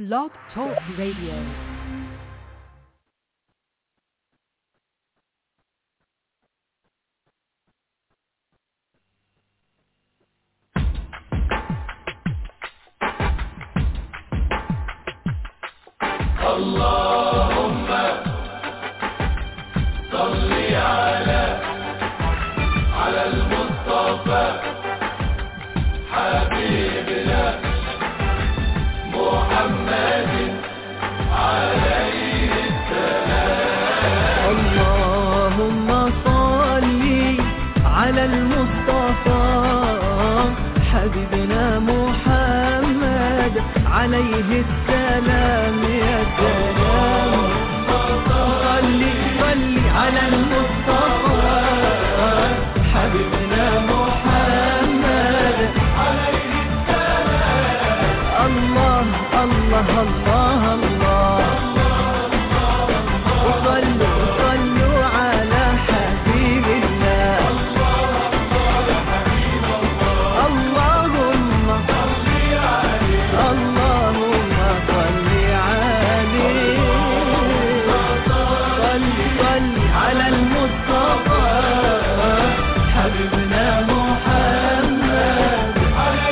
Blog Talk Radio. اللهم صل على على المصطفى حبيبنا محمد عليه اللهم صل على المصطفى حبيبنا محمد عليه السلام يا سلام صل صل على المصطفى حبيبنا محمد عليه السلام الله الله الله الله وصلوا وصلوا على حبيب الله اللهم اللهم صل عليه صل صل على المصطفى حبيبنا محمد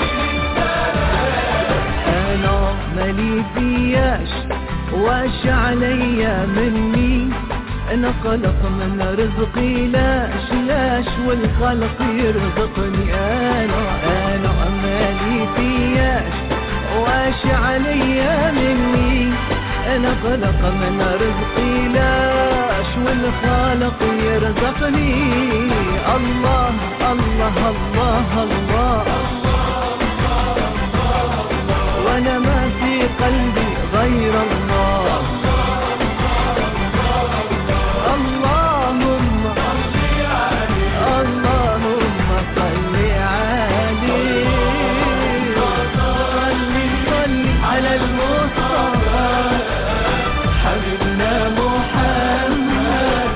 انا مالي فياش واش عليا مني انا قلق من رزقي لاش لاش والخلق يرزقني انا انا مالي فياش واش عليا مني انا قلق من رزقي لاش والخالق يرزقني الله الله الله, الله وانا ما في قلبي غير الله اللهم اللهم صل عليه صل صل على المصطفى حبيبنا محمد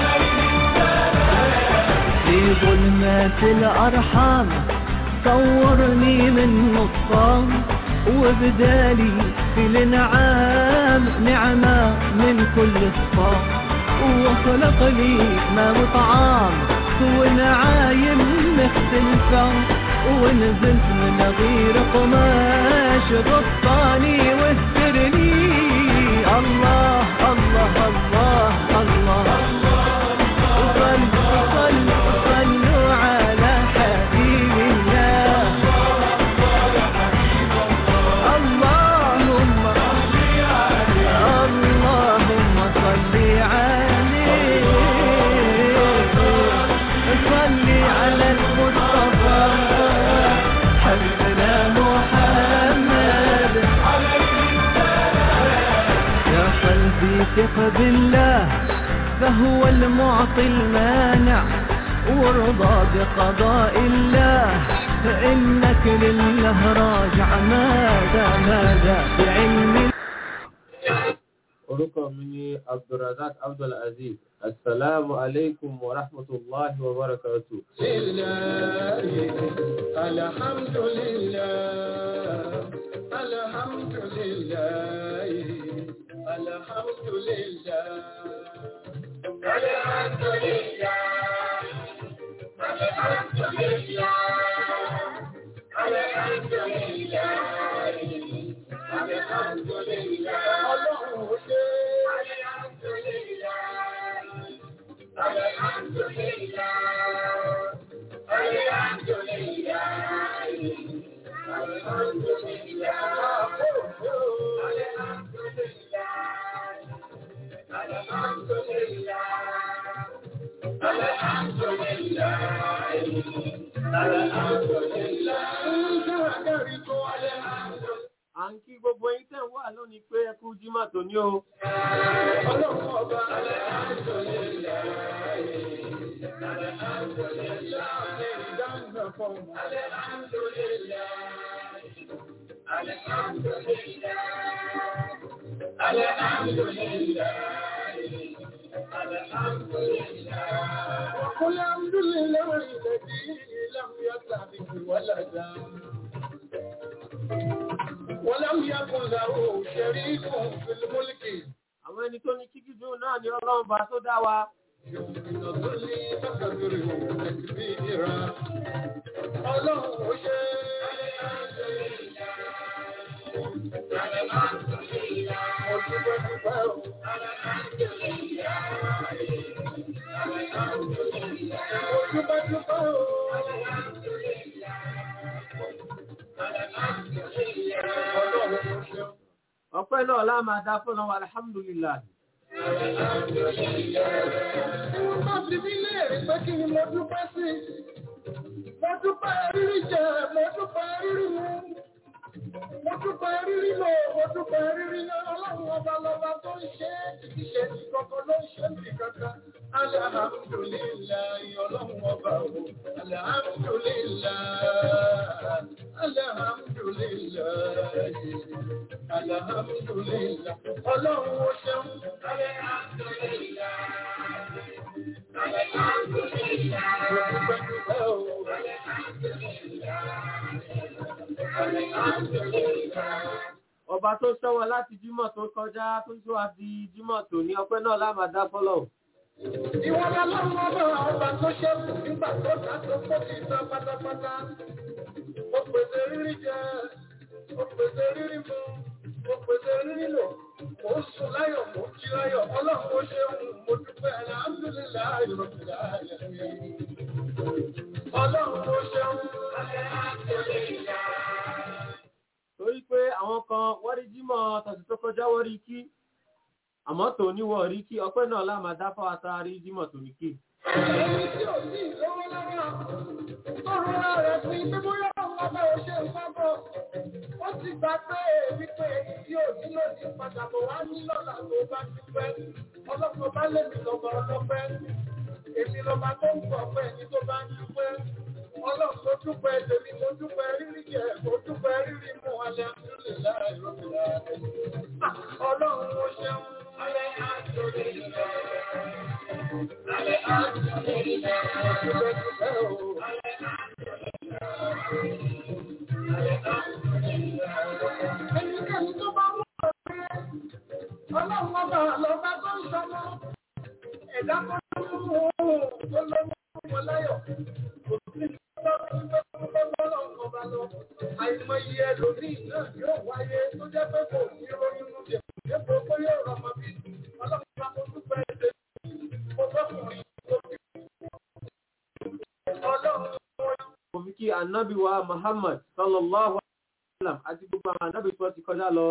في ظلمات الأرحام صورني من نصام وبدالي في الانعام نعمة من كل الصام وخلق لي ما وطعام ونعايم مختلفة ونزلت من غير قماش غطاني واسترني الله الله الله الله صلوا صلوا صلوا على حبيب الله اللهم اللهم صل عليه صل على المصطفى حبيبنا محمد يا قلبي ثق بالله فهو المعطي المانع وارضى بقضاء الله فإنك لله راجع ماذا ماذا بعلم orúkọ mi ni abdulrazak abdulaziz asalaamu aleykum wa rahmatulahi wa barakatu. الحمد لله الحمد لله الحمد لله الحمد لله الحمد لله الحمد لله الحمد لله ọlọ́run ṣe الحمد لله الحمد لله الحمد لله الحمد لله الحمد لله الحمد لله الحمد لله الحمد لله à ń kí gbogbo yín tẹ̀ ń wà lónìí pé ẹ kú jímọ̀ tó ní o. ọlọ́run ọba الحمد لله الحمد لله ìdáhùn fún الحمد لله الحمد لله الحمد لله الحمد لله وقل الحمد لله الذي لم يتخذ ولدا ولم يكن له شريك في الملك àwọn ẹni tó ní kíkí dùn náà ni ọlọ́run bá tó dá wa يمكن ظل فكبره تكبيرا الله ọpẹ́ náà lá máa dá fún wa alhamdulillah Wọ́n bá fi mí léèrè pé kí ni mo dúpẹ́ sí. Mo dúpẹ́ rírí jẹ, mo dúpẹ́ rírí mu. Mo dúpẹ́ rírí lò, mo dúpẹ́ rírí lọ. Ọlọ́run ọba lọba tó ń ṣe é, kìí ṣe ní kankan ló ń ṣe ní kankan. Alhamdulillahi ọlọ́run ọba o. Alhamdulillahi. Alhamdulillahi. Alhamdulillahi. Ọlọ́run ó ṣeun. ọba tó sọ́wọ́ láti jímọ̀ tó kọjá tó sọ àti jímọ̀ tó ní ọpẹ́ náà lá máa dá fọ́lọ̀ Ìwọ́n lọ́lọ́run ọba ọba tó ṣẹ́kù nígbà tó dá tó kó ti tán pátápátá. Ó pèsè rírí jẹ, ó pèsè rírí mu, ó pèsè rírí lò. Mo ń sùn láyọ̀, mo ń jí láyọ̀. Ọlọ́run ó ṣeun, mo dúpẹ́ alhamdulillahi rabbil alamin. Ọlọ́run ó ṣeun. torí pé àwọn kan wọ́n rí jímọ̀ tọ̀sí tó kọjá wọ́n rí kí àmọ́ tó níwọ̀ rí kí ọpẹ́ náà lá máa dá fáwọn tá a rí jímọ̀ tó ní kí Ẹni tí ò sí lọ́wọ́ lọ́wọ́, tó rọra rẹ̀ fún ibi bóyá ọmọ bá ò ṣe nǹkan bọ̀. Ó ti gbà pé wípé èyí tí ò nílò ní padà bọ̀ wá ní lọ́la tó bá ti pẹ́. Ọlọ́pàá bá lè mi lọ́ba ọlọ́pẹ́. Èmi lọ́ba tó ń pọ̀ pẹ́ ẹni tó bá ń dúpẹ́. Ọlọ́run tó dúpẹ́ tèmi mo dúpẹ́ rírí jẹ, mo dúpẹ́ rírí mu alẹ́ àdúlé láì rọ́bìlà. Ọlọ́run ó ṣeun. Alẹ́ àdúlé Ẹnikẹ́ni tó bá wọ́n pé ọlọ́run ọba lọ́ba tó ń sọmọ ẹ̀dá kan tó ń mú oòrùn tó lọ́wọ́ wọn láyọ̀. Kò sí ìjọba tó ń bọ́ lọ́wọ́ ọba lọ. Àìmọye ẹlòmíì náà yóò wáyé tó jẹ́ pé kò ní ronú mú jẹ. Dépò pé yóò rọmọ bí ọlọ́run bá mo dúpẹ́ ẹ̀ṣẹ̀ mo fọ́kùnrin tó bí. Ọlọ́run mo fi kí ànábì wa Muhammad sallallahu alaihi wa sallam àti gbogbo àwọn ànábì tó ti kọjá lọ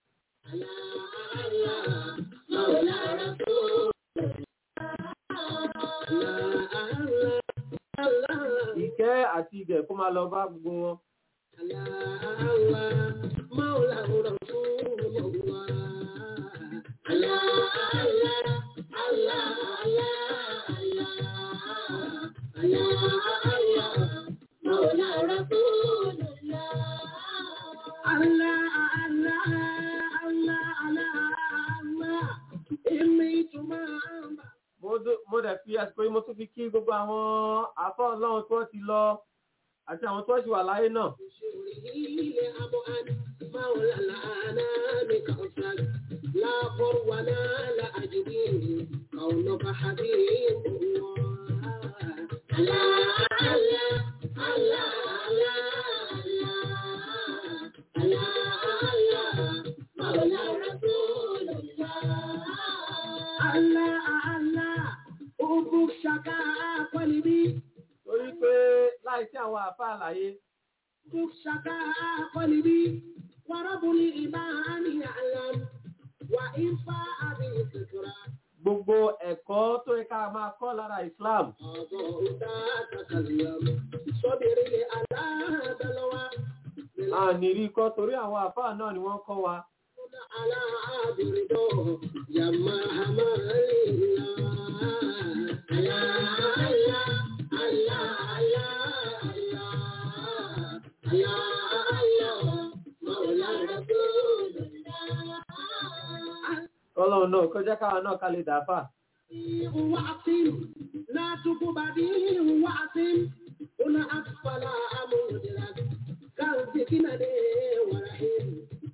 ìkẹ́ àti ìgẹ̀ kó máa lọ bá gbogbo wọn mo dó- mo dẹ̀ fi àsìkò yìí mo tún fi kí gbogbo àwọn àfọ́ ọlọ́run tó ti lọ àti àwọn tó ṣì wà láyé náà torí pé láìsí àwọn àfá àlàyé gbogbo ẹ̀kọ́ tó yẹ ká máa kọ́ lára Islam a ní rí kọ́ torí àwọn àfá náà ni wọ́n kọ́ wa ọlọ́run náà kọjá káwa náà ká lè dàáfà لا تقبدي وعتم هنا أطفال أمودرك كان فتنة ورحيم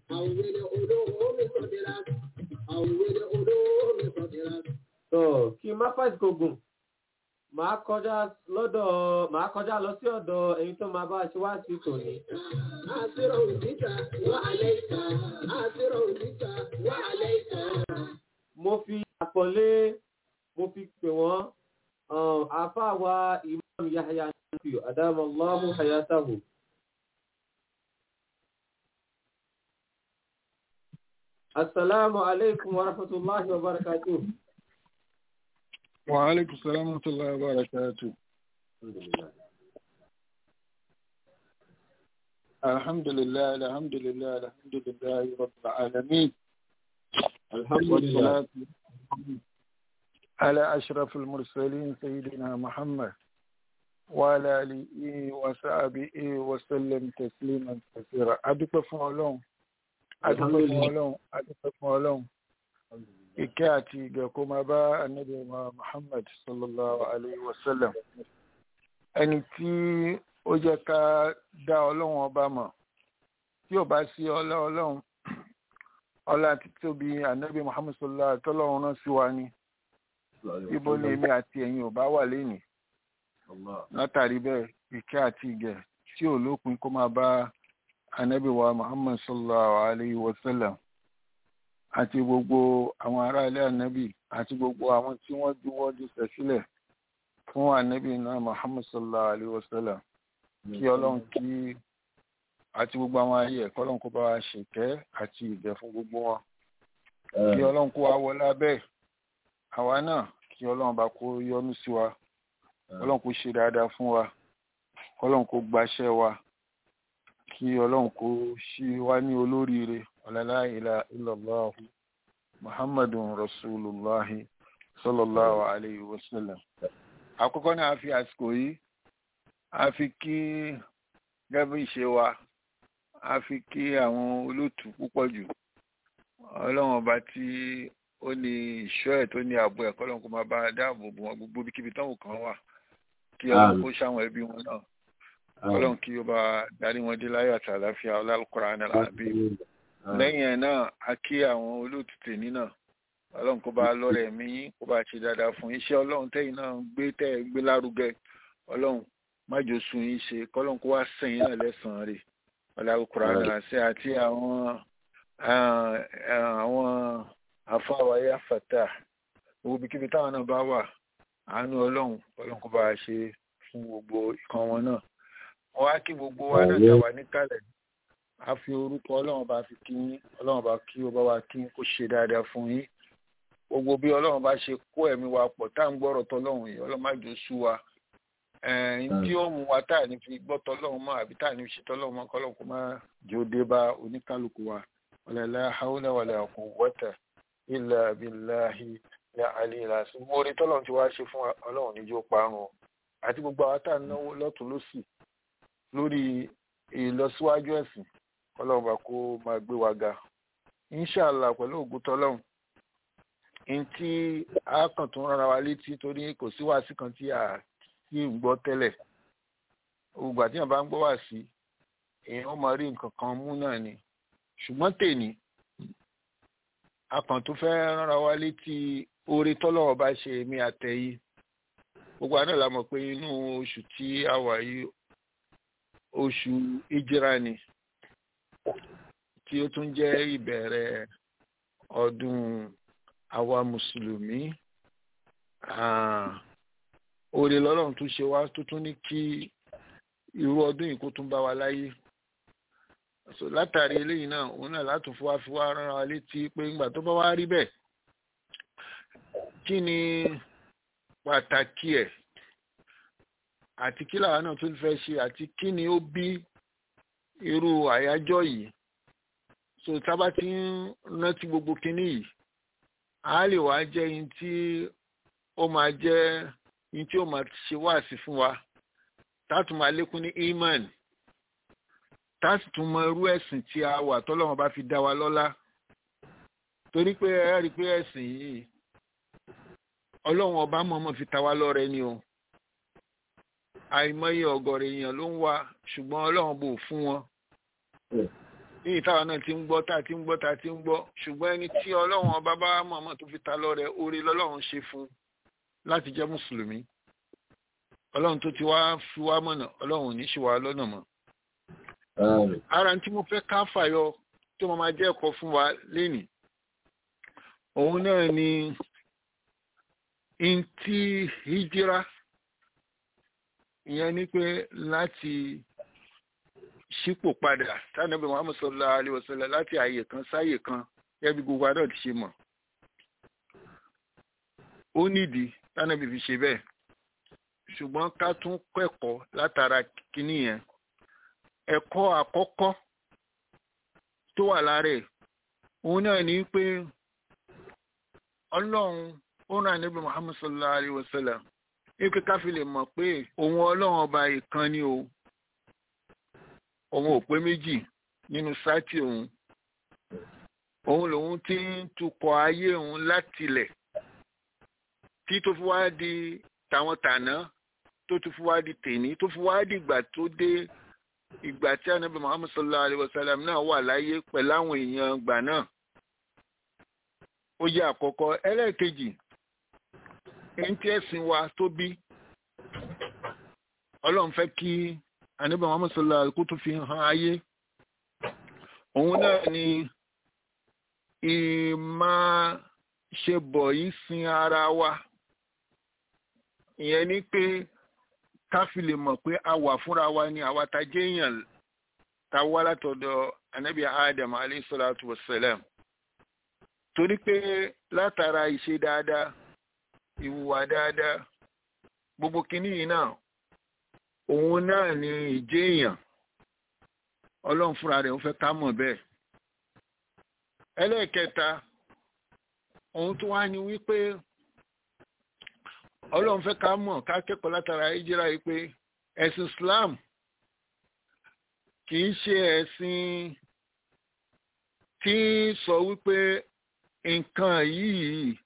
n má fàìsì kò gùn màá kọjá lọ́dọ̀ màá kọjá lọ sí ọ̀dọ̀ ẹni tó máa bá a ṣe wá sí tòní. Àṣírò òdìjà wà alẹ́ ìta. Àṣírò òdìjà wà alẹ́ ìta. mo fi àpọ̀lé mo fi pè wọ́n um, àáfàá wa imam yahya nafi adamallahu hayatahu. asalaamu aleykum wa rahmatulahi wa barakatuh. وعليكم السلام ورحمة الله وبركاته الحمد لله الحمد لله الحمد لله رب العالمين والصلاة على أشرف المرسلين سيدنا محمد وعلى آله وصحبه وسلم تسليما كثيرا أدوك فولون أدوك فولون أدوك فولون ìkẹ́ àti ìgẹ̀ kó máa bá ànábì wa Muhammad sallallahu alayhi wa sallam ẹni tí ó jẹ́ ká dá ọlọ́run ọba mọ̀ tí ò bá sí ọlá ọlọ́run ọlá àti tóbi ànábì Muhammad sallallahu alayhi wa sallam rán sí wa ni ibo ni èmi àti ẹ̀yin ò bá wà lénìí látàrí bẹ́ẹ̀ ìkẹ́ àti ìgẹ̀ tí ò lópin kó máa bá ànábì wa Muhammad sallallahu alayhi wa sallam àti gbogbo àwọn ará ilé ànábì àti gbogbo àwọn tí wọ́n juwọ́ jùsẹ̀ sílẹ̀ fún ànábì náà muhammad sallallahu alayhi wa sallam kí ọlọ́run kí àti gbogbo àwọn ayé ẹ̀kọ́ ọlọ́run kó bá wa ṣèkẹ́ àti ìbẹ̀ fún gbogbo wọn kí ọlọ́run kó wa wọlé abẹ́ àwa náà kí ọlọ́run bá kó yọ́nú sí wa ọlọ́run kó ṣe dáadáa fún wa ọlọ́run kó gbaṣẹ́ wa kí ọlọ́run kó ṣí wa ní olóríire ọ̀làlá ilà illallahu muhammadun rasulullahi sallallahu alayhi wa sallam. àkọ́kọ́ náà a fi àsìkò yìí a fi kí gẹ́gẹ́ ìṣe wa a fi kí àwọn olóòtú púpọ̀ jù ọlọ́run ọba tí ó ní ìṣọ́ ẹ̀ tó ní ààbò ẹ̀ kọ́lọ́run kó máa bá dáàbò bò wọn gbogbo bíkíbi táwọn kan wà kí ọlọ́run kó ṣàwọn ẹbí wọn náà ọlọ́run kí ó bá darí wọn dé láyọ̀ àti àlàáfíà ọlọ́kùnrin àbí lẹ́yìn ẹ̀ náà a kí àwọn olóòtú tèmi náà ọlọ́run kó bá lọ́rẹ̀ mí kó bá ṣe dáadáa fún iṣẹ́ ọlọ́run tẹ́yìn náà gbé tẹ́ ẹ gbé lárugẹ ọlọ́run májò sun yín ṣe kọ́lọ́run kó wá sẹ́yìn náà lẹ́sàn-án rẹ̀ ọlọ́kùnrin àṣẹ àti àwọn àwọn afáwáyé àfàtà gbogbo ibikíbi táwọn náà bá wà àánú ọlọ́run ọlọ́run kó bá ṣe fún gbogbo ìkan wọn náà wọ́n á kí gbogbo wa náà tàwa níkàlẹ̀ a fi orúkọ ọlọ́run bá fi kí yín ọlọ́run bá kí ó bá wa kí kó ṣe dáadáa fún yín gbogbo bí ọlọ́run bá ṣe kó ẹ̀mí wa pọ̀ tá à ń gbọ́rọ̀ tọ́lọ́run yìí ọlọ́run má jò sú wa ẹ̀ẹ́n tí ó mú wa tá à ní fi gbọ́ tọ́lọ́run mọ́ àbí tá à ní fi ṣe tọ́lọ́run mọ́ kọ́lọ́run kó má jò dé bá oníkálukú wa wala hawla wala quwwata illa billahi ya ali lasi mo rí tọ́lọ́run ti wá ṣe fún ọlọ́run níjó parun àti gbogbo àwọn tá à ń náwó lọ́tún lọ́sì lórí ìlọsíwájú ẹ̀sìn kọlọ́run bá kó máa gbé wa ga inshàlá pẹ̀lú ògùn tọ́lọ́run n tí a kàn tún rárá wa létí torí kò sí wàásì kan tí a ti ń gbọ́ tẹ́lẹ̀ ògbà tí yàn bá ń gbọ́ wá sí èèyàn ó máa rí nǹkan kan mú náà ni ṣùgbọ́n tèní a kàn tún fẹ́ rárá wa létí oore tọ́lọ́run bá ṣe èmi àtẹ̀yí gbogbo àná la mọ̀ pé inú oṣù tí a wà yìí oṣù ìjìrá ni tí ó tún jẹ́ ìbẹ̀rẹ̀ ọdún àwa mùsùlùmí oore lọ́lọ́run tún ṣe wá tó tún ní kí irú ọdún yìí kó tún bá wa láyé so látàrí eléyìí náà òun náà látún fún wa fi wá rán wa létí pé ńgbà tó bá wá rí bẹ́ẹ̀ kí ni pàtàkì ẹ̀ àti kí làwọn náà tún fẹ́ ṣe àti kí ni ó bí irú àyájọ́ yìí so tábà tí ń rántí gbogbo kinní yìí a lè wá jẹ́ yín tí ó máa jẹ́ yín tí ó máa ṣe wáàsí fún wa táàtù máa lékún ní iman táàtù tún mọ irú ẹ̀sìn tí a wà tọ́lọ́wọ́n bá fi dá wa lọ́lá torí pé ẹ rí i pé ẹ̀sìn yìí ọlọ́run ọba mọ̀ọ́mọ̀ fi ta wá lọ́rẹ ni o àìmọye ọ̀gọ̀rọ̀ èèyàn ló ń wá ṣùgbọ́n ọlọ́run bò fún wọn ní ìtawà náà ti ń gbọ́ tá a ti ń gbọ́ tá a ti ń gbọ́ ṣùgbọ́n ẹni tí ọlọ́run ọba bá mọ̀ọ́mọ̀ tó fi ta lọ́rẹ oore lọ́lọ́run ṣe fún láti jẹ́ mùsùlùmí ọlọ́run tó ti wá fi wá mọ̀nà ọlọ́run ò ní ṣì wá lọ́nà mọ́ ara tí mo fẹ́ ká fàyọ tó máa jẹ́ ẹ̀kọ́ fún wa lénìí òun náà ni ntí hijira ìyẹn ni pé láti ṣípò padà tánàbí muhammed sallallahu alayhi wa sallam láti àyè kan sáyè kan ẹbí gbogbo adọ́ ti ṣe mọ̀ ó nídìí tánàbí fi ṣe bẹ́ẹ̀ ṣùgbọ́n ká tún kẹ́kọ̀ọ́ látara kínní yẹn ẹ̀kọ́ àkọ́kọ́ tó wà lára ẹ̀ òun náà ní pé ọlọ́run ó rán níbi muhammed sallallahu alayhi wa sallam ní pé ká fi lè mọ̀ pé òun ọlọ́run ọba ìkan ni o òun ò pé méjì nínú sátì òun òun lòun ti ń tukọ̀ ayé òun látilẹ̀ tí tó fi wá di tàwọn tàná tó tún fi wá di tèní tó fi wá di ìgbà tó dé ìgbà tí anabi muhammed sallallahu alayhi wa sallam náà wà láyé pẹ̀lú àwọn èèyàn gbà náà ó jẹ́ àkọ́kọ́ ẹlẹ́ẹ̀kejì ẹni tí ẹ̀sìn wa tó bí ọlọ́run fẹ́ kí anabi muhammed sallallahu alayhi wa sallam kó tún fi hàn ayé òun náà ni ìmá ṣe bọ̀ yìí sin ara wa ìyẹn ni pé ká fi lè mọ̀ pé a wà fúnra wa ni àwa ta jẹ́ èèyàn ta wá látọ̀dọ̀ anabi adam alayhi salatu wa salam torí pé látara ìṣe dáadáa ìwùwà dáadáa gbogbo kìíní yìí náà òun náà ni ìjẹ́ èèyàn ọlọ́run fúnra rẹ̀ ń fẹ́ ká mọ̀ bẹ́ẹ̀ ẹlẹ́ẹ̀kẹta ohun tó wá ní wípé ọlọ́run fẹ́ ká mọ̀ ká kẹ́kọ̀ọ́ látara ìjírá yìí pé ẹ̀sìn Islam kì í ṣe ẹ̀sìn tí sọ wípé nǹkan yìí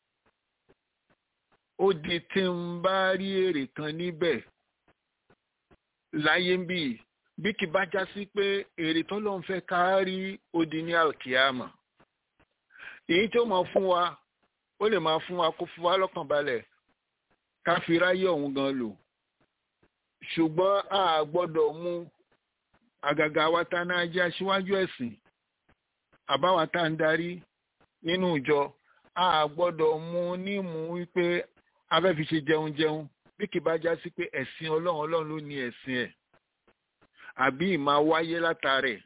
ó di tí ń bá rí èrè kan níbẹ̀ láyé ń bì bí kì bá já sí pé èrè tó lọ́n fẹ́ ká rí ó di ní alkiyama èyí tó máa fún wa ó lè máa fún wa kó fún wa lọ́kàn balẹ̀ ká fi ráyè ọ̀hún gan lò ṣùgbọ́n a gbọ́dọ̀ mú àgàgà wa tá náà jẹ́ aṣíwájú ẹ̀sìn àbáwa tá ń darí nínú ìjọ a gbọ́dọ̀ mú nímú wípé a fẹ́ fi ṣe jẹun jẹun bí kì bá já sí pé ẹ̀sìn ọlọ́run ọlọ́run ló ní ẹ̀sìn ẹ̀ àbí ìmá wáyé látàrẹ̀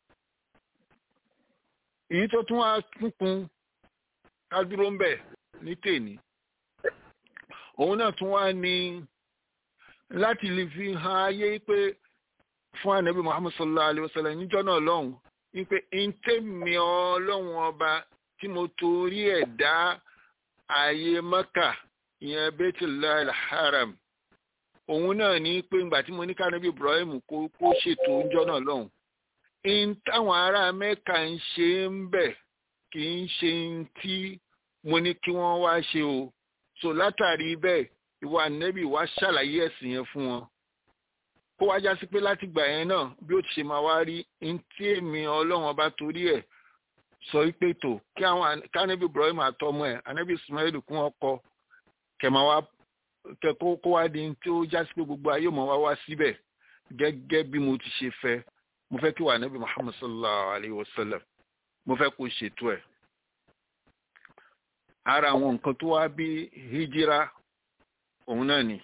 èyí tó tún wá kúnkún ká dúró ń bẹ̀ ní tèní òun náà tún wá ní láti lè fi hàn ayé pé fún ànábì muhammad sallallahu alayhi wa sallam níjọ́ náà lọ́hùn wípé ntẹ́mi ọlọ́run ọba tí mo torí ẹ̀ dá ààyè mọ́kà ìyẹn bẹ́tìlá haram òun náà ní pé ìgbà tí mo ní kánábì ibrahim kó kó ṣètò níjọ́ náà lọ́hùn in táwọn ará mẹ́ka ń ṣe ń bẹ̀ kì í ṣe ń tí mo ní kí wọ́n wá ṣe o so látàrí bẹ́ẹ̀ ìwà nẹ́bì wá ṣàlàyé ẹ̀sìn yẹn fún wọn kó wá já sí pé láti gbà yẹn náà bí ó ti ṣe máa wá rí n tí èmi ọlọ́run ọba torí ẹ̀ sọ wípé tó kí àwọn kánẹ́bì ibrahim àtọmọ ẹ̀ anẹ́bì ismail kún ọkọ kẹmà wá kẹ kó kó wá di tí ó já sí pé gbogbo ayé mọ̀ wá wá síbẹ̀ gẹ́gẹ́ bí mo ti ṣe fẹ́ mo fẹ́ kí wà nẹ́bì muhammad sallallahu alayhi wa sallam mo fẹ́ kó ṣètò ẹ̀ ara àwọn nǹkan tó wá bí hijira òun náà ni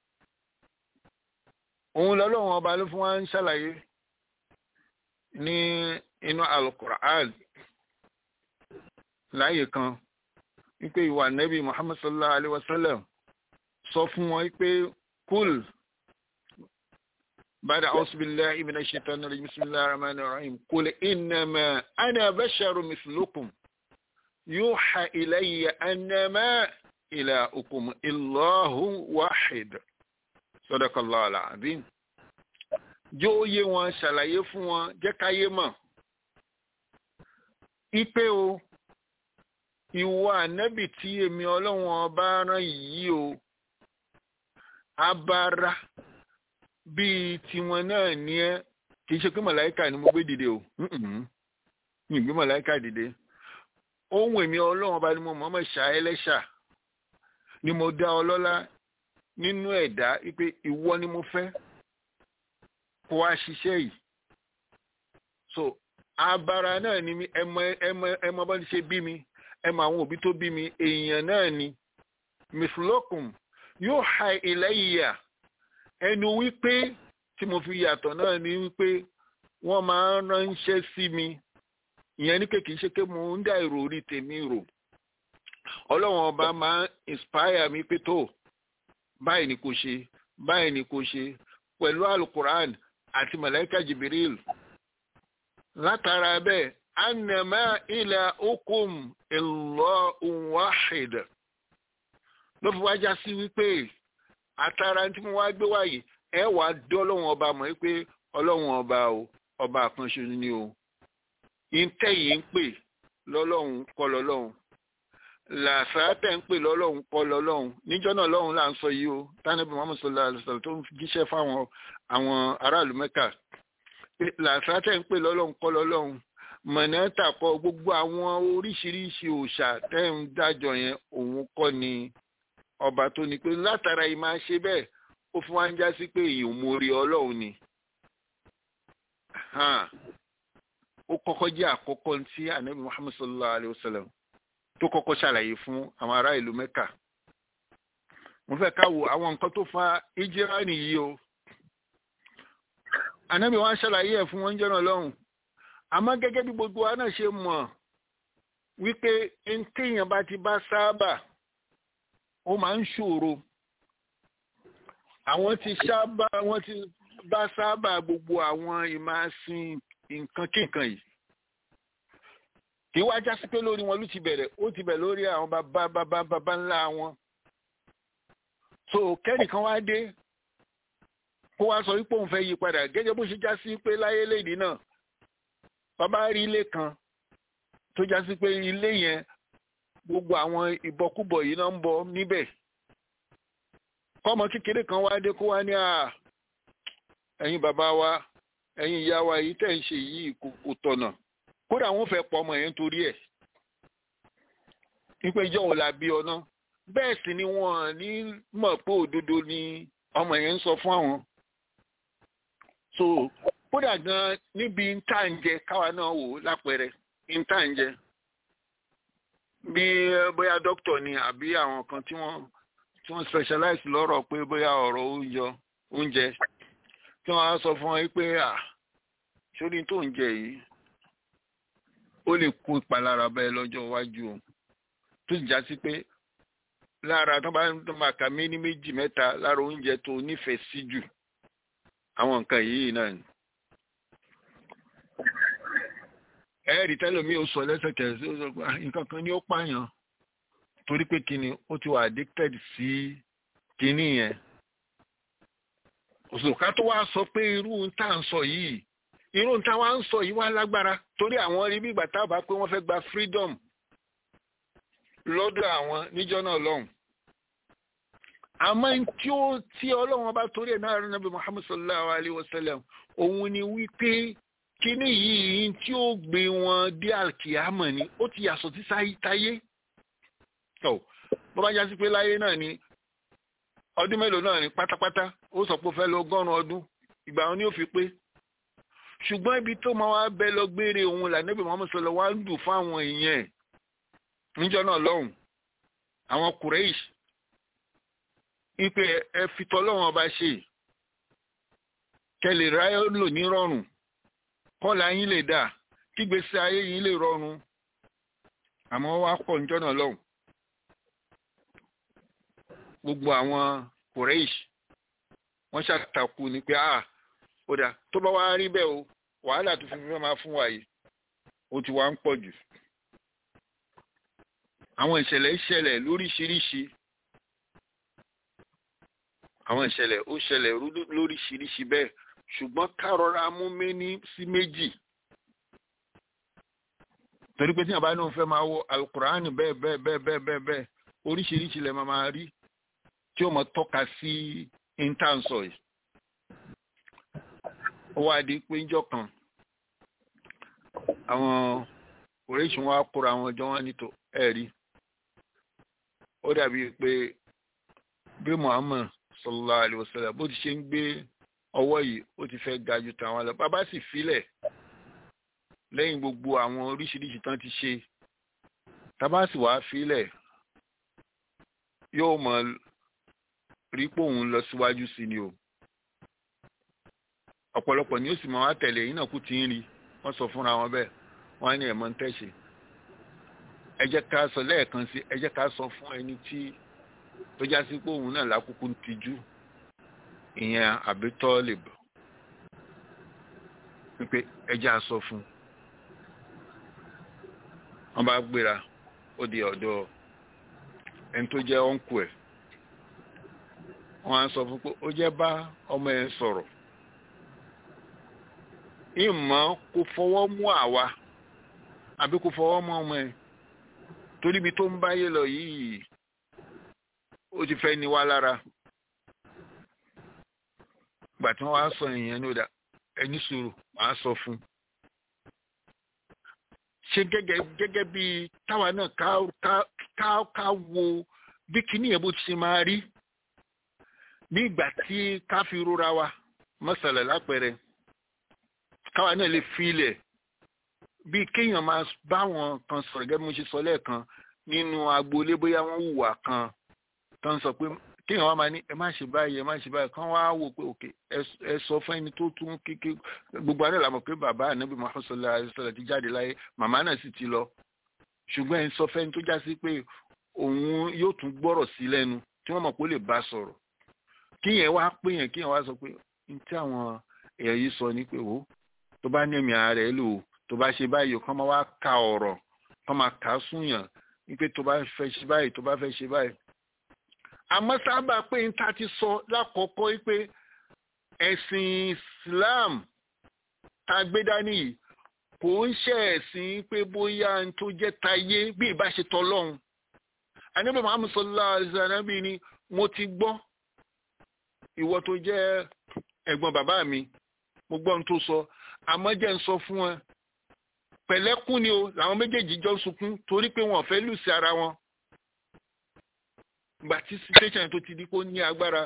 òun lọ́lọ́wọ́n ọba ló fún wa ń ṣàlàyé ní inú alukur'an láàyè kan wípé ìwà nẹ́bí muhammad sallallahu alaihi wasallam sọ fún wọn wípé kúl bada auzubillahi minash shaitani rajim bismillahir rahmanir rahim kul innama ana basharun mislukum yuha ilayya annama ilahukum illahu wahid sadakallahu alazim jó yé wọn ṣàlàyé fún wọn jẹ́ káyé mọ̀ ipe o ìwọ ànábì tí èmi ọlọ́run ọba rán yìí o abara bíi tiwọn náà ní ẹ kì í ṣe pé màláìka ni mo gbé dìde o mi gbé màláìka dìde ohun èmi ọlọ́run ọba ni mo mọ̀ mọ̀ ṣá ẹlẹ́ṣà ni mo dá ọ lọ́lá nínú ẹ̀dá wípé ìwọ ni mo fẹ́ kó wá ṣiṣẹ́ yìí so abara náà ni mi ẹmọ ẹmọ ẹmọ bá ti ṣe bí mi ẹmọ àwọn òbí tó bí mi èèyàn náà ni miflokum yóò ha ilayya ẹnu wípé tí mo fi yàtọ̀ náà ni wípé wọ́n máa ń ránṣẹ́ sí mi ìyẹn ní pé kì í ṣe pé mo ń dá èrò orí tèmi rò ọlọ́run ọba máa ń inspire mi pé tó báyìí ni kò ṣe báyìí ni kò ṣe pẹ̀lú alukuran àti malaika jibril látara bẹ́ẹ̀ anama ila ukum illahu wahid ló fi wá já sí wípé àtàrà tí mo wá gbé wáyé ẹ wàá dé ọlọ́run ọba mọ̀ wípé ọlọ́run ọba o ọba àkànṣe ni o ìtẹ̀yìn ń pè lọ́lọ́run kọ́ lọ́lọ́run làṣàtẹ̀ ń pè lọ́lọ́run kọ́ lọ́lọ́run níjọ́ náà lọ́run là ń sọ yìí o tánàbí muhammed sallallahu alayhi wa sallam tó ń jíṣẹ́ fáwọn àwọn aráàlú mẹ́kà làṣàtẹ̀ ń pè lọ́lọ́run kọ́ lọ́lọ́run mọ̀nẹ́tà kọ́ gbogbo àwọn oríṣiríṣi òòṣà tẹ́ ń dájọ́ yẹn òun kọ́ ni ọba tó ní pé látara yìí máa ṣe bẹ́ẹ̀ ó fún wa ń já sí pé èyí ò mórí ọlọ́run ni ó kọ́kọ́ jẹ́ àkọ́kọ́ tí anabi muhammad sallallahu alayhi wa sallam tó kọ́kọ́ ṣàlàyé fún àwọn ará ìlú mẹ́kà mo fẹ́ ká wo àwọn nǹkan tó fa ìjírá nìyí o anabi wa ṣàlàyé ẹ̀ fún wọn jọ́nà lọ́hùn àmọ́ gẹ́gẹ́ bí gbogbo wa náà ṣe mọ̀ wípé téèyàn bá ti bá sábà ó máa ń ṣòro àwọn ti sábà wọ́n ti bá sábà gbogbo àwọn ìmáṣin nǹkan kíkan yìí kì í wá já sí pé lórí wọn ló ti bẹ̀rẹ̀ ó ti bẹ̀ lórí àwọn bàbá bàbá bàbá ńlá wọn so kẹ́nìkan wá dé kó wá sọ wípé òun fẹ́ yí padà gẹ́gẹ́ bó ṣe já sí pé láyé léde náà bàbá rí ilé kan tó já sí pé ilé yẹn gbogbo àwọn ìbọkúbọ̀ yìí náà ń bọ níbẹ̀ kọ́mọ kékeré kan wá dé kó wá ní à ẹ̀yin bàbá wa ẹ̀yin ìyá wa yìí tẹ̀ ń ṣe yìí kò tọ̀nà kódà wọ́n fẹ́ pọ̀ ọmọ yẹn torí ẹ̀ wípé ìjọ òun la bí ọ náà bẹ́ẹ̀ sì ni wọ́n ní mọ̀ pé òdodo ni ọmọ yẹn ń sọ fún àwọn so kódà gan níbi ntá ń jẹ káwa náà wò lápẹẹrẹ ntá ń jẹ bí bóyá dókítà ni àbí àwọn kan tí wọ́n tí wọ́n specialize lọ́rọ̀ pé bóyá ọ̀rọ̀ oúnjẹ oúnjẹ tí wọ́n á sọ fún ọ pé à sórí tó ń jẹ yìí ó lè kó ìpalára bẹ́ẹ̀ lọ́jọ́ iwájú o tó sì já sí pé lára tó bá tó máa kà mí ní méjì mẹ́ta lára oúnjẹ tó nífẹ̀ẹ́ sí jù àwọn nǹkan yìí náà ni. ẹ̀ẹ́dì tẹ́lómi ò sọ lẹ́sẹ̀kẹsẹ̀ ó sọ pé nǹkan kan ní ó pààyàn torí pé kíni ó ti wà addicted sí kíní yẹn. òṣùká tó wá sọ pé irú tá à ń sọ yìí irú tá wá ń sọ yìí wá lágbára torí àwọn rí bí ìgbà tá a bá pé wọ́n fẹ́ gba freedom lọ́dọ̀ àwọn níjọ́ náà lọ́hùn. àmọ́ tí ó tí ọlọ́run bá torí ẹ̀ náà rí nàbí muhammad sallallahu alayhi wa sallam òun ni wípé kíní yìí tí ó gbé wọn dé alkiyama ni ó ti yàtọ̀ sí táyé. bó bá já sí pé láyé náà ni ọdún mélòó náà ni pátápátá ó sọ pé ó fẹ́ lọ ọgọ́rùn-ún ọdún ìgbà wọn ni ó fi pé ṣùgbọ́n ibi tó máa wá bẹ lọ gbére òun là níbi muhammad sallallahu wá ń dùn fáwọn èèyàn ẹ̀ níjọ́ náà lọ́hùn àwọn kùrẹ́ìṣ ipe ẹ fi tọ́lọ́wọ́n ọba ṣe kẹlẹ̀ ráyé lò ní rọrùn kọ́lá yín lè dà kígbésí ayé yín lè rọrùn àmọ́ wá pọ̀ níjọ́ náà lọ́hùn gbogbo àwọn kùrẹ́ìṣ wọ́n ṣàtàkù ní pé ah ó dà tó bá wá rí bẹ́ẹ̀ o wàhálà tó fi fẹ́ máa fún wa yìí ó ti wá ń pọ̀ jù àwọn ìṣẹ̀lẹ̀ ṣẹlẹ̀ lóríṣiríṣi àwọn ìṣẹ̀lẹ̀ ó ṣẹlẹ̀ lóríṣiríṣi bẹ́ẹ̀ ṣùgbọ́n kárọra mú méní sí méjì torí pé tí àbá náà fẹ́ máa wo alukur'ani bẹ́ẹ̀ bẹ́ẹ̀ bẹ́ẹ̀ bẹ́ẹ̀ bẹ́ẹ̀ bẹ́ẹ̀ oríṣiríṣi lẹ̀ máa máa rí tí ó mọ̀ tọ́ka sí intansọ̀ yìí ó wá di pé ńjọ́ kan àwọn oríṣi wọn á kóra àwọn ọjọ́ wọn nítò ẹ̀rí ó dàbí pé bí muhammad sallallahu alayhi wa sallam bó ti ṣe ń gbé ọwọ́ yìí ó ti fẹ́ ga ju tàwọn lọ bàbá sì filẹ̀ lẹ́yìn gbogbo àwọn oríṣiríṣi tán ti ṣe tábà sì wá filẹ̀ yóò mọ rí pé òun lọ síwájú sí ni o ọ̀pọ̀lọpọ̀ ni ó sì máa wá tẹ̀lé yín náà kú ti ń rí wọ́n sọ fúnra wọn bẹ́ẹ̀ wọ́n á ní ẹ̀mọ́ ń tẹ̀sí ẹ jẹ́ ká sọ lẹ́ẹ̀kan sí ẹ jẹ́ ká sọ fún ẹni tí tó já sí pé òun náà lákòókò ń tijú ìyẹn àbítọ́ lè bọ̀ wípé ẹ jẹ́ á sọ fún wọ́n bá gbéra ó di ọ̀dọ̀ ẹni tó jẹ́ ọ̀nkù ẹ̀ wọ́n á sọ fún pé ó jẹ́ bá ọmọ ẹ̀ sọ̀rọ̀ ìmọ̀ kò fọwọ́ mú àwa àbí kò fọwọ́ mú ọmọ ẹ̀ torí ibi tó ń báyé lọ yìí ó ti fẹ́ ní wá lára gbà tí wọ́n wá sọ ìyẹn ní ọ̀dà ẹni sùúrù wàá sọ fún ṣe gẹ́gẹ́ gẹ́gẹ́ bí táwa náà ká ká ká ká wo bí kinní yẹn bó ti ṣe máa rí ní ìgbà tí ká fi rora wa mọ́sàlẹ̀ lápẹẹrẹ káwa náà lè fi ilẹ̀ bí kéèyàn máa bá wọn kan sọ̀rọ̀ gẹ́gẹ́ bí mo ṣe sọ lẹ́ẹ̀kan nínú agboolé bóyá wọ́n hùwà kan tó ń sọ pé kéèyàn wá máa ní ẹ má ṣe báyìí ẹ má ṣe báyìí kán wá wò pé òkè ẹ sọ fún ẹni tó tún kéke gbogbo àná làmọ̀ pé bàbá ànábì Muhammad sallallahu alaihi wasallam ti jáde láyé màmá náà sì ti lọ ṣùgbọ́n ẹ sọ fẹ́ni tó já sí pé òun yóò tún gbọ́rọ̀ sí lẹ́nu tí wọ́n mọ̀ pé ó lè bá sọ̀rọ̀ kíyẹn wá pé yẹn kíyẹn wá sọ pé ní tí àwọn èèyàn yìí sọ ní pé wò tó bá ní ẹ̀mí ara ẹ̀ lò tó bá ṣe báyìí kán máa wá ka ọ̀rọ̀ kán máa kà á súnyàn wípé tó bá fẹ́ ṣe báyìí tó bá fẹ́ ṣe báyìí. àmọ́ sábà pé n ta ti sọ lákọ̀ọ́kọ́ wípé ẹ̀sìn Islam tá a gbé dání yìí kò ń ṣe ẹ̀sìn pé bóyá n tó jẹ́ tayé bí ìbáṣetọ́ lọ́hùn. Ànábì Muhammad sallallahu alaihi wasallam ni mo ti gbọ́ ìwọ tó jẹ́ ẹ̀gbọ́n bàbá mi mo gbọ́ ohun tó sọ àmọ́ jẹ́ ń sọ fún ẹ pẹ̀lẹ́kún ni o làwọn méjèèjì jọ sunkún torí pé wọn ò fẹ́ lù sí ara wọn gbà tí situation tó ti di kó ní agbára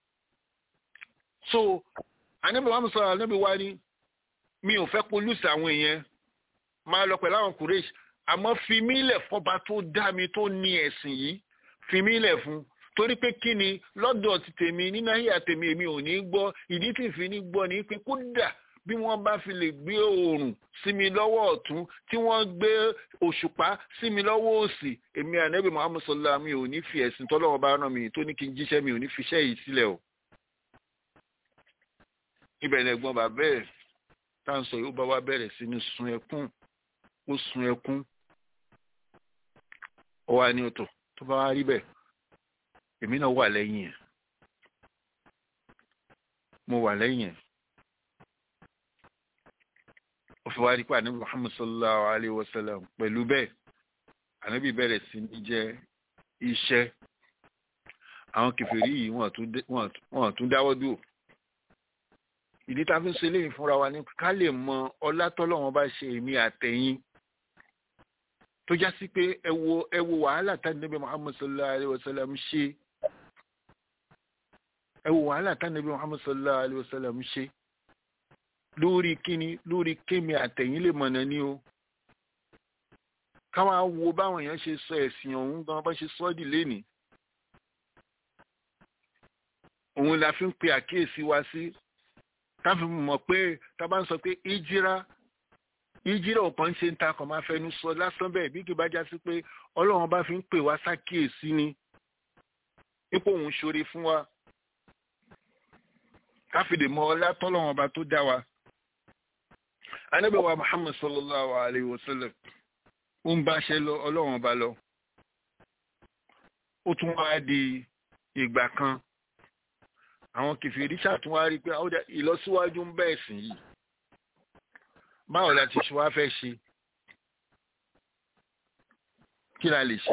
so anábì wa sọ anábì wa ni mi ò fẹ́ kó lù sí àwọn èèyàn máa lọ pẹ̀lú àwọn kùrẹ́ṣì àmọ́ fi mí lẹ̀ fọba tó dá mi tó ní ẹ̀sìn yìí fi mí lẹ̀ fún torí pé kí ni lọ́dọ̀ ti tèmi nínú ayé àtèmi èmi ò ní gbọ́ ìdí tí ìfi ní gbọ́ ni pé kódà bí wọ́n bá fi lè gbé oòrùn sí mi lọ́wọ́ ọ̀tún tí wọ́n gbé òṣùpá sí mi lọ́wọ́ òsì èmi ànábì muhammed sọlá mi ò ní fi ẹ̀sìn tọ́lọ́wọ́ bá rán mi tó ní kí n jíṣẹ́ mi ò ní fi iṣẹ́ yìí sílẹ̀ o. ibẹ̀ ni ẹ̀gbọ́n bàbá ẹ̀ tá à ń sọ yìí ó bá wá bẹ̀rẹ̀ sí ní sun ẹkún ó sun ẹkún ó wá ní ọ̀tọ̀ tó bá wá rí bẹ́ẹ̀ èmi náà wà lẹ́yìn ẹ̀ mo wà lẹ́yìn ẹ̀ ó fi wá rí pé ànábì muhammad sallallahu alayhi wa sallam pẹ̀lú bẹ́ẹ̀ ànábì bẹ̀rẹ̀ sí ní jẹ́ iṣẹ́ àwọn kèfèrí yìí wọ́n tún dáwọ́ dúró ìdí tá a fi ń ṣe léyìn fúnra wa ní ká lè mọ ọlá tọ́lọ́wọ́n bá ṣe èmi àtẹ̀yìn tó já sí pé ẹ wo ẹ wo wàhálà tá ànábì muhammad sallallahu alayhi wa sallam ṣe ẹ wo wàhálà tá ànábì muhammad sallallahu alayhi wa sallam ṣe lórí kíni lórí kémi àtẹ̀yìn lè mọ̀nà ní o káwọn wo báwọn èèyàn ṣe sọ ẹ̀sìn ọ̀hún gan bá ṣe sọ́ọ̀dì lénìí òun la fi ń pe àkíyèsí wa sí ká fi mọ̀ pé tá a bá ń sọ pé ìjírá ìjírá ò kàn ń ṣe ń ta kàn máa fẹnu sọ lásán bẹ́ẹ̀ bí kì bá já sí pé ọlọ́run bá fi ń pè wá sákíyèsí ni ipò òun ṣoore fún wa ká fi lè mọ ọlá tọ́lọ́run ọba tó dá wa anabi wa muhammad sallallahu alayhi wa sallam ó ń bá ṣe lọ ọlọ́run ọba lọ ó tún wá di ìgbà kan àwọn kìfìrí ṣàtún wá rí pé ìlọsíwájú ń bẹ́ẹ̀ sìn yìí báwo la ti ṣe wá fẹ́ ṣe kí la lè ṣe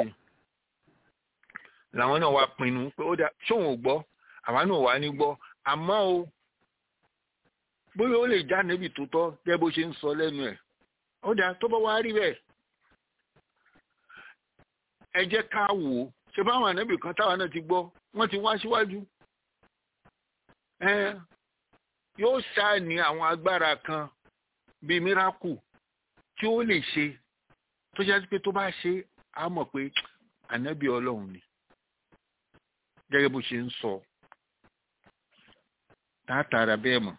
làwọn náà wá pinnu pé ó dá ṣóun ò gbọ́ àwa náà wá ní gbọ́ àmọ́ o bóyá ó lè já níbi tó tọ́ gẹ́gẹ́ bó ṣe ń sọ lẹ́nu ẹ̀ ó dáa tó bá wá rí bẹ́ẹ̀ ẹ jẹ́ ká wò ó ṣe báwọn ànábì kan táwa náà ti gbọ́ wọ́n ti wá síwájú yóò ṣáà ní àwọn agbára kan bíi miracle tí ó lè ṣe tó jẹ́ pé tó bá ṣe á mọ̀ pé ànábì ọlọ́run ni gẹ́gẹ́ bó ṣe ń sọ tààtàrà bẹ́ẹ̀ mọ̀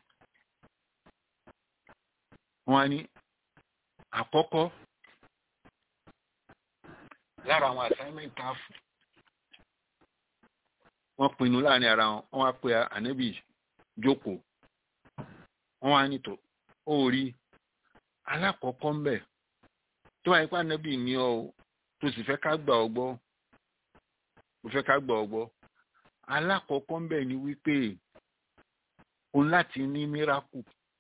wọ́n á ní àkọ́kọ́ lára àwọn assignment káfù wọ́n pinnu láàrin ara wọn wọ́n á pe ànábì jókòó wọ́n wá nítò ó rí alákọ̀ọ́kọ́ ń bẹ̀ tó wáyé pé ànábì ní ọ tó sì fẹ́ ká gbà ọ gbọ́ tó fẹ́ ká gbà ọ gbọ́ alákọ̀ọ́kọ́ ń bẹ̀ ni wípé òun láti ní miracle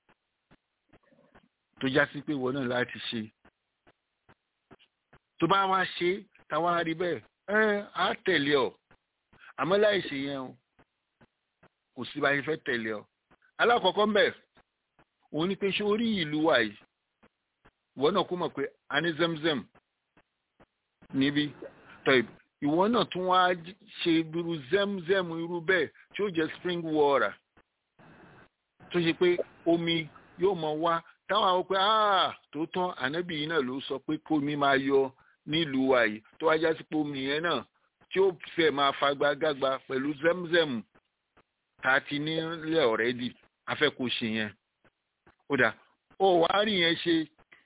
tó já sí pé ìwọ náà láti ṣe tó bá wá ṣe táwa rí bẹ́ẹ̀ ẹ á tẹ̀lé ọ àmọ́ láì ṣe yẹn o kò sí bá ṣe fẹ́ tẹ̀lé ọ alákọ̀ọ́kọ́ ń bẹ̀ òun ni pé ṣé orí ìlú wa yìí ìwọ náà kó mọ̀ pé a ní zemzem níbí tọ́ ìwọ náà tún wá ṣe irú zemzem irú bẹ́ẹ̀ tí ó jẹ́ spring water tó ṣe pé omi yóò mọ wá táwọn àwọn pé tòótọ́ ànábì yìí náà ló sọ pé kómi máa yọ nílùú wa yìí tó wá já sí pé omi yẹn náà tí ó fẹ́ máa fagbágágba pẹ̀lú zemzem tá a ti nílẹ̀ ọ̀rẹ́dì afẹ́ kó ṣe yẹn ó dà ó wá rí yẹn ṣe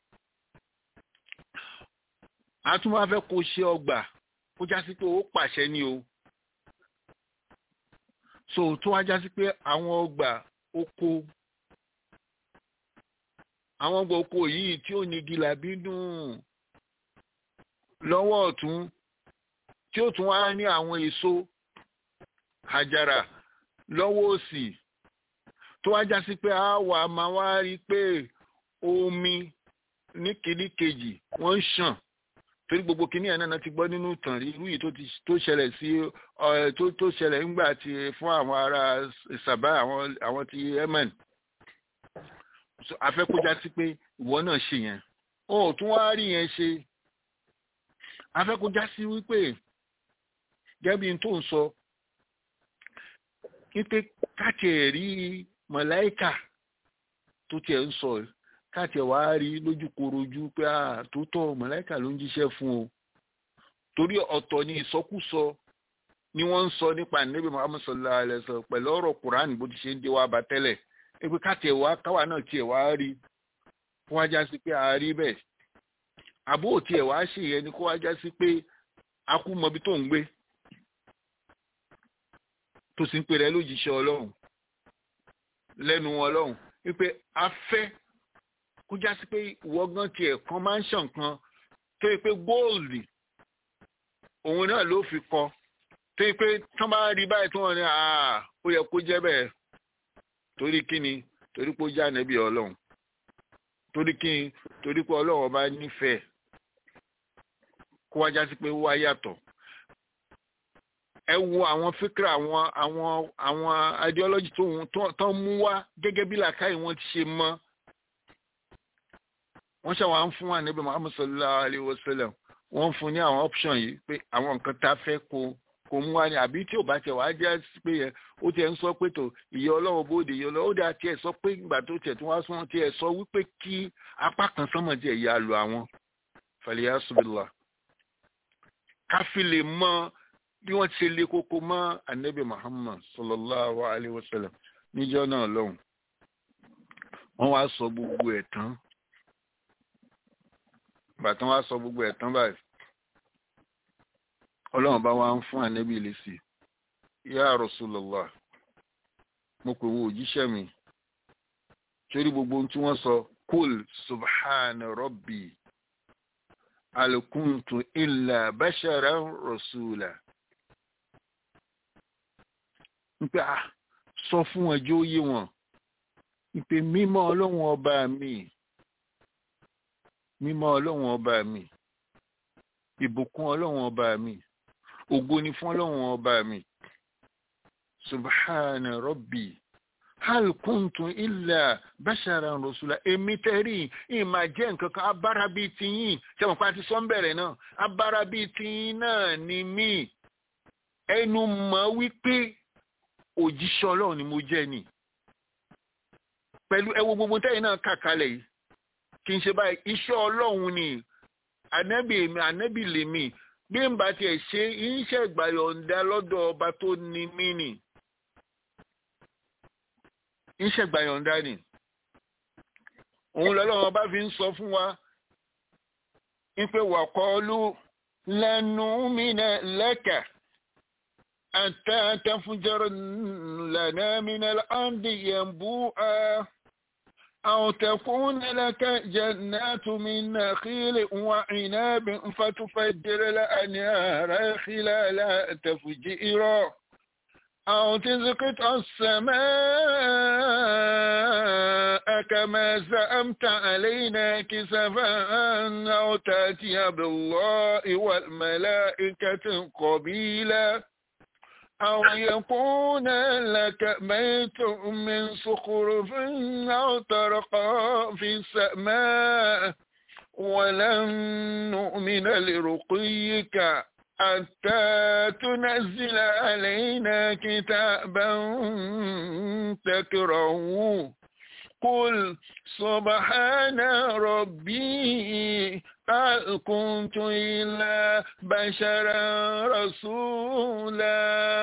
a tún wá fẹ́ kó ṣe ọgbà ó já sí pé ó pàṣẹ ní o so tó wá já sí pé àwọn ọgbà oko àwọn ọgbà oko yìí tí ó ní gílábí dùn lọ́wọ́ ọ̀tún tí ó tún wá ní àwọn èso àjàrà lọ́wọ́ òsì tó wá já sí pé a wà máa wá rí i pé omi ní kìíní kejì wọ́n ń ṣàn torí gbogbo kìíní ẹ̀ náà ti gbọ́ nínú ìtàn rí irú yìí tó ṣẹlẹ̀ sí tó ṣẹlẹ̀ ńgbà tí fún àwọn ará Sàbá àwọn ti Yemen afẹ́kójá sí pé ìwọ náà ṣe yẹn ó tún wá rí yẹn ṣe afẹ́kójá sí wípé gẹ́bí tó ń sọ wípé káàkiri rí mọ̀láìkà tó tiẹ̀ ń sọ káàkiri wá rí lójúkorojú pé à tó tọ́ mọ̀láìkà ló ń jíṣẹ́ fún o torí ọ̀tọ̀ ni ìsọkúsọ ni wọ́n ń sọ nípa níbi Muhammad sallallahu alaihi wasallam pẹ̀lú ọ̀rọ̀ Quran bó ti ṣe ń dé wá bá tẹ́lẹ̀ pé káàkiri wá káwa náà tiẹ̀ wá rí kó wá já sí pé a rí bẹ́ẹ̀ àbó tiẹ̀ wá ṣe yẹn ni kó wá já sí pé a kú mọbi tó ń gbé tó sì ń pè rẹ lójíṣẹ́ ọlọ́run lẹ́nu ọlọ́run wípé a fẹ́ kó já sí pé ìwọ gan tiẹ̀ kan máa ń ṣàn kan tó yẹ pé góòlì òun náà ló fi kọ tó yẹ pé tán bá rí báyìí tó wọn ní àá ó yẹ kó jẹ́ bẹ́ẹ̀ torí kí ni torí pé ó já nẹ́bí ọlọ́run torí kí ni torí pé ọlọ́run ọba nífẹ̀ẹ́ kó wá já sí pé ó wá yàtọ̀ ẹ wo àwọn fíkra àwọn àwọn àwọn ideology tó tó ń mú wá gẹ́gẹ́ bí làákàyè wọn ti ṣe mọ́ wọ́n ṣe àwọn fún ànábì Muhammad sallallahu alayhi wa sallam wọ́n fún ní àwọn option yìí pé àwọn nǹkan tá a fẹ́ kó kó mú wá ní àbí tí ò bá tẹ̀ wá jẹ́ pé yẹn ó tiẹ̀ ń sọ pé tó ìyẹ́ ọlọ́run bóde ìyẹ́ ọlọ́run ó dà tiẹ̀ sọ pé ìgbà tó tiẹ̀ tí wọ́n sún tiẹ̀ sọ wípé kí apá kan sánmọ̀ tiẹ̀ yà lù àwọn fàlẹ́yà subìlà káfí lè mọ bí wọ́n ti lé koko mọ́ anabi muhammad sallallahu alayhi wa sallam níjọ́ náà lọ́hùn wọ́n wá sọ gbogbo ẹ̀ tán bàtán wá sọ gbogbo ẹ̀ tán báyìí ọlọ́run bá wá ń fún anabi lésì ya rasulullah mo pè wọ́n òjíṣẹ́ mi torí gbogbo ohun tí wọ́n sọ kul subhana rabbi alkuntu illa basharan rasula wípé à sọ fún ẹjọ́ ó yé wọn wípé mímọ́ ọlọ́run ọba mi mímọ́ ọlọ́run ọba mi ìbùkún ọlọ́run ọba mi ògo ni fún ọlọ́run ọba mi subhana rabbi hal kuntu illa basharan rasula èmi tẹ́rì ìmà jẹ́ nǹkan kan abára bíi tiyín sẹ́wọ̀n pa ti sọ́n bẹ̀rẹ̀ náà abára bíi tiyín náà ni mí ẹnu mọ̀ wípé òjíṣẹ́ ọlọ́run ni mo jẹ́ ni pẹ̀lú ẹwọ gbogbo tẹ́yìn náà kà kalẹ̀ yìí kì í ṣe báyìí iṣẹ́ ọlọ́run ni ànábì èmi ànábì lèmi bí n bá tiẹ̀ ṣe iṣẹ́ ìgbàyọ̀ǹda lọ́dọ̀ ọba tó ní mí nì iṣẹ́ ìgbàyọ̀ǹda ni òun lọ́lọ́run ọba fi ń sọ fún wa wípé wàkọ́ọ́lù lẹ́nu mi náà lẹ́kà àtà àtàfúnjọ́rọ̀ lẹ́nà mi náà láǹdì yẹn bú ẹ́. أو تكون لك جنات من نخيل وعناب فتفجر الأنهار خلالها تفجيرا أو تسقط السماء كما زعمت علينا كسفا أو تأتي بالله والملائكة قبيلا أو يكون لك بيت من صخرف أو ترقى في السماء ولن نؤمن لرقيك حتى تنزل علينا كتابا تكرهه قل سبحان ربي هل كنت إلا بشرا رسولا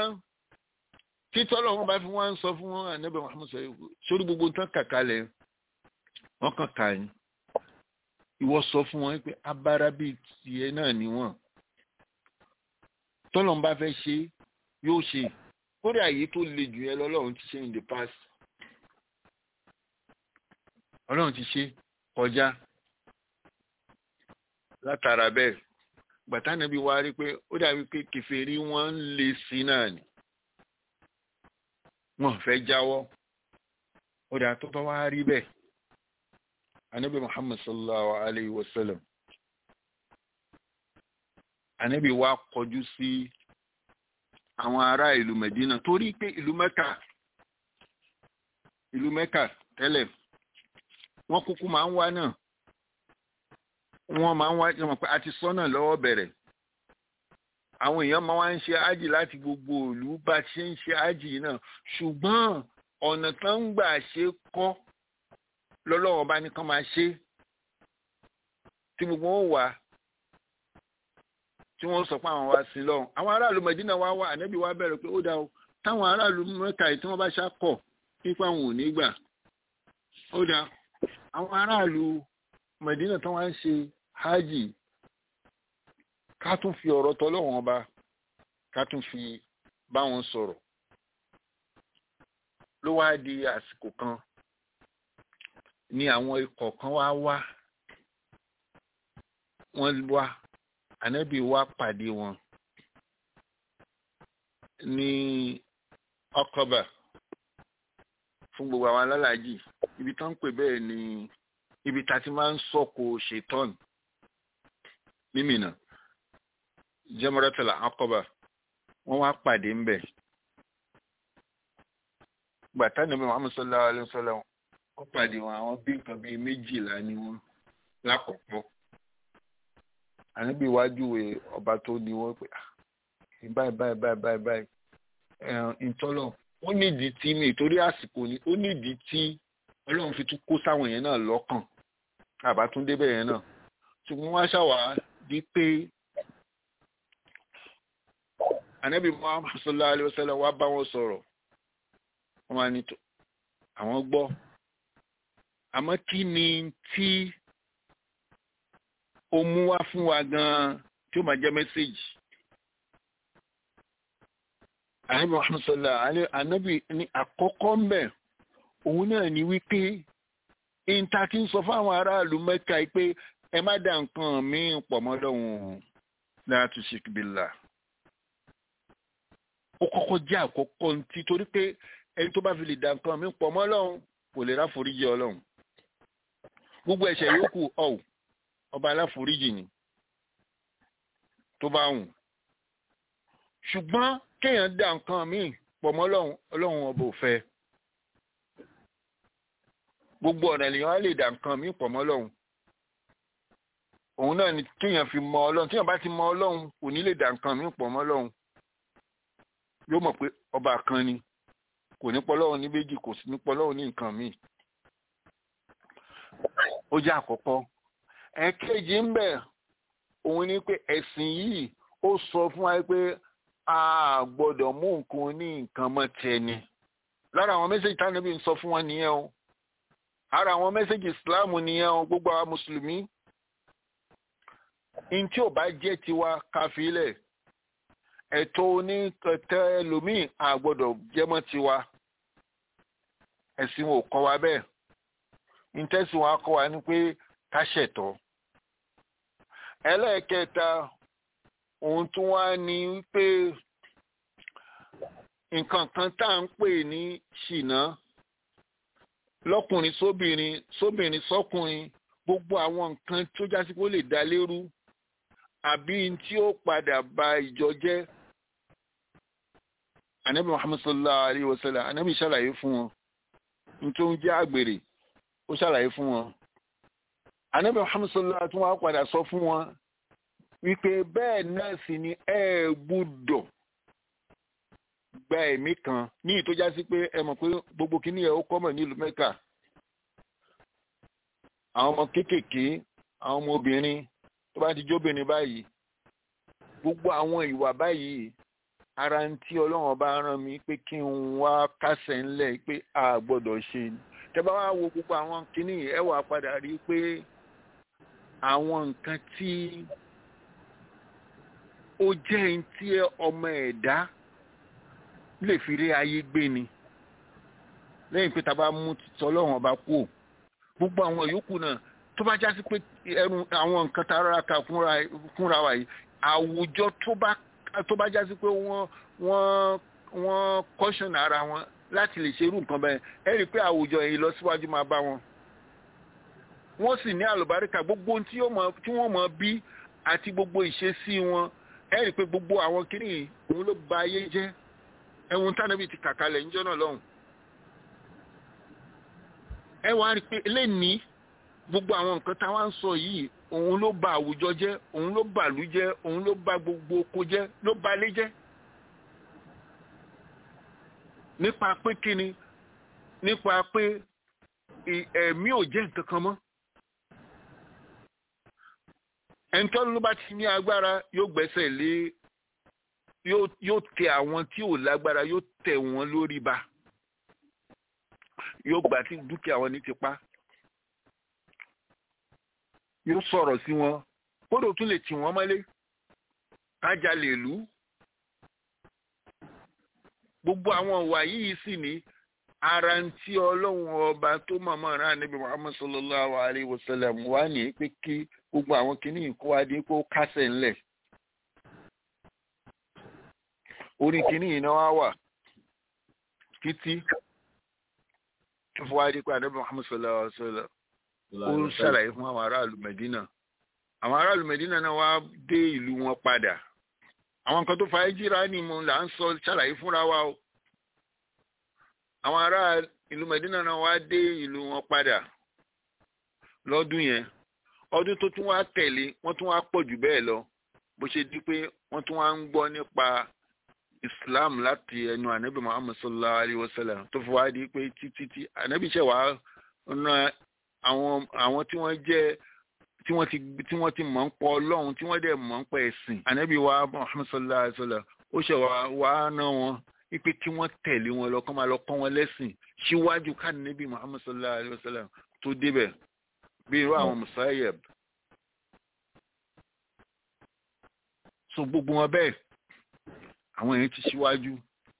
títọ́ lọ́wọ́ bá fi wọ́n sọ fún wọn ànábẹ́ Muhammad sọ sórí gbogbo tán kàkálẹ̀ wọ́n kàn ká yín ìwọ sọ fún wọn pé abára bíi tiẹ̀ náà ni wọ́n tọ́lọ́n bá fẹ́ ṣe yóò ṣe kódà àyè tó le jù yẹn lọ́lọ́run ti ṣe in the past ọlọ́run ti ṣe kọjá látara bẹ́ẹ̀ gbàtánàbí wa rí pé ó dàbí pé kèfèrí wọn ń le sí náà ni wọn fẹ́ jáwọ́ ó dà tó bá wá rí bẹ́ẹ̀ anabi muhammad sallallahu alayhi wa sallam anabi wa kọjú sí àwọn ará ìlú medina torí pé ìlú mẹ́kà ìlú mẹ́kà tẹ́lẹ̀ wọ́n kúkú máa ń wá náà wọ́n máa ń wá jẹ́ mọ̀ pé a ti sọ́nà lọ́wọ́ bẹ̀rẹ̀ àwọn èèyàn máa wá ń ṣe ájì láti gbogbo ìlú bá ṣe ń ṣe ájì náà ṣùgbọ́n ọ̀nà tó ń gbà ṣe kọ́ lọ́lọ́wọ́ bá ní kán máa ṣe tí gbogbo wọn wà tí wọ́n sọ pé àwọn wá sí lọ́hùn àwọn aráàlú Mẹdínà wá wá ànábì wá bẹ̀rẹ̀ pé ó dá o táwọn aráàlú Mẹ́kà yìí tí wọ́n bá ṣàkọ̀ nípa àwọn ò ní gbà ó dá àwọn aráàlú Mẹdínà tí wọ́n ń ṣe hajj ká tún fi ọ̀rọ̀ tọ́lọ́wọ́n ọba ká tún fi bá wọn sọ̀rọ̀ ló wá di àsìkò kan ni àwọn ikọ̀ kan wá wá wọ́n wá ànábì wá pàdé wọn ní ọkọ̀bà fún gbogbo àwọn alálàájì ibi tó ń pè bẹ́ẹ̀ ni ibi tá a ti máa ń sọ̀kò ṣètọ́n mímìnà jẹ́mọ́rẹ́tàlá ọkọ̀bà wọ́n wá pàdé ń bẹ̀ gbàtà nàbí Muhammad sallallahu alaihi wasallam wọ́n pàdé wọn àwọn bí nǹkan bíi méjìlá ni wọ́n lákọ̀ọ́kọ́ àníbi iwájú ọba tó ní wọ́n pé báyìí báyìí báyìí báyìí báyìí ìtọ́lọ̀ ó nídìí tí mi torí àsìkò ni ó nídìí tí ọlọ́run fi tún kó sáwọn yẹn náà lọ́kàn àbátúndé bẹ́ẹ̀ yẹn náà ṣùgbọ́n wọ́n ṣàwà di pé ànábì Muhammad sallallahu alaihi wasallam wá bá wọn sọ̀rọ̀ wọ́n wá ní àwọn gbọ́ àmọ́ kí ni tí ó mú wá fún wa gan-an tí ó máa jẹ́ mẹ́sẹ̀gì ànábì Muhammad sallallahu alaihi ànábì ní àkọ́kọ́ ń bẹ̀ òun náà ni wípé ìta kí n sọ fáwọn aráàlú mẹ́ka pé ẹ má dá nǹkan míì pọ̀ mọ́ lọ́hùn la tushrik billah ó kọ́kọ́ jẹ́ àkọ́kọ́ ntí torí pé ẹni tó bá fi lè dá nǹkan míì pọ̀ mọ́ lọ́hùn kò lè ráforíjì ọlọ́hun gbogbo ẹ̀ṣẹ̀ yòókù ọ̀hún ọba aláforíjì ni tó bá wùn ṣùgbọ́n kéèyàn dá nǹkan míì pọ̀ mọ́ lọ́hùn ọlọ́hun ọba ò fẹ́ gbogbo ọ̀nà ènìyàn á lè dà nǹkan mí pọ̀ mọ́ Ọlọ́run òun náà ni kéèyàn fi mọ Ọlọ́run téèyàn bá ti mọ Ọlọ́run kò ní lè dà nǹkan mí pọ̀ mọ́ Ọlọ́run yóò mọ̀ pé ọba kan ni kò ní pọ́lọ́run ní méjì kò sí ní pọ́lọ́run ní nǹkan míì ó jẹ́ àkọ́kọ́ ẹ̀kejì ń bẹ òun ni pé ẹ̀sìn yìí ó sọ fún wa pé a gbọ́dọ̀ mú nǹkan ní nǹkan mọ́ tẹni lára àwọn mẹ́sẹ̀jì tánàbí ń sọ fún wọn nìyẹn o ara àwọn mẹ́sẹ̀jì islam nìyẹn o gbogbo àwọn mùsùlùmí in tí ò bá jẹ́ tiwa káfílẹ̀ ẹ̀tọ́ oníkẹtẹ́ ẹlòmíì a gbọ́dọ̀ jẹ́mọ́ tiwa ẹ̀sìn ò kọ́ wa bẹ́ẹ̀ ìtẹ́sìn wa kọ́ wa ní pé ká ṣẹ̀tọ́ ẹlẹ́ẹ̀kẹta ohun tó wá ní pé nǹkan kan tá à ń pè ní ṣìnà lọ́kùnrin sóbìnrin sóbìnrin sọ́kùnrin gbogbo àwọn nǹkan tó jásí pé ó lè dá lérú àbí tí ó padà ba ìjọ jẹ́ anabi muhammad sallallahu alayhi wa sallam anabi ṣàlàyé fún wọn ní tó ń jẹ́ àgbèrè ó ṣàlàyé fún wọn anabi muhammad sallallahu alayhi wa sallam padà sọ fún wọn wípé bẹ́ẹ̀ náà sì ni ẹ gbúdọ̀ gba ẹ̀mí kan ní ìtọ́já sí pé ẹ mọ̀ pé gbogbo kìíní ẹ̀ ó kọ́mọ̀ nílùú mẹ́kà àwọn ọmọ kéékèèké àwọn ọmọ obìnrin tó bá ti jóbìnrin báyìí gbogbo àwọn ìwà báyìí ara ń tí ọlọ́run ọba rán mi pé kí n wá kásẹ̀ ńlẹ̀ pé a gbọ́dọ̀ ṣe ni tẹ́ bá wá wo gbogbo àwọn kìíní ẹ wà padà rí i pé àwọn nǹkan tí ó jẹ́ ń tí ọmọ ẹ̀dá lè fi rí ayé gbé ni lẹ́yìn pé ta bá mú tọ́lọ́run ọba kú gbogbo àwọn yòókù náà tó bá já sí pé ẹrù àwọn nǹkan tá a rárá ka fúnra wa yìí àwùjọ tó bá tó bá já sí pé wọ́n wọ́n wọ́n kọ́ṣọ̀n ara wọn láti lè ṣerú nǹkan bẹ́ẹ̀ ẹ rí i pé àwùjọ yìí lọ síwájú máa bá wọn. wọ́n sì ní àlùbáríkà gbogbo tí wọ́n mọ̀ bí àti gbogbo ìṣesí wọn ẹ rí i pé gbogbo àwọn kìnìún òun ló ba ayé jẹ́ ẹ̀wọ̀n tánàbí ti kàkalẹ̀ níjọ́ náà lọ́hùn. ẹ wá rí i pé lẹ́ni gbogbo àwọn nǹkan táwa ń sọ yìí òun ló ba àwùjọ jẹ́ òun ló ba ìlú jẹ́ òun ló ba gbogbo oko jẹ́ ló ba ilé jẹ́. nípa pé kíni nípa pé ẹ̀mí ò jẹ́ nǹkan kan mọ́. ẹnitọ́ni ló bá ti ní agbára yóò gbẹ́sẹ̀ lé yóò tẹ àwọn tí ò lágbára yóò tẹ wọn lórí ba yóò gbà tí dúkìá wọn ní tipa yóò sọ̀rọ̀ sí wọn kódò tún lè tì wọ́n mọ́lé kájà lè lú gbogbo àwọn ìwà yìí sì ní ara ń tí ọlọ́run ọba tó mọ̀mọ́ rán níbi muhammad sallallahu alayhi wa sallam wà ní pé kí gbogbo àwọn kìíní kó wá dé kó kásẹ̀ ńlẹ̀ orí kìíní yìí náà wá wà títí tó fọwọ́ adé pé ànábì muhammad sallallahu alayhi wa sallam ó ń ṣàlàyé fún àwọn aráàlú mẹdínà àwọn aráàlú mẹdínà náà wá dé ìlú wọn padà àwọn nǹkan tó fa ẹjìrá ni mo là ń sọ ṣàlàyé fúnra wa o àwọn ará ìlú mẹdínà náà wá dé ìlú wọn padà lọ́dún yẹn ọdún tó tún wá tẹ̀lé wọ́n tún wá pọ̀ jù bẹ́ẹ̀ lọ bó ṣe di pé wọ́n tún wá ń gbọ́ nípa islam láti ẹnu ànábì muhammad sallallahu alayhi wa sallam tó fi wá di pé títí tí ànábì ṣẹ̀ wá ran àwọn àwọn tí wọ́n jẹ́ tí wọ́n ti tí wọ́n ti mọ̀ ń pọ̀ ọlọ́run tí wọ́n dẹ̀ mọ̀ ń pọ̀ ẹ̀sìn ànábì wa muhammad sallallahu alayhi wa sallam ó ṣe wá wá ná wọn wípé kí wọ́n tẹ̀lé wọn lọ kọ́ máa lọ kọ́ wọn lẹ́sìn síwájú káàdínẹ́bì muhammad sallallahu alayhi wa sallam tó débẹ̀ bí irú àwọn musayeb so gbogbo wọn bẹ́ẹ̀ àwọn èèyàn ti síwájú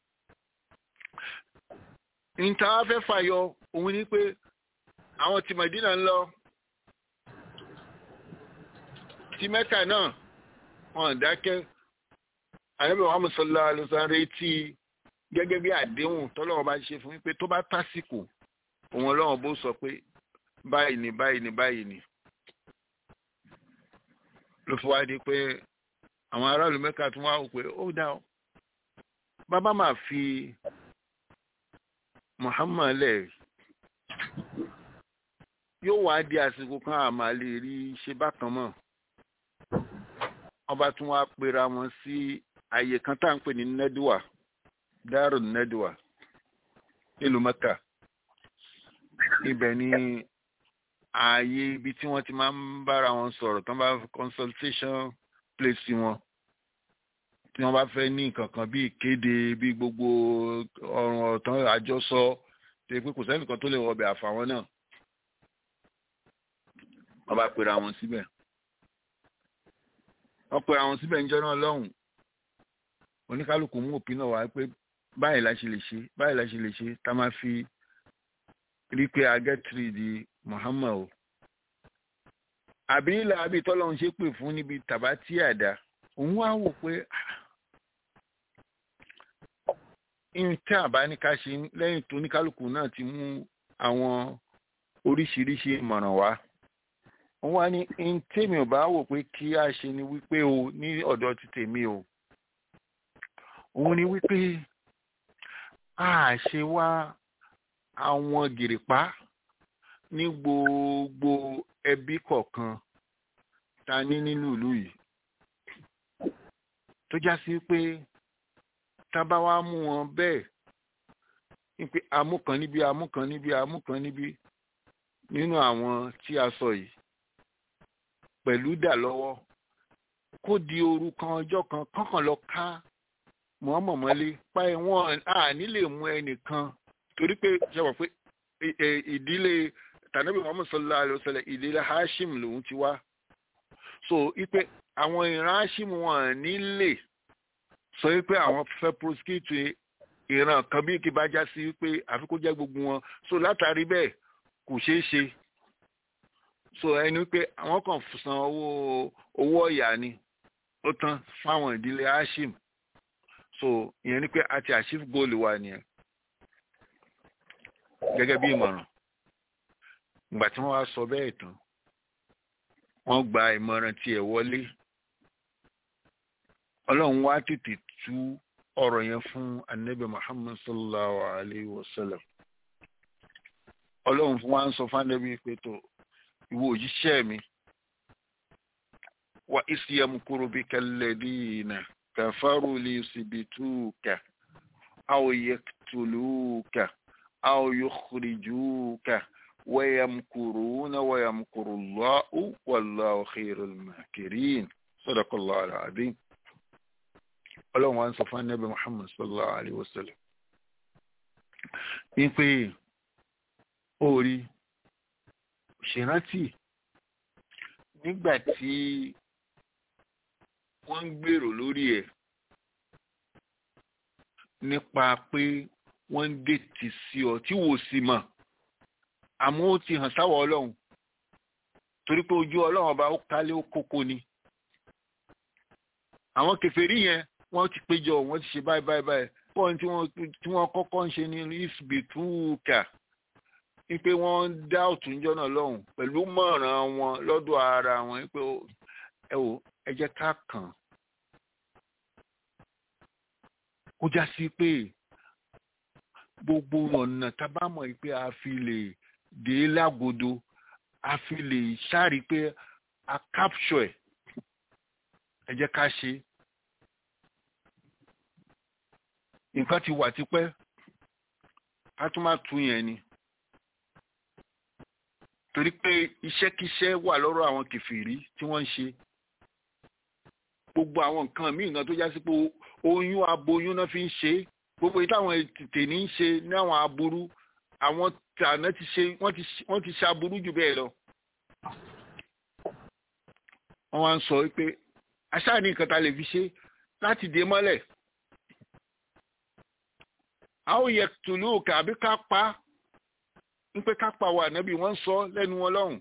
níta wá fẹ́ fàyọ òun ni pé àwọn tí Mẹdínà ń lọ tí Mẹ́kà náà wọn dákẹ́ àyẹ̀bẹ̀ Muhammad sallallahu alaihi wasallam retí gẹ́gẹ́ bí àdéhùn tọ́lọ́wọ́ bá ṣe fún wípé tó bá tásìkò òun ọlọ́run bó sọ pé báyìí ni báyìí ni báyìí ni ló fi wá di pé àwọn aráàlú Mẹ́kà tún wá wò pé ó dá ọ bàbá máa fi Muhammad lẹ̀ yóò wá di àsìkò kan àmà lè rí ṣe bákan mọ́ wọ́n bá tún wá pera wọn sí àyè kan tá à ń pè ní nẹ́dùwà Darun Nadwa nílùú Mẹ́kà ibẹ̀ ni ààyè ibi tí wọ́n ti máa ń bára wọn sọ̀rọ̀ tán bá consultation place wọn tí wọ́n bá fẹ́ ní nǹkan kan bí ìkéde bí gbogbo ọ̀ràn ọ̀tán àjọsọ ṣe pé kò sẹ́nìkan tó lè wọ ọbẹ̀ àfàwọn náà wọ́n bá pera wọn síbẹ̀ wọ́n pera wọn síbẹ̀ níjọ́ náà lọ́hùn oníkálukú mú òpin náà wá pé báyìí la ṣe lè ṣe báyìí la ṣe lè ṣe tá máa fi rí pé agẹ́tìrì di Muhammad o àbí ilà àbí tọ́lọ́run ṣe pè fún níbi tàbátì àdá òun wá wò pé tí àbá ní ká ṣe lẹ́yìn tó oníkálukú náà ti mú àwọn oríṣiríṣi ìmọ̀ràn wá wọ́n wá ní in tèmi ò bá wò pé kí a ṣe ni wípé o ní ọ̀dọ̀ ti tèmi o òun ni wípé a ṣe wá àwọn gìrìpá ní gbogbo ẹbí kọ̀ọ̀kan ta ní nínú ìlú yìí tó já sí pé tá bá wá mú wọn bẹ́ẹ̀ wípé amúkan níbi amúkan níbi amúkan níbi nínú àwọn tí a sọ yìí pẹ̀lú dà lọ́wọ́ kó di òru kan ọjọ́ kan kọ́kàn lọ ká mọ́mọ́mọ́lé páyé wọn à nílè mú ẹnìkan torí pé ṣe wọ̀ pé ìdílé tànàbí Muhammad sallallahu alaihi wasallam ìdílé Hashim lòun ti wá so ipe àwọn ìran Hashim wọn nílè sọ wípé àwọn fẹ́ prosecute ìran kan bí kí bá já sí wípé àfi kó jẹ́ gbogbo wọn so látàrí bẹ́ẹ̀ kò ṣeé ṣe so ẹni pé àwọn kan san owó owó ọ̀yà ni ó tán fáwọn ìdílé Hashim so ìyẹn ni pé a ti achieve goal wa nìyẹn gẹ́gẹ́ bí ìmọ̀ràn ìgbà tí wọ́n wá sọ bẹ́ẹ̀ tán wọ́n gba ìmọ̀ràn tiẹ̀ wọlé ọlọ́run wá tètè tú ọ̀rọ̀ yẹn fún anabi muhammad sallallahu alayhi wa sallam ọlọ́run wá ń sọ fún anabi pé tó ìwọ òjíṣẹ́ mi wa isyamkuru bika alladhina kafaru liyusbituka aw yaktuluka aw yukhrijuka ويمكرون ويمكر الله والله خير الماكرين صدق الله العظيم ọlọ́run wa ń sọ fún anábì muhammad sallallahu alayhi wa sallam ní pé orí ṣèrántí nígbà tí wọ́n ń gbèrò lórí ẹ̀ nípa pé wọ́n ń dètì sí ọ tí wò sí mọ̀ àmọ́ ó ti hàn sáwọ́ ọlọ́run torí pé ojú ọlọ́run ọba ó kálé ó kókó ni àwọn kèfèrí yẹn wọ́n ti péjọ wọ́n ti ṣe báyìí báyìí báyìí pọ́n tí wọ́n tí wọ́n kọ́kọ́ ń ṣe ní isbituka wípé wọ́n ń dá òtúnjọ́ náà lọ́hùn pẹ̀lú mọ̀ràn wọn lọ́dọ̀ ara wọn wípé ẹ wò ẹ jẹ́ ká kàn kó já sí pé gbogbo ọ̀nà tá a bá mọ̀ pé a fi lè dé lágodo a fi lè ṣáàrí pé a capture ẹ̀ ẹ jẹ́ ká ṣe nǹkan ti wà tipẹ́ ká tún má tún yẹn ni torí pé iṣẹ́kíṣẹ́ wà lọ́rọ̀ àwọn kìfìrí tí wọ́n ń ṣe gbogbo àwọn nǹkan míì náà tó já sí pé oyún aboyún náà fi ń ṣe é gbogbo yìí táwọn tètè ní í ṣe ní àwọn aburú àwọn tàná ti ṣe wọ́n ti ṣe aburú jù bẹ́ẹ̀ lọ. wọ́n wá ń sọ pé aṣáà ní nǹkan tá a lè fi ṣe láti dé mọ́lẹ̀. a ó yẹ tùlù kàbí ká pa ń pé ká pa wà nábì wọ́n ń sọ lẹ́nu wọn lọ́hùn.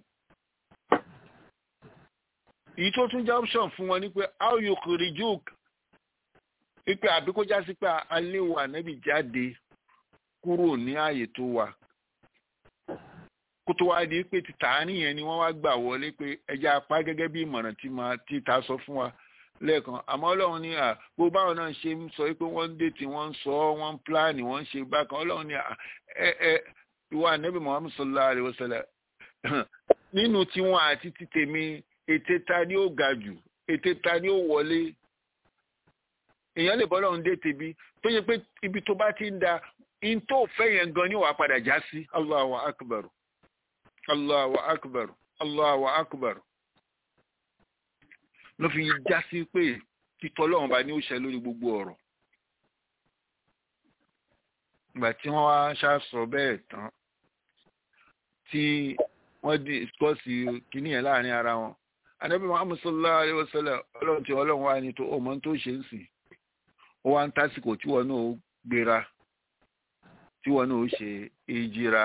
èyí tó tún jẹ́ option fún wọn ni pé a ó yọ kiri jókè wípé àbí kó já sí pé alẹ́ wa nẹ́bí jáde kúrò ní ààyè tó wà kó tó wá di pé títà nìyẹn ni wọ́n wá gbà wọlé pé ẹja apá gẹ́gẹ́ bí ìmọ̀ràn tí máa tí ta sọ fún wa lẹ́ẹ̀kan àmọ́ ọlọ́run ní à gbogbo báwọn náà ṣe ń sọ pé wọ́n ń dètì wọ́n ń sọ wọ́n ń pílánì wọ́n ń ṣe bákan ọlọ́run ní à ẹ ẹ ìwà nẹ́bí muhammed sallallahu alayhi wa sallam nínú tiwọn àti títèmi ètè ta ni ó ga jù ètè ta ni ó wọlé èèyàn lè bọ́ lọ́run dé tèbi tó yẹ pé ibi tó bá ti ń da in tó fẹ́ yẹn gan ni wàá padà já sí Allahu akbar Allahu akbar Allahu akbar ló fi já sí pé títọ́ lọ́run bá ní ó ṣe lórí gbogbo ọ̀rọ̀ ìgbà tí wọ́n wá ṣàṣọ bẹ́ẹ̀ tán tí wọ́n dìskọ́sì kìíní yẹn láàrin ara wọn anabi muhammad sallallahu alayhi wa sallam ọlọ́run tí ọlọ́run wá ní tó ọmọ tó ṣe ń sìn ó wá ń tásìkò tí wọn náà ó gbéra tí wọn náà ó ṣe èjìra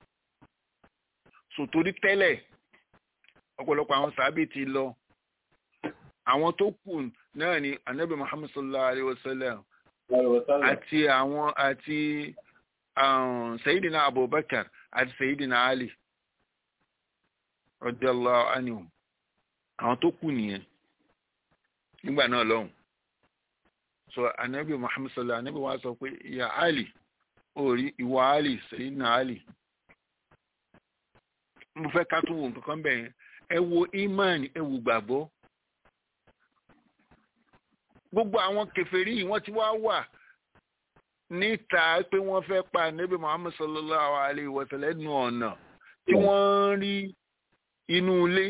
sòtórí tẹ́lẹ̀ ọ̀pọ̀lọpọ̀ àwọn sàábì ti lọ àwọn tó kù náà ni anabi muhammad sallallahu alayhi wa sallam àti àwọn àti sayidina abubakar àti sayidina ali radiyallahu anhum àwọn tó kù nìyẹn nígbà náà lọ́hùn so anabi muhammad sallallahu anabi wa sọ pé ya ali orí ìwọ ali sayidina ali mo fẹ́ ká tún wo nǹkan kan bẹ́ẹ̀ ẹ wo imani ẹ wo gbàgbọ́ gbogbo àwọn kèfèrí yìí wọ́n ti wá wà níta pé wọ́n fẹ́ pa anabi muhammad sallallahu alayhi wa sallam ẹnu ọ̀nà tí wọ́n rí inú ilé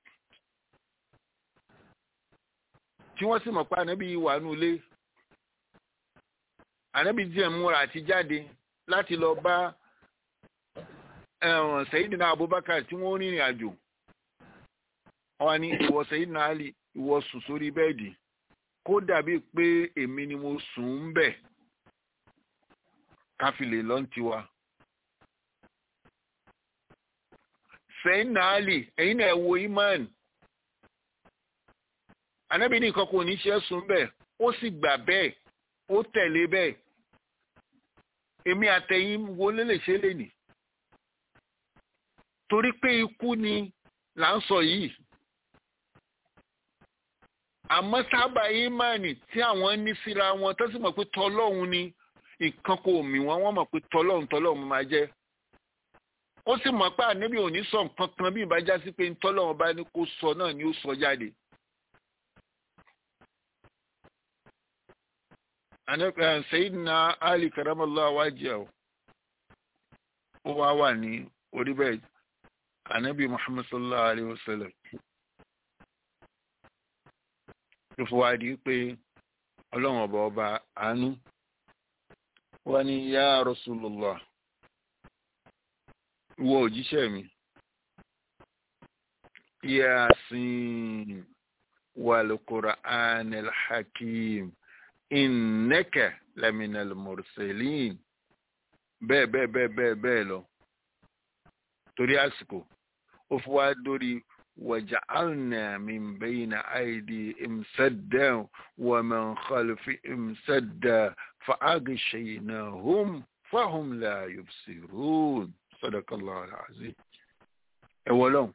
tí wọ́n sì mọ̀ pé ànábì wà nínú ilé ànábì díẹ̀ múra àti jáde láti lọ bá Sayyidina Abubakar tí wọ́n rìnrìn àjò wọ́n ní ìwọ Sayyidina Ali ìwọ sùn sórí bẹ́ẹ̀dì kó dàbí pé èmi ni mo sùn ń bẹ̀ káfílẹ̀ lọ́ntiwa. Sayyidina Ali ẹ̀yin náà wo imán anabi ní nǹkan kò ní ṣe sùn bẹ́ẹ̀ ó sì gbà bẹ́ẹ̀ ó tẹ̀lé bẹ́ẹ̀ èmi àtẹ̀yìn wo ló lè ṣe lè nì torí pé ikú ni là ń sọ yìí àmọ́ sábà ìmánì tí àwọn ní síra wọn tó sì mọ̀ pé tọlọ́hun ni nǹkan kò mì wọ́n wọ́n mọ̀ pé tọlọ́hun tọlọ́hun máa jẹ́ ó sì mọ̀ pé ànábì ò ní sọ nǹkan kan bí ìbájá sí pé tọlọ́hun bá ní kó sọ náà ni ó sọ jáde. Sayyidina Ali karamallahu wajhahu ó wá wà ní orí bẹ́ẹ̀ ànábì Muhammad sallallahu alayhi wa sallam tó fi wá di pé ọlọ́run ọba ọba àánú wá ní yá Rasulullah ìwọ òjíṣẹ́ mi Yasin wal Qur'anil Hakim innaka laminal mursalin bẹ́ẹ̀ bẹ́ẹ̀ bẹ́ẹ̀ bẹ́ẹ̀ bẹ́ẹ̀ lọ torí àsìkò ó fi wá dórí waja'alna min bayna aydihim saddan wa min khalfihim saddan fa'aghshaynahum fahum la yubsirun sadaqallahu alazim ẹ wọlọ́n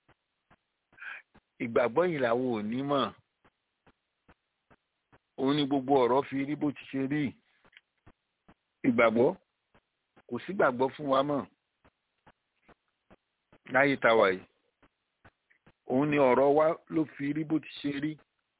ìgbàgbọ́ yìí làwọn ò ní mọ̀ òun ni gbogbo ọ̀rọ̀ fi rí bó ti ṣe rí ìgbàgbọ́ kò sí gbàgbọ́ fún wa mọ́ láyé táwa yìí òun ni ọ̀rọ̀ wa ló fi rí bó ti ṣe rí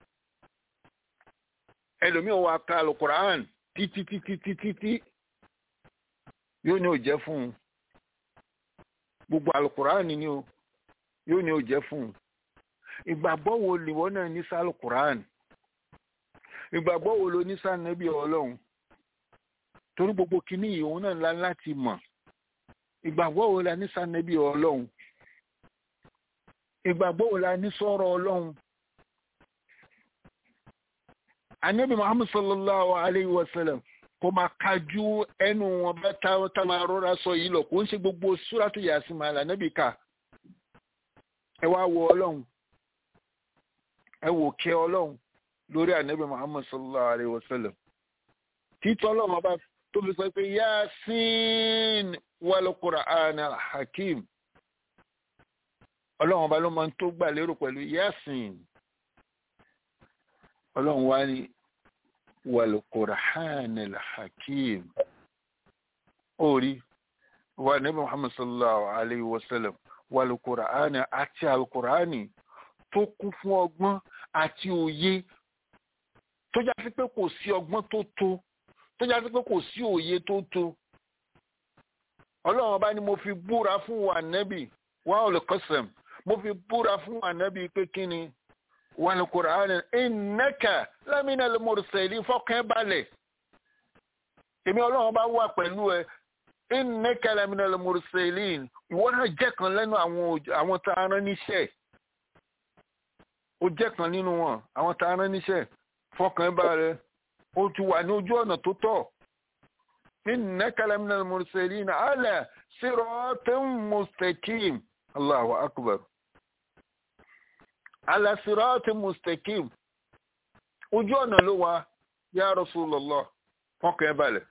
ẹlòmíì wa ka alukur'an títí títí títí tí yóò ní ò jẹ́ fún un gbogbo alukur'an ni o yóò ní ò jẹ́ fún un ìgbàgbọ́ wo lìwọ́ náà ní sí alukur'an ìgbàgbọ́ wo ló ní sí ànábì ọlọ́run torí gbogbo kìíní yìí òun náà ńlá láti mọ̀ ìgbàgbọ́ wo la ní sí ànábì ọlọ́run ìgbàgbọ́ wo la ní sọ̀rọ̀ ọlọ́run ànábì muhammad sallallahu alayhi wa sallam kò máa kájú ẹnu wọn bá tá máa rọra sọ yìí lọ kò ń ṣe gbogbo súrátù yàsí máa là ànábì ká ẹ wá wo ọlọ́run ẹ wò kẹ́ ọlọ́run lórí ànábì muhammad sallallahu alayhi wa sallam títọ́ ọlọ́run ọba tó fi sọ pé yasin wal qur'an hakim ọlọ́run ọba ló máa ń tó gbà lérò pẹ̀lú yasin ọlọ́run wá ní wal qur'an hakim orí wa ànábì muhammad sallallahu alayhi wa sallam wal qur'an àti al qur'ani tó kún fún ọgbọ́n àti òye tó já sí pé kò sí ọgbọ́n tó tó tó já sí pé kò sí òye tó tó ọlọ́run ọba ni mo fi búra fún wa nẹ́bì wà olùkọ́sẹ̀m mo fi búra fún wa nẹ́bì pé kí ni wà ní kùránì ìnẹ́kà lámìnà lẹ́mọ̀rẹ́sẹ̀lì fọ́kàn balẹ̀ èmi ọlọ́run bá wà pẹ̀lú ẹ ìnẹ́kà lámìnà lẹ́mọ̀rẹ́sẹ̀lì ìwọ náà jẹ́ kan lẹ́nu àwọn tá a rán níṣẹ́ ó jẹ́ kan nínú wọn àwọn tá a rán níṣẹ́ fọ́kàn balẹ̀ ó ti wà ní ojú ọ̀nà tó tọ́ إنك لمن المرسلين على صراط مستقيم الله أكبر على صراط مستقيم ojú ọ̀nà ló wà ya Rasulullah fọ́kàn ẹ balẹ̀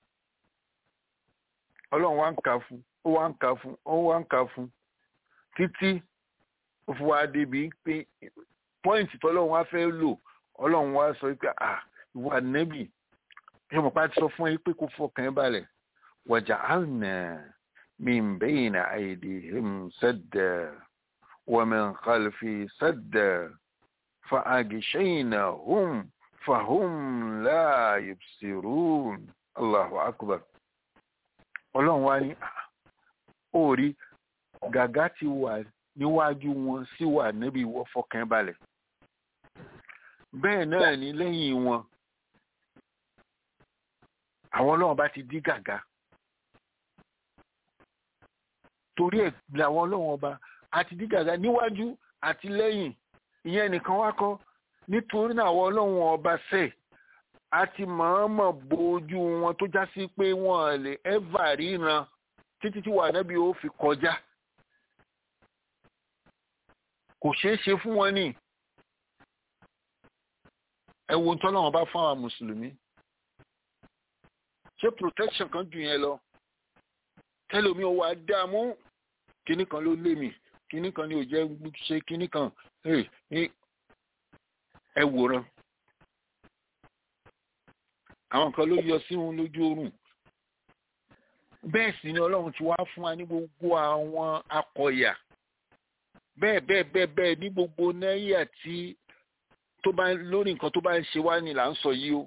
ọlọ́run wá ń kà fún ó wá ń kà fún ó wá ń kà fún títí ó fi wá débi pé pọ́ìntì tọ́lọ́run wá fẹ́ lò ọlọ́run wá sọ pé à ìwà nẹ́bì yóò pa ti sọ fún ẹ pé kó fọkàn ẹ balẹ̀ waja'alna min bayna aydihim sadda wa min khalfi sadda fa'aghshaynahum fahum la yubsirun Allahu akbar ọlọ́run wá ní orí gàgá ti wà níwájú wọn sí wà níbi ìwọ fọkàn ẹ balẹ̀ bẹ́ẹ̀ náà ní lẹ́yìn wọn àwọn ọlọ́run bá ti dí gàgá torí ẹ̀ làwọn ọlọ́run ọba àti dí gàgá níwájú àti lẹ́yìn ìyẹn nìkan wá kọ́ nítorí náà àwọn ọlọ́run ọba sẹ̀ àti mọ̀ọ́mọ̀ bójú wọn tó já sí pé wọ́n lè ẹ́fà ríran títí tí wà nábì ó fi kọjá kò ṣeé ṣe fún wọn ní ẹ wo tọ́lọ́run bá fún àwọn mùsùlùmí ṣé protection kan jù yẹn lọ tẹlomi ò wá dààmú kinní kan ló lé mi kinní kan ni ò jẹ́ ṣe kinní kan ẹ wòran àwọn kan ló yọ sí wọn lójú oorun bẹ́ẹ̀ sì ni ọlọ́run ti wá fún wa ní gbogbo àwọn akọ̀yà bẹ́ẹ̀ bẹ́ẹ̀ bẹ́ẹ̀ bẹ́ẹ̀ ní gbogbo náírà tí tó bá lórí nǹkan tó bá ń ṣe wá ni là ń sọ yìí o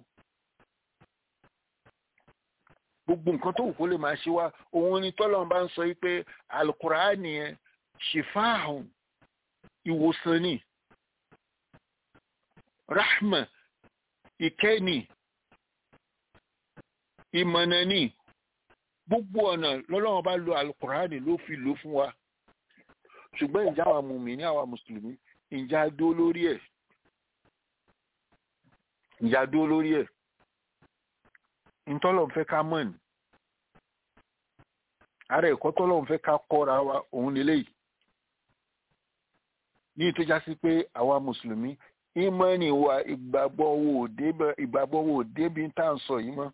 gbogbo nǹkan tó wù kó lè máa ṣe wá òun ni tọ́lọ́run bá ń sọ yìí pé alukuraani yẹn ṣìfáàhùn ìwòsàn ni rahma ìkẹ́ni ìmọ̀nà ni gbogbo ọ̀nà lọ́lọ́run bá lo alukuraani ló fi lò fún wa ṣùgbọ́n ìjà àwa mùmíní àwa mùsùlùmí ìjà dó lórí ẹ̀ ìjà dó lórí ẹ̀ ntọ́lọ̀ fẹ́ ká mọ̀ ní ara ẹ̀kọ́ tọ́lọ̀ fẹ́ ká kọ́ra wa òun lélẹ́yìí ní ìtọ́já sí pé àwa mùsùlùmí ìmọ̀ọ́nì wa ìgbàgbọ́ wo ìgbàgbọ́ wo débi tá à ń sọ yìí mọ́.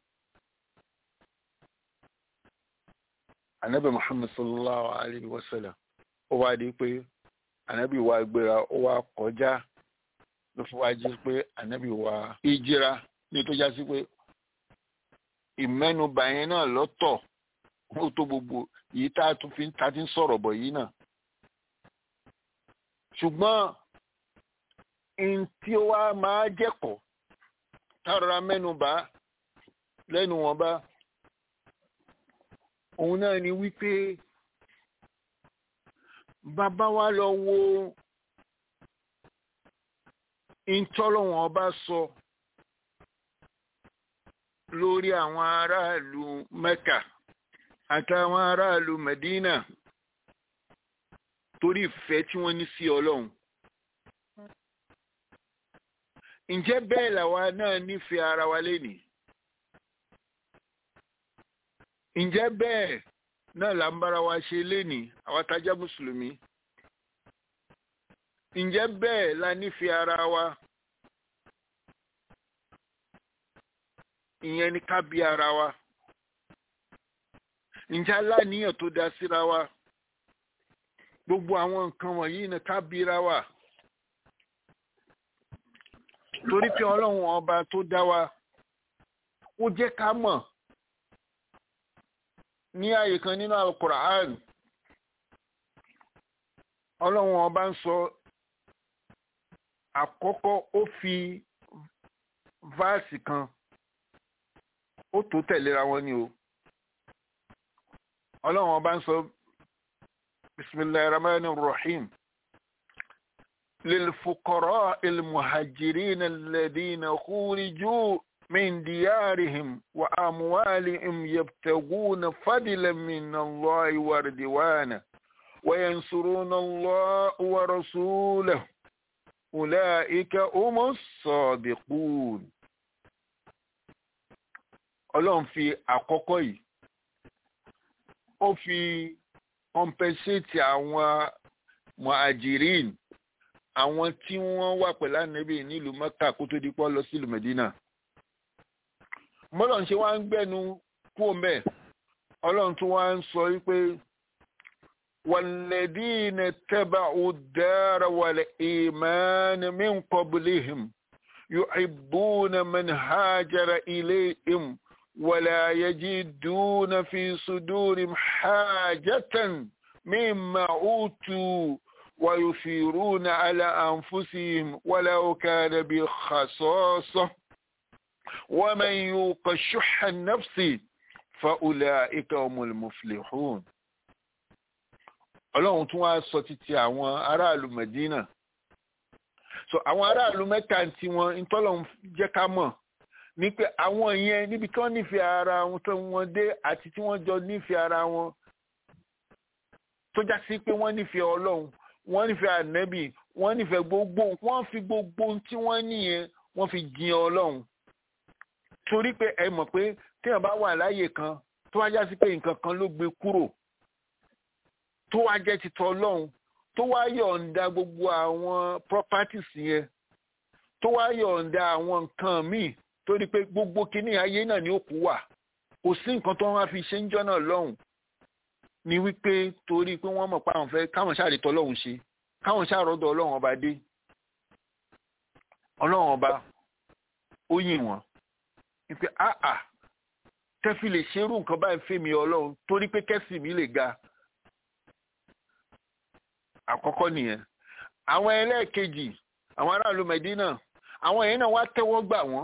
anabi muhammad sallallahu alayhi wa sallam ó wá di pé anabi wa gbéra ó wá kọjá ló fi wá jí pé anabi wa ìjìra ní ìtọ́já sí pé ìmẹ́nubà yẹn náà lọ́tọ̀ ó tó gbogbo yìí tá a tún fi ta ti ń sọ̀rọ̀ bọ̀ yìí náà. ṣùgbọ́n n tí ó wá máa jẹ́kọ̀ọ́ tárọra mẹ́nubà lẹ́nu wọn bá òun náà ni wípé bàbá wa lọ wo ìtọ́lọ́wọ̀n ọba sọ. So, lórí àwọn aráàlú mẹ́kà àtàwọn aráàlú medina torí ìfẹ́ tí wọ́n ní sí ọlọ́run. ǹjẹ́ bẹ́ẹ̀ làwa náà nífẹ̀ẹ́ ara wa lénìí? ǹjẹ́ bẹ́ẹ̀ náà là ń bára wa ṣe lénìí àwa tájá mùsùlùmí? ǹjẹ́ bẹ́ẹ̀ la nífẹ̀ẹ́ ara wa? ìyẹn ni ká bí ara wa ǹjẹ́ aláníyàn tó dá síra wa gbogbo àwọn nǹkan wọ̀nyí ni ká bíra wa torí pé ọlọ́run ọba tó dá wa ó jẹ́ ká mọ̀ ní àyè kan nínú alukur'an ọlọ́run ọba ń sọ àkọ́kọ́ ó fi fáàsì kan ó tó tẹ̀léra wọn ni o ọlọ́run ọba ń sọ bisimilahi rahman rahim للفقراء المهاجرين الذين خرجوا من ديارهم وأموالهم يبتغون فضلا من الله ورضوانا وينصرون الله ورسوله أولئك هم الصادقون ọlọ́run fi àkọ́kọ́ yìí ó fi compensate àwọn muhajirin àwọn tí wọ́n wà pẹ̀lú ànábì nílùú mẹ́kà kó tó di pọ́ lọ sílùú mẹ́dínà mọ́lọ́n ṣe wá ń gbẹ́nu kú mẹ́ ọlọ́run tó wá ń sọ wípé wàlẹ́dínà tẹ́bà ọ̀dára wàlẹ̀ ìmánà min qablihim yuhibbuna man hajara ilayhim wala yajiduna fi sudurihim hajatan mimma utu ويثيرون على أنفسهم ولو كان بخصاصة ومن يوق شح النفس فأولئك هم المفلحون ọlọ́run tún wá sọ títí àwọn aráàlú Medina so àwọn aráàlú mẹ́ta tí wọ́n ìtọ́lọ́run jẹ́ ká mọ̀ ní pé àwọn yẹn níbi tí wọ́n nífẹ̀ẹ́ ara wọn tó wọ́n dé àti tí wọ́n jọ nífẹ̀ẹ́ ara wọn tó já sí pé wọ́n nífẹ̀ẹ́ ọlọ́run wọ́n nífẹ̀ẹ́ ànẹ́bì wọ́n nífẹ̀ẹ́ gbogbo wọ́n fi gbogbo tí wọ́n níyẹn wọ́n fi jin ọlọ́run torí pé ẹ mọ̀ pé téèyàn bá wà láàyè kan tó wá já sí pé nǹkan kan ló gbé kúrò tó wá jẹ́ titọ́ ọlọ́run tó wá yọ̀ǹda gbogbo àwọn properties yẹn tó wá yọ̀ǹda àwọn nǹkan míì torí pé gbogbo kinní ayé náà ni ó kú wà kò sí nǹkan tó wọ́n fi ṣe ń jọ́ náà lọ́hùn ni wípé torí pé wọ́n mọ̀ pé àwọn fẹ́ káwọn ṣàrètọ́ ọlọ́run ṣe káwọn ṣàròdọ̀ ọlọ́run ọba dé ọlọ́run ọba ó yìn wọ́n wípé àà tẹ́fì lè ṣerú nǹkan báyìí fèmí ọlọ́run torí pé kẹ́sì mi lè ga àkọ́kọ́ nìyẹn àwọn ẹlẹ́ẹ̀kejì àwọn aráàlú Mẹ́dínà àwọn èèyàn náà wá tẹ́wọ́ gbà wọ́n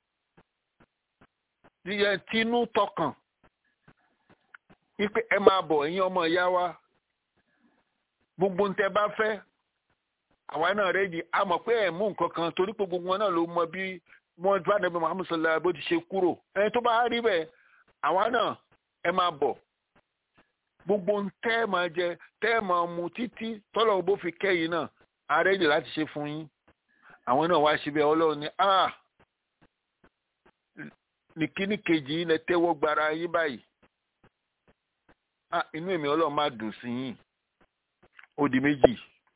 tinú tọkàn wípé ẹ máa bọ̀ ẹ̀yin ọmọ ìyá wa gbogbo ń tẹ bá fẹ́ àwa náà rẹ́ẹ̀dì a mọ̀ pé ẹ̀ mú nǹkan kan torí pé gbogbo wọn náà ló mọ bí wọ́n bá nàbẹ́ Muhammad sallallahu bó ti ṣe kúrò ẹni tó bá rí bẹ́ẹ̀ àwa náà ẹ máa bọ̀ gbogbo ń tẹ́ máa jẹ tẹ́ máa mu títí tọ́lọ̀ bó fi kẹ́yìn náà a rẹ́ẹ̀dì láti ṣe fún yín àwọn náà wá síbẹ̀ ọlọ́run ní ah ní kíní kejì yín lẹ tẹ́wọ́ gbara yín báyìí ah inú èmi ọlọ́run máa dùn sí yín ó di méjì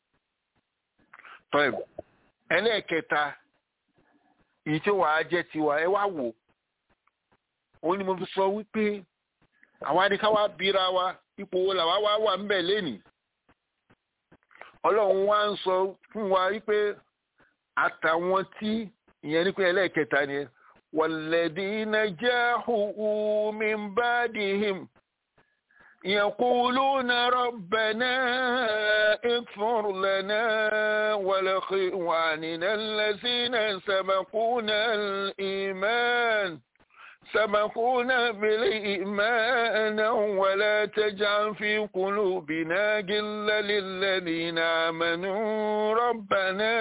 tọ́ẹ̀ ẹlẹ́ẹ̀kẹta èyí tí wàá jẹ́ tiwa ẹ wá wò ó ní mo fi sọ wípé àwa ni ká wá bíra wa ipò wo làwa wá wà ńbẹ̀ lénìí ọlọ́run wá ń sọ fún wa wípé àtàwọn tí ìyẹn ní pé ẹlẹ́ẹ̀kẹta ni walladina jahu min badihim يقولون ربنا اغفر لنا ولإخواننا الذين سبقونا الإيمان سبقونا بالإيمان ولا تجعل في قلوبنا غلا للذين آمنوا ربنا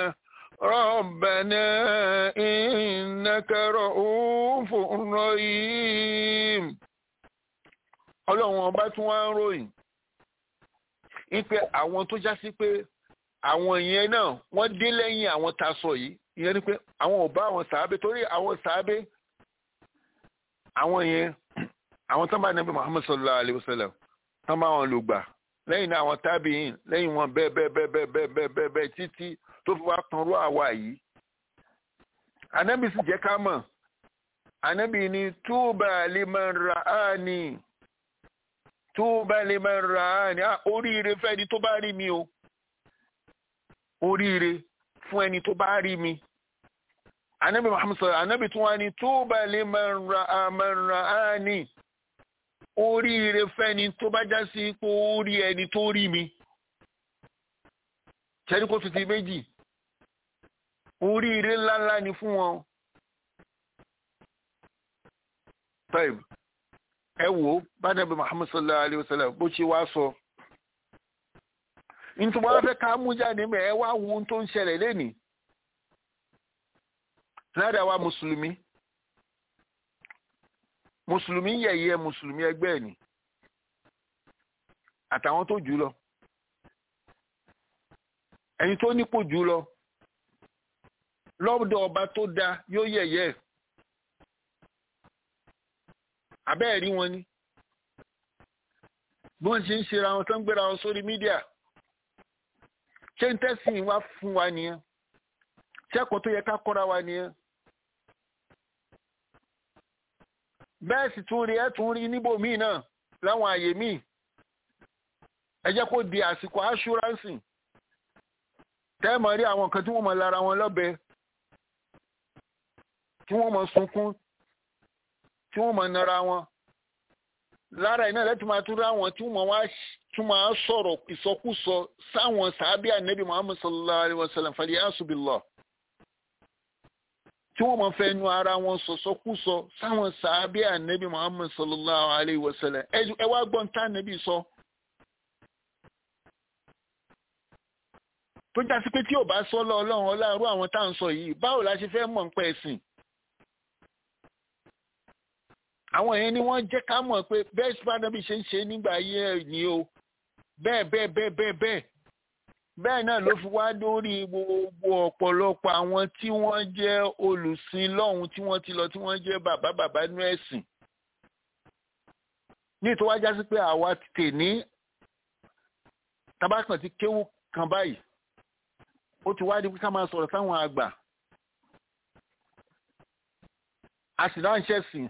ربنا إنك رؤوف رحيم ọlọ́run ọba tún wá ń ròyìn wípé àwọn tó já sí pé àwọn yẹn náà wọ́n dé lẹ́yìn àwọn tá a sọ yìí ìyẹn ni pé àwọn ò bá àwọn sàábé torí àwọn sàábé àwọn yẹn àwọn tó bá nàbí Muhammad sallallahu alayhi wa sallam tó bá wọn lò gbà lẹ́yìn náà àwọn tábìyìn lẹ́yìn wọn bẹ́ẹ̀ bẹ́ẹ̀ bẹ́ẹ̀ bẹ́ẹ̀ bẹ́ẹ̀ bẹ́ẹ̀ bẹ́ẹ̀ bẹ́ẹ̀ títí tó fi wá tanrú àwa yìí anábì sì jẹ́ ká mọ̀ anábì ni túbà liman ra'ani túbà liman ra'ani oríire fẹ́ni tó bá rí mi o oríire fún ẹni tó bá rí mi anabi muhammad sallallahu anabi tún wá ní túbà liman ra'ani oríire fẹ́ni tó bá já sí pé ó rí ẹni tó rí mi ṣẹ́ni kó fi ti méjì oríire ńláńlá ni fún wọn tọ́ìb ẹ wò ó bá nàbí muhammad sallallahu alayhi wa sallam bó ṣe wá sọ nítorí wọn fẹ́ ká mú jáde mẹ́ ẹ wá wo ohun tó ń ṣẹlẹ̀ lẹ́nìí lára wa mùsùlùmí mùsùlùmí yẹ̀yẹ́ mùsùlùmí ẹgbẹ́ ẹ̀ ni àtàwọn tó jù lọ ẹni tó nípò jù lọ lọ́dọ̀ ọba tó da yóò yẹ̀yẹ́ ẹ̀ abẹ́ẹ̀ rí wọn ni bí wọ́n ṣe ń ṣe ra wọn tó ń gbéra wọn sórí mídíà ṣé ń tẹ́sìn wá fún wa nìyẹn ṣé ẹ̀kọ́ tó yẹ ká kọ́ra wa nìyẹn bẹ́ẹ̀ sì tún rí ẹ̀ tún rí níbòmíì náà láwọn àyè míì ẹ jẹ́ kó di àsìkò assurance tẹ́ẹ̀mọ̀ rí àwọn nǹkan tí wọ́n mọ̀ lára wọn lọ́bẹ tí wọ́n mọ̀ sunkún tí wọ́n mọ̀ nara wọn lára iná lẹ́tí máa tún ráwọn tí wọ́n wá tún máa sọ̀rọ̀ ìsọkúsọ sáwọn sàábí ànẹ́bí muhammad sallallahu alayhi wa sallam fàlẹ́ àṣùbìlọ̀ tí wọ́n mọ̀ fẹ́ nu ara wọn sọ̀sọ́kúsọ sáwọn sàábí ànẹ́bí muhammad sallallahu alayhi wa sallam ẹ wá gbọ́n tá ànẹ́bí sọ. tó jásí pé tí ò bá sọ lọ ọlọ́run ọlọ́run àwọn tá à ń sọ yìí báwo la ṣe fẹ́ mọ̀ ń pẹ́ ẹ̀sìn àwọn yẹn ni wọ́n jẹ́ ká mọ̀ pé bẹ́ẹ̀ sùpàdánù ṣe ń ṣe nígbà ayé ẹ̀ ní o bẹ́ẹ̀ bẹ́ẹ̀ bẹ́ẹ̀ bẹ́ẹ̀ bẹ́ẹ̀ bẹ́ẹ̀ náà ló fi wá lórí gbogbo ọ̀pọ̀lọpọ̀ àwọn tí wọ́n jẹ́ olùsìn lọ́hùn tí wọ́n ti lọ tí wọ́n jẹ́ bàbá bàbá nú ẹ̀sìn ní ìtọ́wájá sí pé àwa tè ní tabakàn ti kéwù kan báyìí ó ti wá di ká máa sọ̀rọ̀ sáwọn àgbà a sì náà ń ṣẹ̀sìn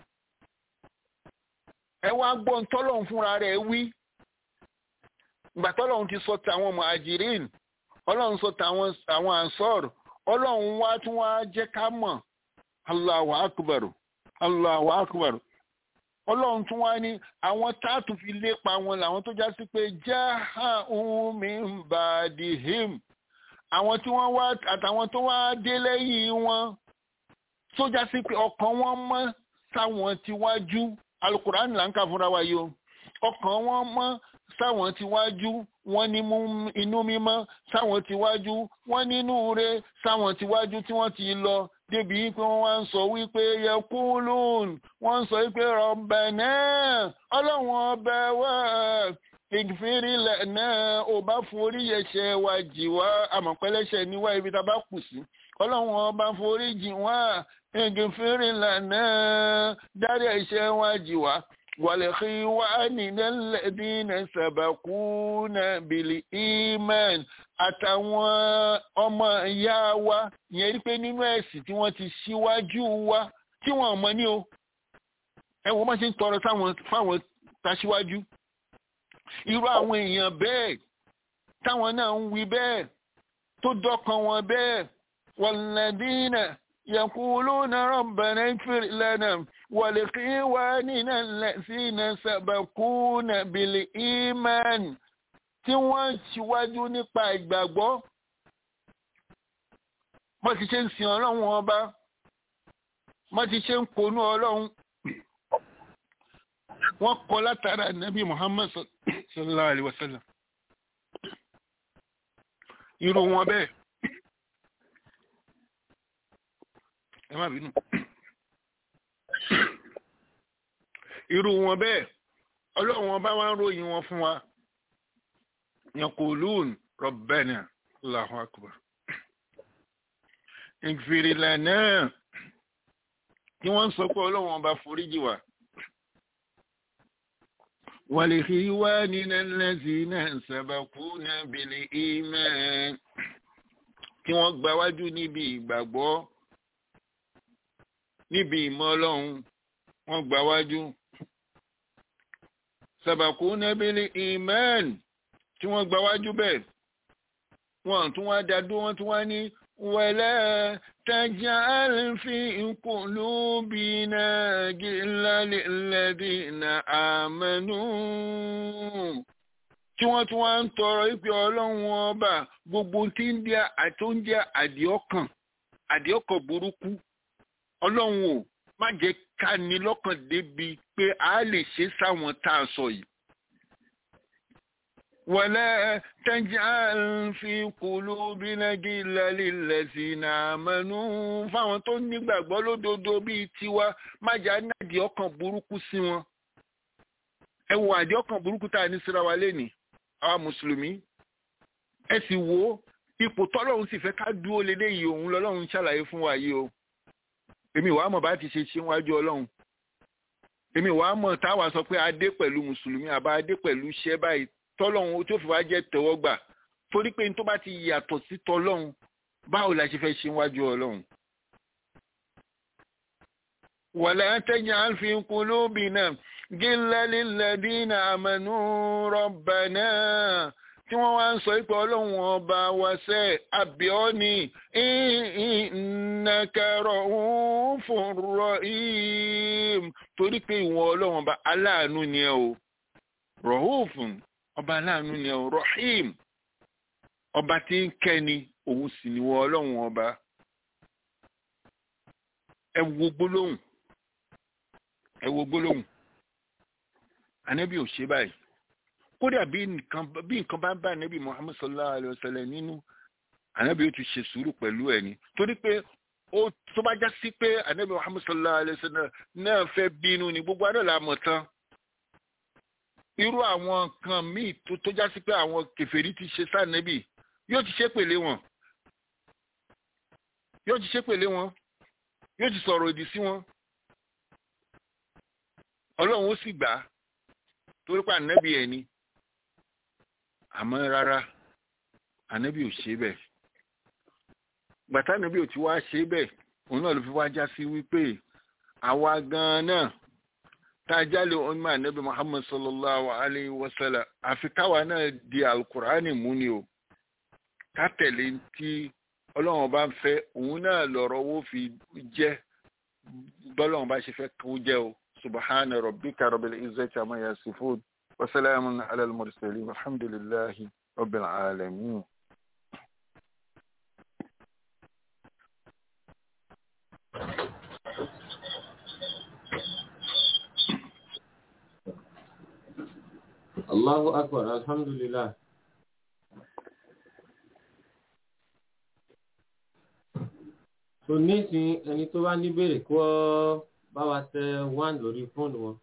ẹ wá gbọ́ ntọ́lọ́hún fúnra rẹ̀ wí ìgbà tọ́lọ́hún ti sọ tàwọn muhajirin ọlọ́run sọ tàwọn àwọn ansọ́r ọlọ́run wá tún wá jẹ́ ká mọ̀ Allahu akbar Allahu akbar ọlọ́run tún wá ní àwọn táàtù fi lépa wọn làwọn tó já sí pé jaha'u min ba'dihim àwọn tí wọ́n wá àtàwọn tó wá dé lẹ́yìn wọn tó já sí pé ọkàn wọn mọ́ sáwọn tíwájú alukuran là ń kà fúnra wa yìí o ọkàn wọn mọ́ sáwọn tíwájú wọn ní inú mímọ́ sáwọn tíwájú wọn nínú re sáwọn tíwájú tí wọ́n ti lọ débi pé wọ́n wá ń sọ wípé yẹkúlùn wọ́n ń sọ wípé Rabbana ọlọ́run ọbẹ̀ wá ìfìrìlẹ̀ náà ò bá forí ẹ̀ṣẹ̀ wa jì wá àmọ̀pẹ́lẹ́ṣẹ̀ níwá ibi tá a bá kù sí ọlọ́run ọba forí jì wá ìfìrìlẹ̀ náà dárí ẹ̀ṣẹ̀ wa jì wá wàlẹ̀kí wá nílẹ̀dínà sàbàkúnà bìlì iman àtàwọn ọmọ ìyá wa yẹn rí pé nínú ẹ̀sìn tí wọ́n ti ṣíwájú wa tí wọ́n mọ̀ ní o ẹ wọ́n máa ṣe ń tọrọ fáwọn tàṣíwájú irú àwọn èèyàn bẹ́ẹ̀ táwọn náà ń wí bẹ́ẹ̀ tó dọ́kan wọn bẹ́ẹ̀ wàlẹ́dínà يقولون ربنا اغفر لنا ولإخواننا الذين سبقونا بالإيمان tí wọ́n ṣíwájú nípa ìgbàgbọ́ wọ́n ti ṣe ń sin ọlọ́run ọba wọ́n ti ṣe ń ponú ọlọ́run wọ́n kọ́ látara nàbí Muhammad sallallahu alaihi wasallam irú wọn bẹ́ẹ̀ ẹ má bínú irú wọn bẹ́ẹ̀ ọlọ́run ọba wa ń ròyìn wọn fún wa yaqulun rabbana Allahu akbar ighfir lana tí wọ́n ń sọ pé ọlọ́run ọba foríjì wa ولإخواننا الذين سبقونا بالإيمان kí wọ́n gba wájú níbi ìgbàgbọ́ níbi ìmọ̀ ọlọ́run wọ́n gba wájú sabaquna bil iman tí wọ́n gba wájú bẹ́ẹ̀ wọ́n tún wá dádó wọ́n tún wá ní wala taj'al fi qulubina ghillan lilladhina amanu tí wọ́n tún wá ń tọrọ ìpè ọlọ́run ọba gbogbo tí ń jẹ́ àtúnjẹ́ àdìọ́kàn àdìọ́kàn burúkú ọlọ́run ò má jẹ́ ká ní lọ́kàn débi pé a lè ṣe sáwọn tá a sọ yìí. ولا تجعل في قلوبنا غلا للذين آمنوا fáwọn tó nígbàgbọ́ lódodo bíi tiwa má jà nádìí ọkàn burúkú sí wọn. ẹ wo àdìí ọkàn burúkú tá a ní síra wa lénìí àwa mùsùlùmí ẹ sì wo ipò tọ́lọ́run sì fẹ́ ká dúró lédè yìí òun lọ́lọ́run ṣàlàyé fún wa yìí o èmi wàá mọ̀ bá ti ṣe ṣe wájú ọlọ́run èmi wàá mọ̀ táwa sọ pé adé pẹ̀lú mùsùlùmí àbá adé pẹ̀lú iṣẹ́ báyìí tọ́lọ́run tó fi wá jẹ́ tẹ́wọ́gbà torí pé tó bá ti yàtọ̀ sí tọ́lọ́run báwo la ṣe fẹ́ ṣe wájú ọlọ́run. wala taj'al fi qulubina gillan lilladina amanu rabbana tí wọ́n wá ń sọ pé ọlọ́run ọba wa sẹ́ àbíọ́ni innaka ra'ufur rahim torí pé ìwọ ọlọ́run ọba aláàánú ni ẹ o rọ̀húfùn ọba aláàánú ni ọ rahim ọba tí ń kẹ́ni òun sì ni wọ́n ọlọ́run ọba ẹ wo gbólóhùn ẹ wo gbólóhùn ànábì ò ṣe báyìí kódà bí nǹkan bí nǹkan bá bá ànábì muhammad sallallahu alayhi wa sallam nínú ànábì ó ti ṣe sùúrù pẹ̀lú ẹ̀ ni torí pé ó tó bá já sí pé ànábì muhammad sallallahu alayhi wa sallam náà fẹ́ bínú ni gbogbo adọ́ la mọ̀ tán irú àwọn nǹkan míì tó tó já sí pé àwọn kèfèrí ti ṣe sànẹ́bì yóò ti ṣe pèlé wọn yóò ti ṣe pèlé wọn yóò ti sọ̀rọ̀ òdì sí wọn ọlọ́run ó sì gbà á torí pé ànẹ́bì ẹ̀ ni àmọ́ rárá ànẹ́bì ò ṣe bẹ́ẹ̀ gbàtà ànẹ́bì ò ti wá ṣe bẹ́ẹ̀ òun náà ló fi wá já sí wípé àwa gan-an náà tajali umma annabi muhammad sallallahu alaihi wasallam àfi káwa náà di alukurani mú ni o ká tẹ̀lé tí ọlọ́run bá ń fẹ́ òun náà lọ̀rọ̀ owó fi jẹ́ bọ́lọ́run bá ṣe fẹ́ kó jẹ́ o subhana rabbika rabbil izzati amma yasifun wa salamun ala al-mursalin alhamdulillahi rabbil alamin. Allahu akbar alhamdulillah. So nísìn ẹni tó bá ní béèrè kó bá wa tẹ one lórí fóònù wọn.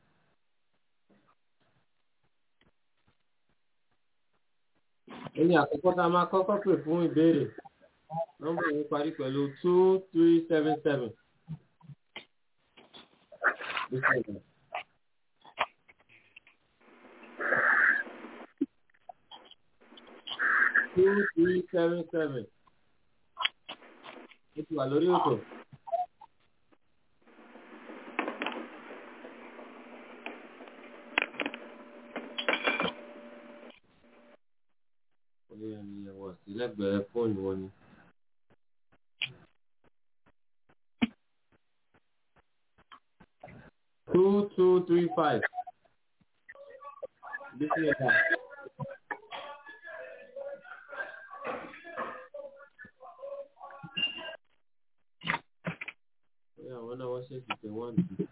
Ẹni àkọ́kọ́ tá a máa kọ́kọ́ pè fún ìbéèrè. Nọ́mbà yìí parí pẹ̀lú two three seven seven. two three seven seven. Ó ti wà lórí òtò. Orí ẹni ẹ̀wọ̀ sí lẹ́gbẹ̀ẹ́ fóònù wọn ni. Two two three five. Bísí ẹ̀ka. Bóyá àwọn náà wọ́n ṣèṣì tẹ wọ́n nìyí.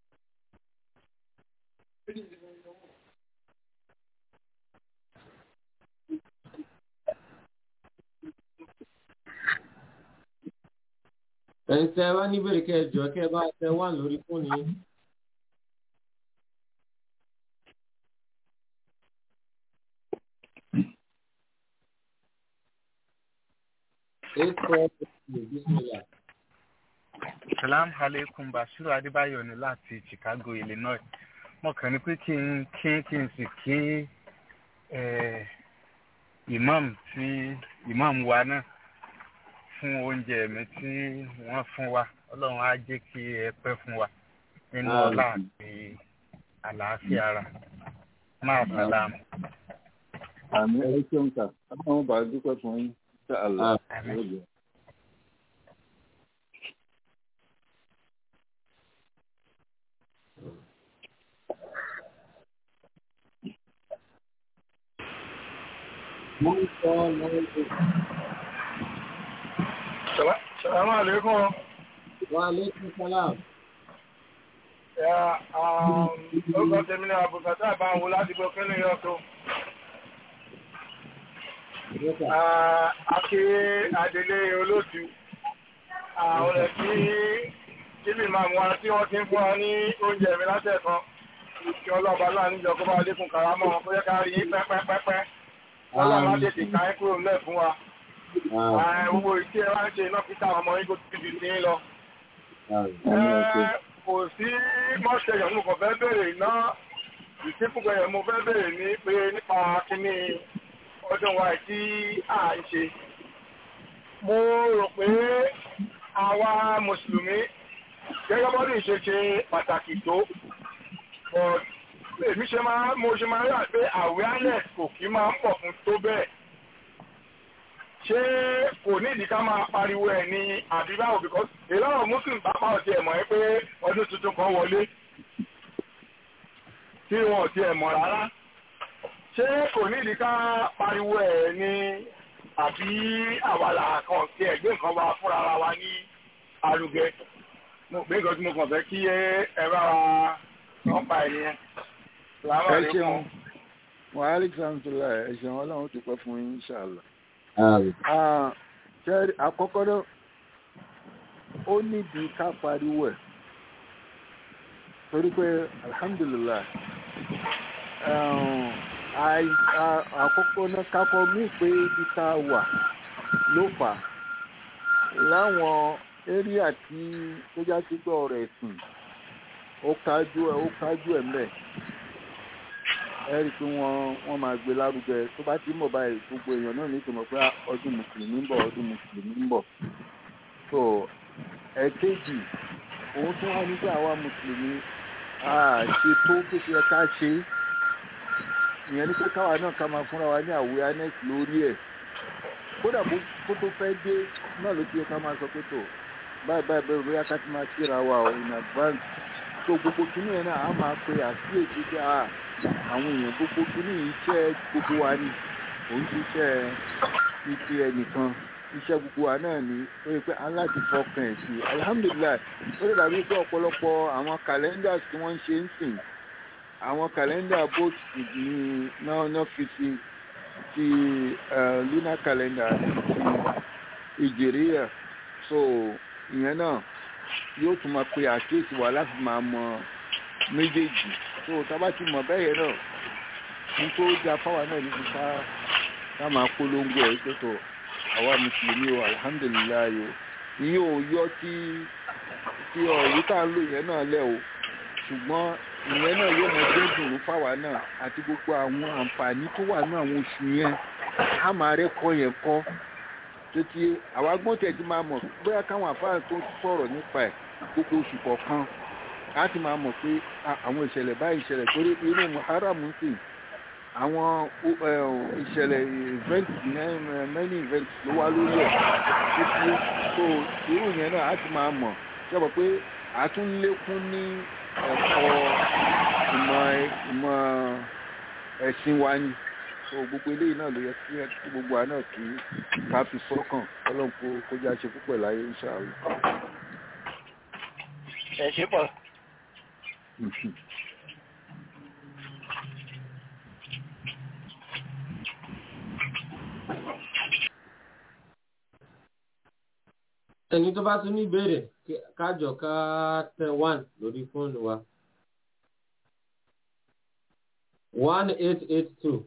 ẹ̀yin tẹ́ ẹ bá níbèrè kẹ́ ẹ jọ kẹ́ ẹ bá tẹ wá lórí fóònù yín. eight four two bismillah. salam aleikum basiru adébáyọ̀ ni láti chicago illinois mo kàn ní pé kí n kí kí n sì kí eh, imam tí imam wa náà fún oúnjẹ mi tí wọ́n fún wa ọlọ́run á jẹ́ kí ẹ pẹ́ fún wa nínú ọlá àti àlàáfíà ara máa sàlámù. àmì ẹ̀rí tí ó ń kà ọlọ́run bá dúpẹ́ fún yín ṣe àlọ́ Àmín. one four nine eight. salamu aleykum. wa aleykum salam. Orúkọ tèmi ni àbùkátà àbáwo láti gbọ́ kí ní yọ tó. Aké Adélé olóòtú. Àwọn ẹ̀ tí kíbi máa mú wa tí wọ́n ti ń fún wa ní oúnjẹ mi látẹ̀kan. Kí ọlọ́ọ̀bá náà níjọ kó bá lékun kàrámọ́ wọn kó yẹ ká rí yín pẹ́pẹ́pẹ́pẹ́. Ọlọ́run á tètè ká ẹ́ kúrò ńlẹ̀ fún wa. Gbogbo ìṣe wa ń ṣe iná pítà ọmọ yín kó ti fi sí lọ kò sí mọ́ṣẹ̀yọ̀ mo kàn fẹ́ bèrè iná ìsìnkúgbẹ̀ yẹn mo fẹ́ bèrè ní pé nípa kíní ọdún wa tí à ń ṣe. mo rò pé àwa mùsùlùmí gẹ́gẹ́ bọ́dún ìṣe ṣe pàtàkì tó èmi ṣe máa mo ṣe máa rà pé awareness kò kí máa ń pọ̀ fún tó bẹ́ẹ̀ ṣé kò ní ìdí ká máa pariwo ẹ̀ ní àbíbáwò because a lot of muslims bá pàwọ̀ tí ẹ̀ mọ̀ ẹ́ pé ọdún tuntun kan wọlé tí wọn ò tí ẹ̀ mọ̀ rárá ṣé kò ní ìdí ká pariwo ẹ̀ ní àbí àwàlà kan tí ẹ̀ gbé nǹkan wá fúnra ara wa ní arugẹ mo gbé nǹkan tí mo kàn fẹ́ kí ẹ bá wa wọ́n pa ẹ̀ nìyẹn. ẹ ṣeun wàhálà ìsàmùtòlá ẹ ṣeun ọlọ́run ti pẹ́ fún yín inshallah ṣẹ́rí àkọ́kọ́ náà ó nídìí ká pariwo ẹ̀ torí pé alhamdulillah àkọ́kọ́ náà kákọ́ mí pé ibi tá a wà ló fà láwọn éríà tí tó já sí gbọ́ ọ̀rọ̀ ẹ̀sìn ó kájú ẹ̀ ó kájú ẹ̀ mẹ́ẹ̀ ẹ̀rí pé wọ́n wọ́n máa gbé lárugẹ tó bá ti ń bọ̀ báyìí gbogbo èèyàn náà ní ìtòmọ̀ pé ọdún mùsùlùmí ń bọ̀ ọdún mùsùlùmí ń bọ̀ so ẹ̀kejì òun tún wá ní pé àwa mùsùlùmí a ṣe tó bó ṣe yẹ ká ṣe ìyẹn ní pé káwa náà ká máa fúnra wa ní awareness lórí ẹ̀ kódà kó tó fẹ́ dé náà ló ti yẹ ká máa sọ pé tó báyìí báyìí bẹ́ẹ̀ bóyá ká ti máa kíra wa in advance so gbogbo kìnìún yẹn náà á máa pe àkíyèsí pé a àwọn èèyàn gbogbo kìíní iṣẹ́ gbogbo wa ni òun ṣiṣẹ́ títí ẹnìkan iṣẹ́ gbogbo wa náà ni ó yẹ pé aláti fọkàn ẹ̀ sí alhamdulilayi ó lè dàbí pé ọ̀pọ̀lọpọ̀ àwọn kàlẹ́ndà tí wọ́n ń ṣe ń sìn àwọn kàlẹ́ndà both ní náà náà fi sí ti lunar calendar ti ìjìríyà so ìyẹn náà yóò tún máa pe àkíyèsí wa láti máa mọ méjèèjì tó tábà ti mọ̀ bẹ́yẹn náà ní tó da fáwa náà níbi ká ká máa polongo ẹ̀ tó tó àwa mùsùlùmí o alihamudulilayi o ìyẹn ò yọ tí tí ọ̀rọ̀ tá a lò yẹn náà lẹ̀ o ṣùgbọ́n ìyẹn náà yóò mọ jẹ́ dùnú fáwa náà àti gbogbo àwọn àǹfààní tó wà ní àwọn oṣù yẹn á máa rẹ́kọ̀ọ́ yẹn kọ́ tó ti àwa gbọ́n tẹ̀ ti máa mọ̀ bóyá káwọn àfáà tó sọ̀rọ̀ nípa ẹ̀ gbogbo oṣù kọ̀ọ̀kan a ti máa mọ̀ pé àwọn ìṣẹ̀lẹ̀ báyìí ìṣẹ̀lẹ̀ torí inú muharram ń sìn àwọn ìṣẹ̀lẹ̀ event many events ló wá lórí ẹ̀ títí tó irú yẹn náà a ti máa mọ̀ ṣẹ́bọ̀ pé a tún lékún ní ẹ̀kọ́ ìmọ̀ ìmọ̀ ẹ̀sìn wa ni so gbogbo eléyìí náà ló yẹ kí gbogbo wa náà kí ká fi sọ́kàn ọlọ́run kó jẹ́ àṣẹ púpọ̀ láyé inshallah. ẹ ṣe pọ̀. ẹni tó bá tún ní ìbéèrè kájọ ká tẹ one lórí fóònù wa one eight eight two.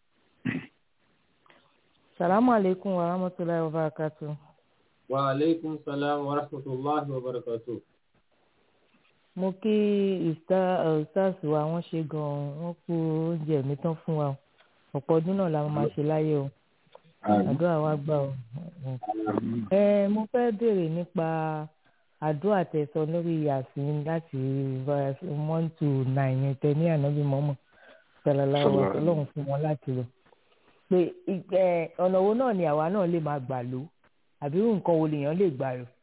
salamu alaikum wa rahmatulahi wa barakatu. wa alaikum salam wa rahmatulahi wa barakatu mo kí ustaz wa wọ́n ṣe gan-an wọ́n kú oúnjẹ mi tán fún wa ọ̀pọ̀ ọdún náà la máa ṣe láyé o àdúrà wa gbà o. ẹ mo fẹ́ béèrè nípa àdúrà tẹ̀sán lórí yàsín láti verse one to nine yẹn tẹ ní ànábì mọ́mọ́ sàlàlá wa ọlọ́run fún wọn láti lọ. pé ọ̀nà wo náà ni àwa náà lè máa gbà lò àbí nǹkan wo lèèyàn lè gbà lò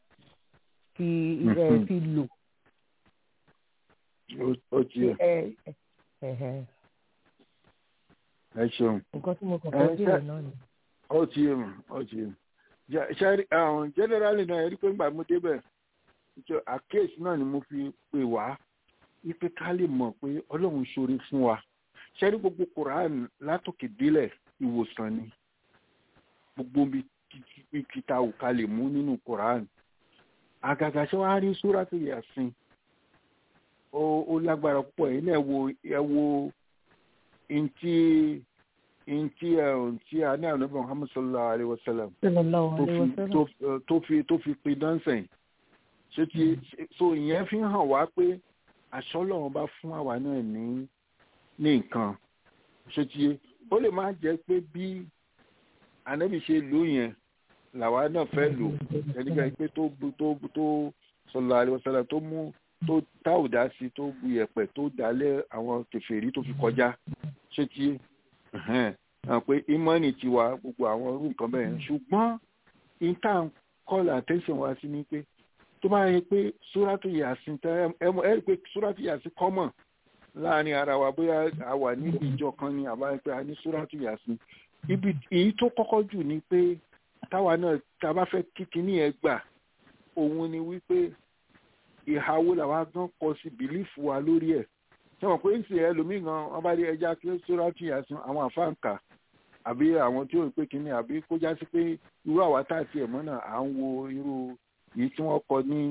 fi lò ó tiẹ̀. ẹ ṣeun. nǹkan tí mo kàn fẹ́ bèèrè náà ni. ó tiẹ̀ mọ̀ ó tiẹ̀ mọ̀. ṣe àwọn generally náà ẹ̀rí pé ńgbà mo débẹ̀ àkéèsì náà ni mo fi pè wá wípé ká lè mọ̀ pé ọlọ́run ṣoore fún wa ṣẹ́rí gbogbo quran látòkè délẹ̀ ìwòsàn ni gbogbo bí kíta ò ká lè mú nínú quran àgàgà ṣé wàá rí súrátù yàsín ó lágbára púpọ̀ yìí náà wo ẹ wo ntí ntí ẹ ntí a ní àwọn ọmọ muhammad sallallahu alayhi wa sallam tó fi tó fi pin dánsẹ̀ ṣé ti so ìyẹn fi hàn wá pé àṣọ Ọlọ́run bá fún àwa náà ní ní nǹkan ṣé ti ó lè má jẹ́ pé bí ànábì ṣe lò yẹn làwa náà fẹ́ lò ẹnikẹ́ni pé tó tó tó sallallahu alayhi wa sallam tó mú tó tá ò dá sí tó bu yẹ̀pẹ̀ tó dálẹ̀ àwọn kèfèrí tó fi kọjá ṣé ti hàn pé ìmọ̀ọ́nì tiwa gbogbo àwọn irú nǹkan bẹ́ẹ̀ ṣùgbọ́n intan call attention wa sí ni pé tó bá yẹ pé súrátù yàsín tẹ ẹ ẹ rí pé súrátù yàsín common láàrin ara wa bóyá a wà níbi ìjọ kan ni àbá pé a ní súrátù yàsín ibi èyí tó kọ́kọ́ jù ni pé táwa náà tá a bá fẹ́ kíkiní ẹ gbà òun ni wípé ìhàwó làwa gan kọ sí bìlífù wa lórí ẹ̀ ṣé wọn pé ń sè ẹlòmíì gan wọn bá rí ẹja kí súrátù yàsín àwọn àfáǹkà àbí àwọn tí ó pé kínní àbí kó já sí pé irú àwa tá àti ẹ̀mọ́ náà à ń wo irú yìí tí wọ́n kọ ní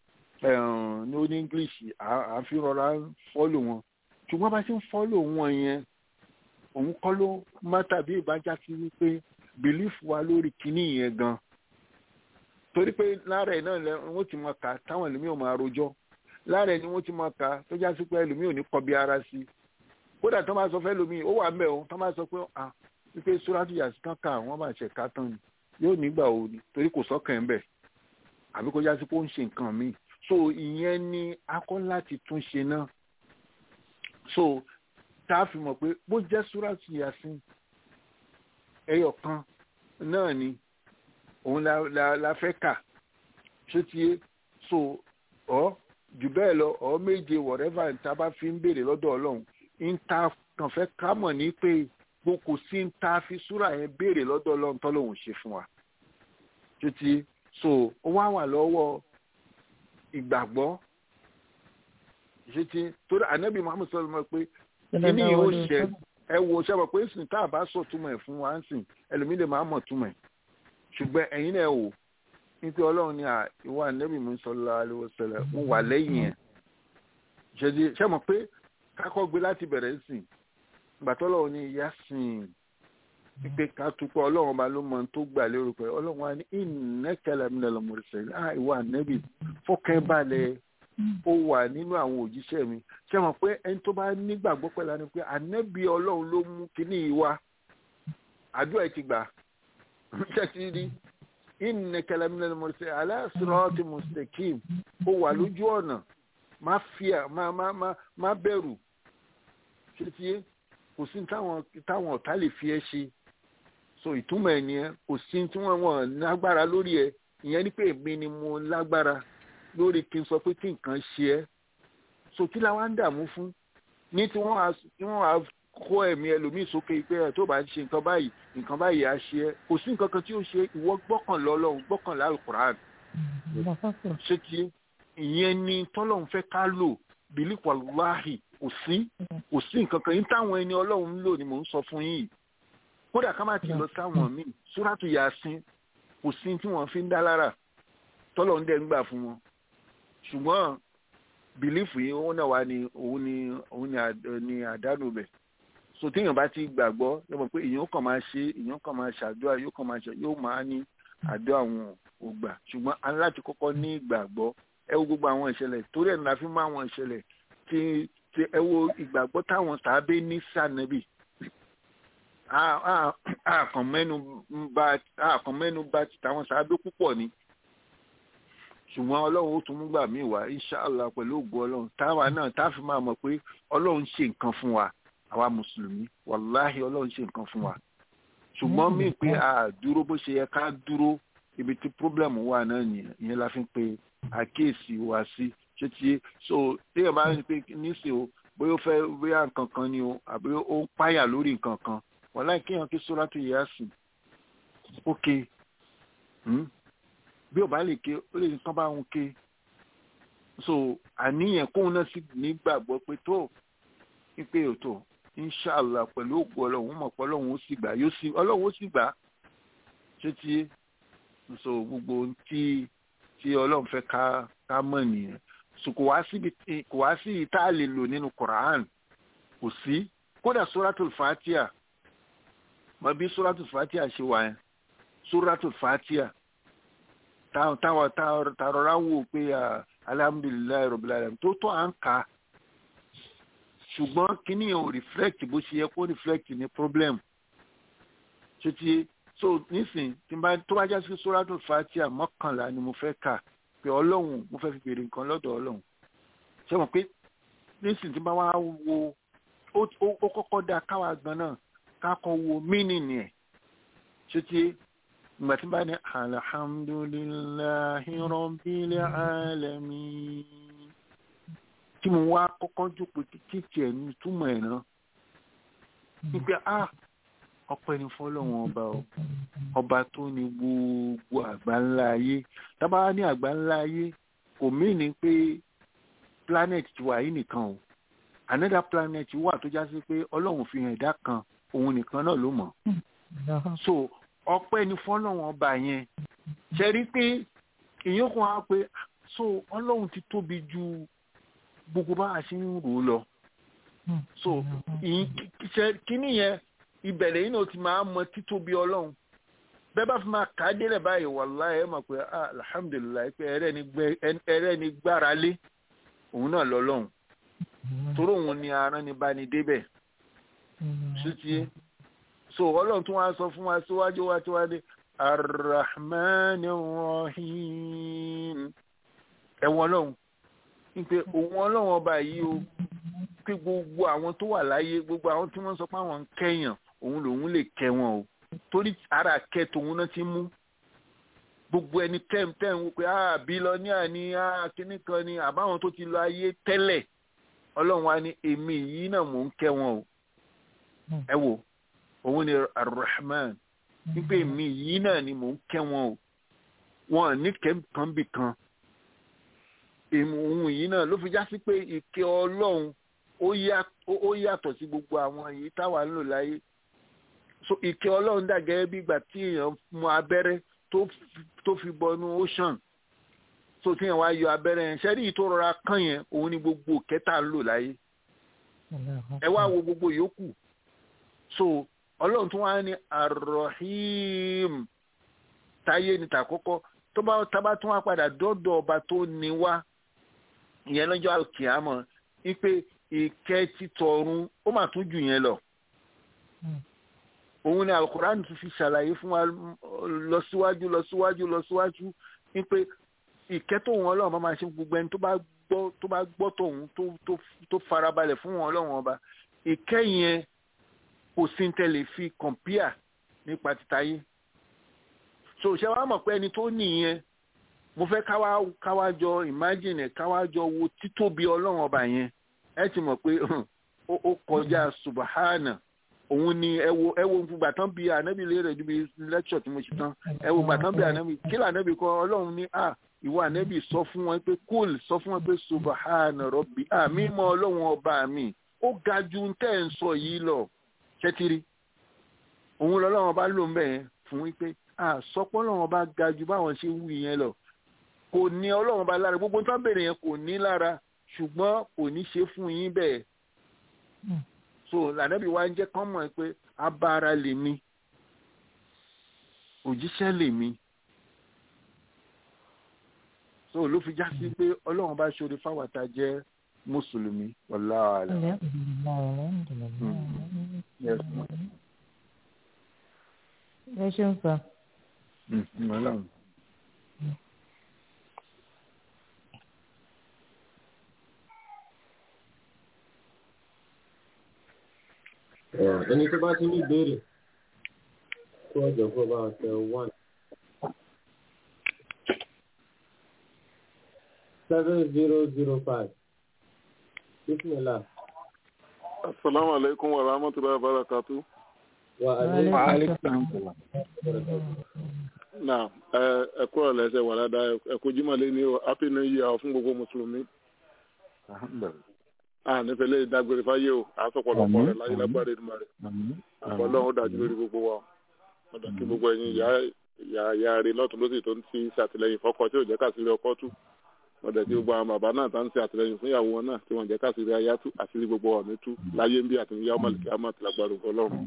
ní oní english à fi rọra fọ́lò wọn ṣùgbọ́n bá ṣe ń fọ́lò wọn yẹn òun kọ́ ló má tàbí ìbájá sí wípé belief wa lórí kínní yẹn gan torí pé lára ẹ̀ náà wọ́n ti mọ ká táwọn ẹlòmíì ò máa rojọ́ lára ẹ̀ ni wọ́n ti mọ ká tó já sí pé ẹlòmíì ò ní kọbi ara sí kódà tó máa sọ fẹ́ lómi ó wà mẹ́ o tó máa sọ pé ah wípé sóràtú yàtí kan ká àwọn máa ṣe ká tán ni yóò nígbà wo ni torí kò sọ́kàn ẹ̀ bẹ̀ àbí kó jásí pé ó ń ṣe nǹkan míì so ìyẹn ni a kọ́ láti tún ṣe náà so tá a fi mọ̀ pé bó jẹ́ sóràtú yàtí ẹyọ kan náà ni òun la la la fẹ́ kà ṣé tiye so ọ jù bẹ́ẹ̀ lọ ọ méje whatever tá a bá fi ń béèrè lọ́dọ̀ ọlọ́run ń ta kàn fẹ́ ká mọ̀ ní pé gbogbo kò sí ń ta fi súrà yẹn béèrè lọ́dọ̀ ọlọ́run tọ́lọ́hún ṣe fún wa títí so ó wá wà lọ́wọ́ ìgbàgbọ́ títí torí ànábì muhammed sọ̀rọ̀ mọ́ pé kíní yóò ṣẹ ẹ wo ṣe mọ̀ pé sìn tá a bá sọ túmọ̀ ẹ̀ fún wa ń sìn ẹlòmíì lè máa mọ̀ túmọ̀ ẹ̀ ṣùgbọ́n ẹ̀yin náà wò nípa ọlọ́run ní ìwà ànábì muhammed sallallahu alaihi wasallam ń wà lẹ́yìn ẹ̀ ṣe mọ̀ pé kákọ́ gbé láti bẹ̀rẹ̀ sìn gbàtọ́lọ́wọ́ ní ìyá sìn pípé ká túpọ̀ ọlọ́run ọba ló mọ tó gbà lérò pé ọlọ́run wa ní ìnẹ́kẹ̀lẹ̀ mi lọ́mọ ìṣẹ̀lẹ̀ ah ìwà nẹ́bì fọ́kẹ́balẹ̀ ó wà nínú àwọn òjíṣẹ́ mi ṣé mọ̀ pé ẹni tó bá nígbàgbọ́ pẹ̀lú ẹni pé ànẹ́bì ọlọ́run ló mú kíní ìwà àdúrà ẹ̀ ti gbà ṣẹ́tì rí ìnẹ́kẹ̀lẹ̀ mi lọ́mọ ìṣẹ̀lẹ̀ aláṣọ́ọ̀tì mùsùlùmí ó wà lójú ọ̀nà má fíà má má má má bẹ̀rù ṣé tiẹ́ kò sí táwọn táwọn ọ̀tá lè fi ẹ́ ṣe so ìtumọ̀ ẹ̀ nìyẹn kò sí tí wọ́n wọ́n lágbára lórí ẹ̀ ìyẹn ni pé èmi ni mo lágbára lórí kí n sọ pé kí nǹkan ṣe ẹ́ so kí la wá ń dààmú fún ní tí wọ́n á tí wọ́n á kó ẹ̀mí ẹlòmíì sókè pé ẹ̀ tó bá ń ṣe nǹkan báyìí nǹkan báyìí á ṣe ẹ́ kò sí nǹkan kan tí ó ṣe ìwọ gbọ́kànlá Ọlọ́run gbọ́kànlá alukur'an ṣé ti ìyẹn ni tọ́lọ́run fẹ́ ká lò bílí wàláhì kò sí kò sí nǹkan kan yín táwọn ẹni ọlọ́run ń lò ni mò ń sọ fún yín kódà ká má ti lọ sáwọn míì súrátù yasin kò sí tí wọ́n fi ń dá lára tọ́lọ̀ ń dẹ̀ ń gbà fún wọn ṣùgbọ́n bìlífù yìí òun náà wà ní òun ní òun ní àdánù bẹ̀ so téèyàn bá ti gbàgbọ́ yóò mọ̀ pé èèyàn kàn máa ṣe èèyàn kàn máa ṣàdúrà yóò kàn máa ṣe yóò máa ní àdó àwọn ògbà ṣùgbọ́n a ní láti kọ́kọ́ ní ìgbàgbọ́ ẹ wo gbogbo àwọn ìṣẹ̀lẹ̀ torí ẹ̀ ní la fi mú àwọn ìṣẹ̀lẹ̀ tí tí ẹ wo ìgbàgbọ́ táwọn tàbí ní sànẹ́bì àkànmẹ́nu bá táwọn sàbẹ̀ púpọ̀ ni ṣùgbọ́n ọlọ́run ó tún mú gbà mí wá inṣàlá pẹ̀lú ògùn ọlọ́run táwa náà tá a fi máa mọ̀ pé ọlọ́run ṣe nǹkan fún wa àwa mùsùlùmí wàláhì ọlọ́run ṣe nǹkan fún wa ṣùgbọ́n mí pé a dúró bó ṣe yẹ ká dúró ibi tí pírọ́blẹ̀mù wà náà nìyẹn ìyẹn la fi ń pe àkíyèsí wa sí ṣé ti so téèyàn bá ń pè níṣẹ́ o bóyá ó fẹ́ bóyá nǹkan kan ni o àbí ó ń páyà lórí nǹkan kan wọ́n láì kéèyàn kí sóràtú Yásìn ókè bí ò bá lè ké ó lè ní tán bá ń ké so àníyàn kóun náà sì nígbàgbọ́ pé tó wípé òtò inshàlá pẹ̀lú ògùn ọlọ́run mọ̀ pé ọlọ́run ó sì gbà yóò sì ọlọ́run ó sì gbà ṣé tí so gbogbo ohun tí tí ọlọ́run fẹ́ ká ká mọ̀ nìyẹn so kò wá síbi kò wá sí ìta a lè lò nínú Quran kò sí kódà suratul fatia mọ bí suratul fatia ṣe wà yẹn suratul fatia táwọn táwọn táwọn rọra wò pé alhamdulilayi rabbil alamin tó tó à ń kà á ṣùgbọ́n kíní yẹn ò reflect bó ṣe yẹ kó reflect ní problem ṣé ti so nísìn tí n bá tó bá já sí suratul fatia mọ́kànlá ni mo fẹ́ kà pé ọlọ́run mo fẹ́ fi béèrè nǹkan lọ́dọ̀ ọlọ́run ṣé mo pé nísìn tí n bá wá wo ó kọ́kọ́ dá káwa gan náà kákọ́ wo mínìnì ẹ̀ ṣé ti ìgbà tí n bá ní alhamdulillahi rabbil alamin tí mo wá kọ́kọ́ jókòó títí tiẹ̀ ní túmọ̀ ẹ̀ náà wípé ah ọpẹ́ ni fọ́lọ́run ọba o ọba tó ní gbogbo àgbáńlá ayé tábà ní àgbáńlá ayé kò mìíní pé planet ti wà yìí nìkan o another planet wà tó já sí pé ọlọ́run fi hàn ẹ̀dá kan òun nìkan náà ló mọ̀ so ọpẹ́ ni fọ́lọ́run ọba yẹn ṣe rí pé èèyàn kan á pé so ọlọ́run ti tóbi ju gbogbo bá a ṣe ń rò ó lọ so kíní yẹn ìbẹ̀rẹ̀ yìí náà ti máa mọ títóbi ọlọ́run bẹ́ẹ̀ bá fi máa kà á délẹ̀ báyìí wàláhì ẹ̀ mọ̀ pé alhamdulilayi pé ẹrẹ́ ni gbára lé òun náà lọ́lọ́run torí òun ni aràn ni bá ní débẹ̀ ṣùtì so ọlọ́run tún wá sọ fún wa síwájú wa tí wá dé arrahman rahim ẹ̀wọ̀n ọlọ́run wípé òun ọlọ́run ọba yìí o pé gbogbo àwọn tó wà láyé gbogbo àwọn tí wọ́n sọ pé àwọn ń kẹ́yàn òun lòun lè kẹ́ wọn o torí ara kẹ́ tòun náà ti mú gbogbo ẹni tẹ́m tẹ́m wípé ah bílọ́níà ni ah kíní kan ni àbáwọn tó ti lọ ayé tẹ́lẹ̀ ọlọ́run wa ní èmi yìí náà mò ń kẹ́ wọn o ẹ wò òun ni arrahman wípé èmi yìí náà ni mò ń kẹ́ wọn o wọn ní kẹ́ńkan bì kan èmi òun yìí náà ló fi já sí pé ìkẹ́ ọlọ́run ó yàtọ̀ sí gbogbo àwọn èyí táwa ń lò láyé so ìkẹ́ ọlọ́run dà gẹ́gẹ́ bí ìgbà tí èèyàn mú abẹ́rẹ́ tó fi bọnú ocean so tí èèyàn wá yọ abẹ́rẹ́ yẹn ṣẹ́rí tó rọra kàn yẹn òun ni gbogbo kẹta ń lò láyé ẹ wá wo gbogbo yòókù so ọlọ́run tún wá ní arrohim táyé ní tàkọ́kọ́ tó bá tábà tún wá padà dọ́dọ̀ ọba tó ní wá ìyẹn lọ́jọ́ àkìámọ̀ wípé ìkẹ́ títọ̀run ó mà tún jù yẹn lọ. òun ni alukur'an tún fi ṣàlàyé fún wa lọ síwájú lọ síwájú lọ síwájú wípé ìkẹ́ tóun ọlọ́run bá máa ṣe gbogbo ẹni tó bá gbọ́ tó bá gbọ́ tóun tó farabalẹ̀ fún wọn ọlọ́run ọba ìkẹ́ yẹn kò sí tẹ́lẹ̀ fi kọ̀mpíà nípa títáyé. so ṣé wàá mọ̀ pé ẹni tó nìyẹn mo fẹ́ káwá káwá jọ imagine káwá jọ wo títóbi ọlọ́run ọba yẹn ẹ ti mọ̀ pé ó kọjá subahana òun ni ẹ wo ẹ wo gbà tán bí ànábì lérè ju bí lecture tí mo ṣe tán ẹ wo gbà tán bí ànábì kí lè ànábì kọ ọlọ́run ní à ìwọ ànábì sọ fún wọn pé kúl sọ fún wọn pé subahana rọbì à mímọ́ ọlọ́run ọba mi ó ga ju tẹ́ ẹ̀ ń sọ yìí lọ ṣẹ́tìrì òun lọ́lọ́run ọba ló ń bẹ̀ yẹn fún wípé à sọpọ́ ọlọ́run ọba ga ju báwọn ṣe wù yẹn lọ kò ní ọlọ́run bá lára gbogbo tán bèrè yẹn kò ní lára ṣùgbọ́n kò ní ṣe fún yín bẹ́ẹ̀. so lànàbí wa ń jẹ́ kán mọ̀ pé abara lèmi òjíṣẹ́ lèmi. so ló fi já sí pé ọlọ́run bá ṣoore fáwọn tá a jẹ́ mùsùlùmí wallahu a'lam. ẹ ṣeun sọ. ọlọ́run. ẹni tó bá ti ní ìbéèrè kó ọjọ́ kó bá tẹ one seven zero zero five bismillah. asalaamu aleykum wa rahmatulahi wa barakatu. wa aleykum salaam. náà ẹ ẹ kúrò lẹsẹ wà dáadáa ẹ kó jimá lé ní o happy new year fún gbogbo mùsùlùmí a nífẹ̀ẹ́ lè dágbére fáyé o àsọpọ̀lọpọ̀ rẹ̀ láyé lágbára ìdúmọ̀ rẹ̀ ọlọ́run ó dájú lórí gbogbo wa ọ̀dà kí gbogbo ẹ̀yin ìyá ìyá ìyá rẹ̀ lọ́tún lọ́sì tó ń ti ṣàtìlẹ́yìn fọ́kọ tí ò jẹ́ kásìrí ọkọ tú ọ̀dà tí gbogbo àwọn bàbá náà tá ń ṣe àtìlẹ́yìn fún ìyàwó wọn náà tí wọ́n jẹ́ kásìrí ayá tú àṣírí gbogbo wa mi tú láyé ń bí àti ìyá ọmọ àlùkí àmọ́ àtìlágbára ọlọ́run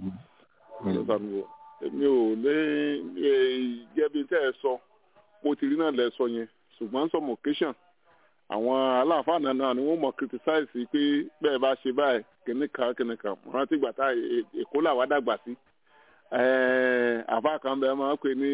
èmi ò lé gẹ́bí tẹ́ ẹ sọ mo ti rí náà lẹ sọ yẹn ṣùgbọ́n some occasion àwọn aláàfáà náà ni wọ́n mọ̀ criticize pé bẹ́ẹ̀ bá ṣe báyìí kìnnìkan kìnnìkan mo rántí gbà tá èkó làwa dàgbà sí àfa kan bẹ́ẹ̀ máa ń pè ní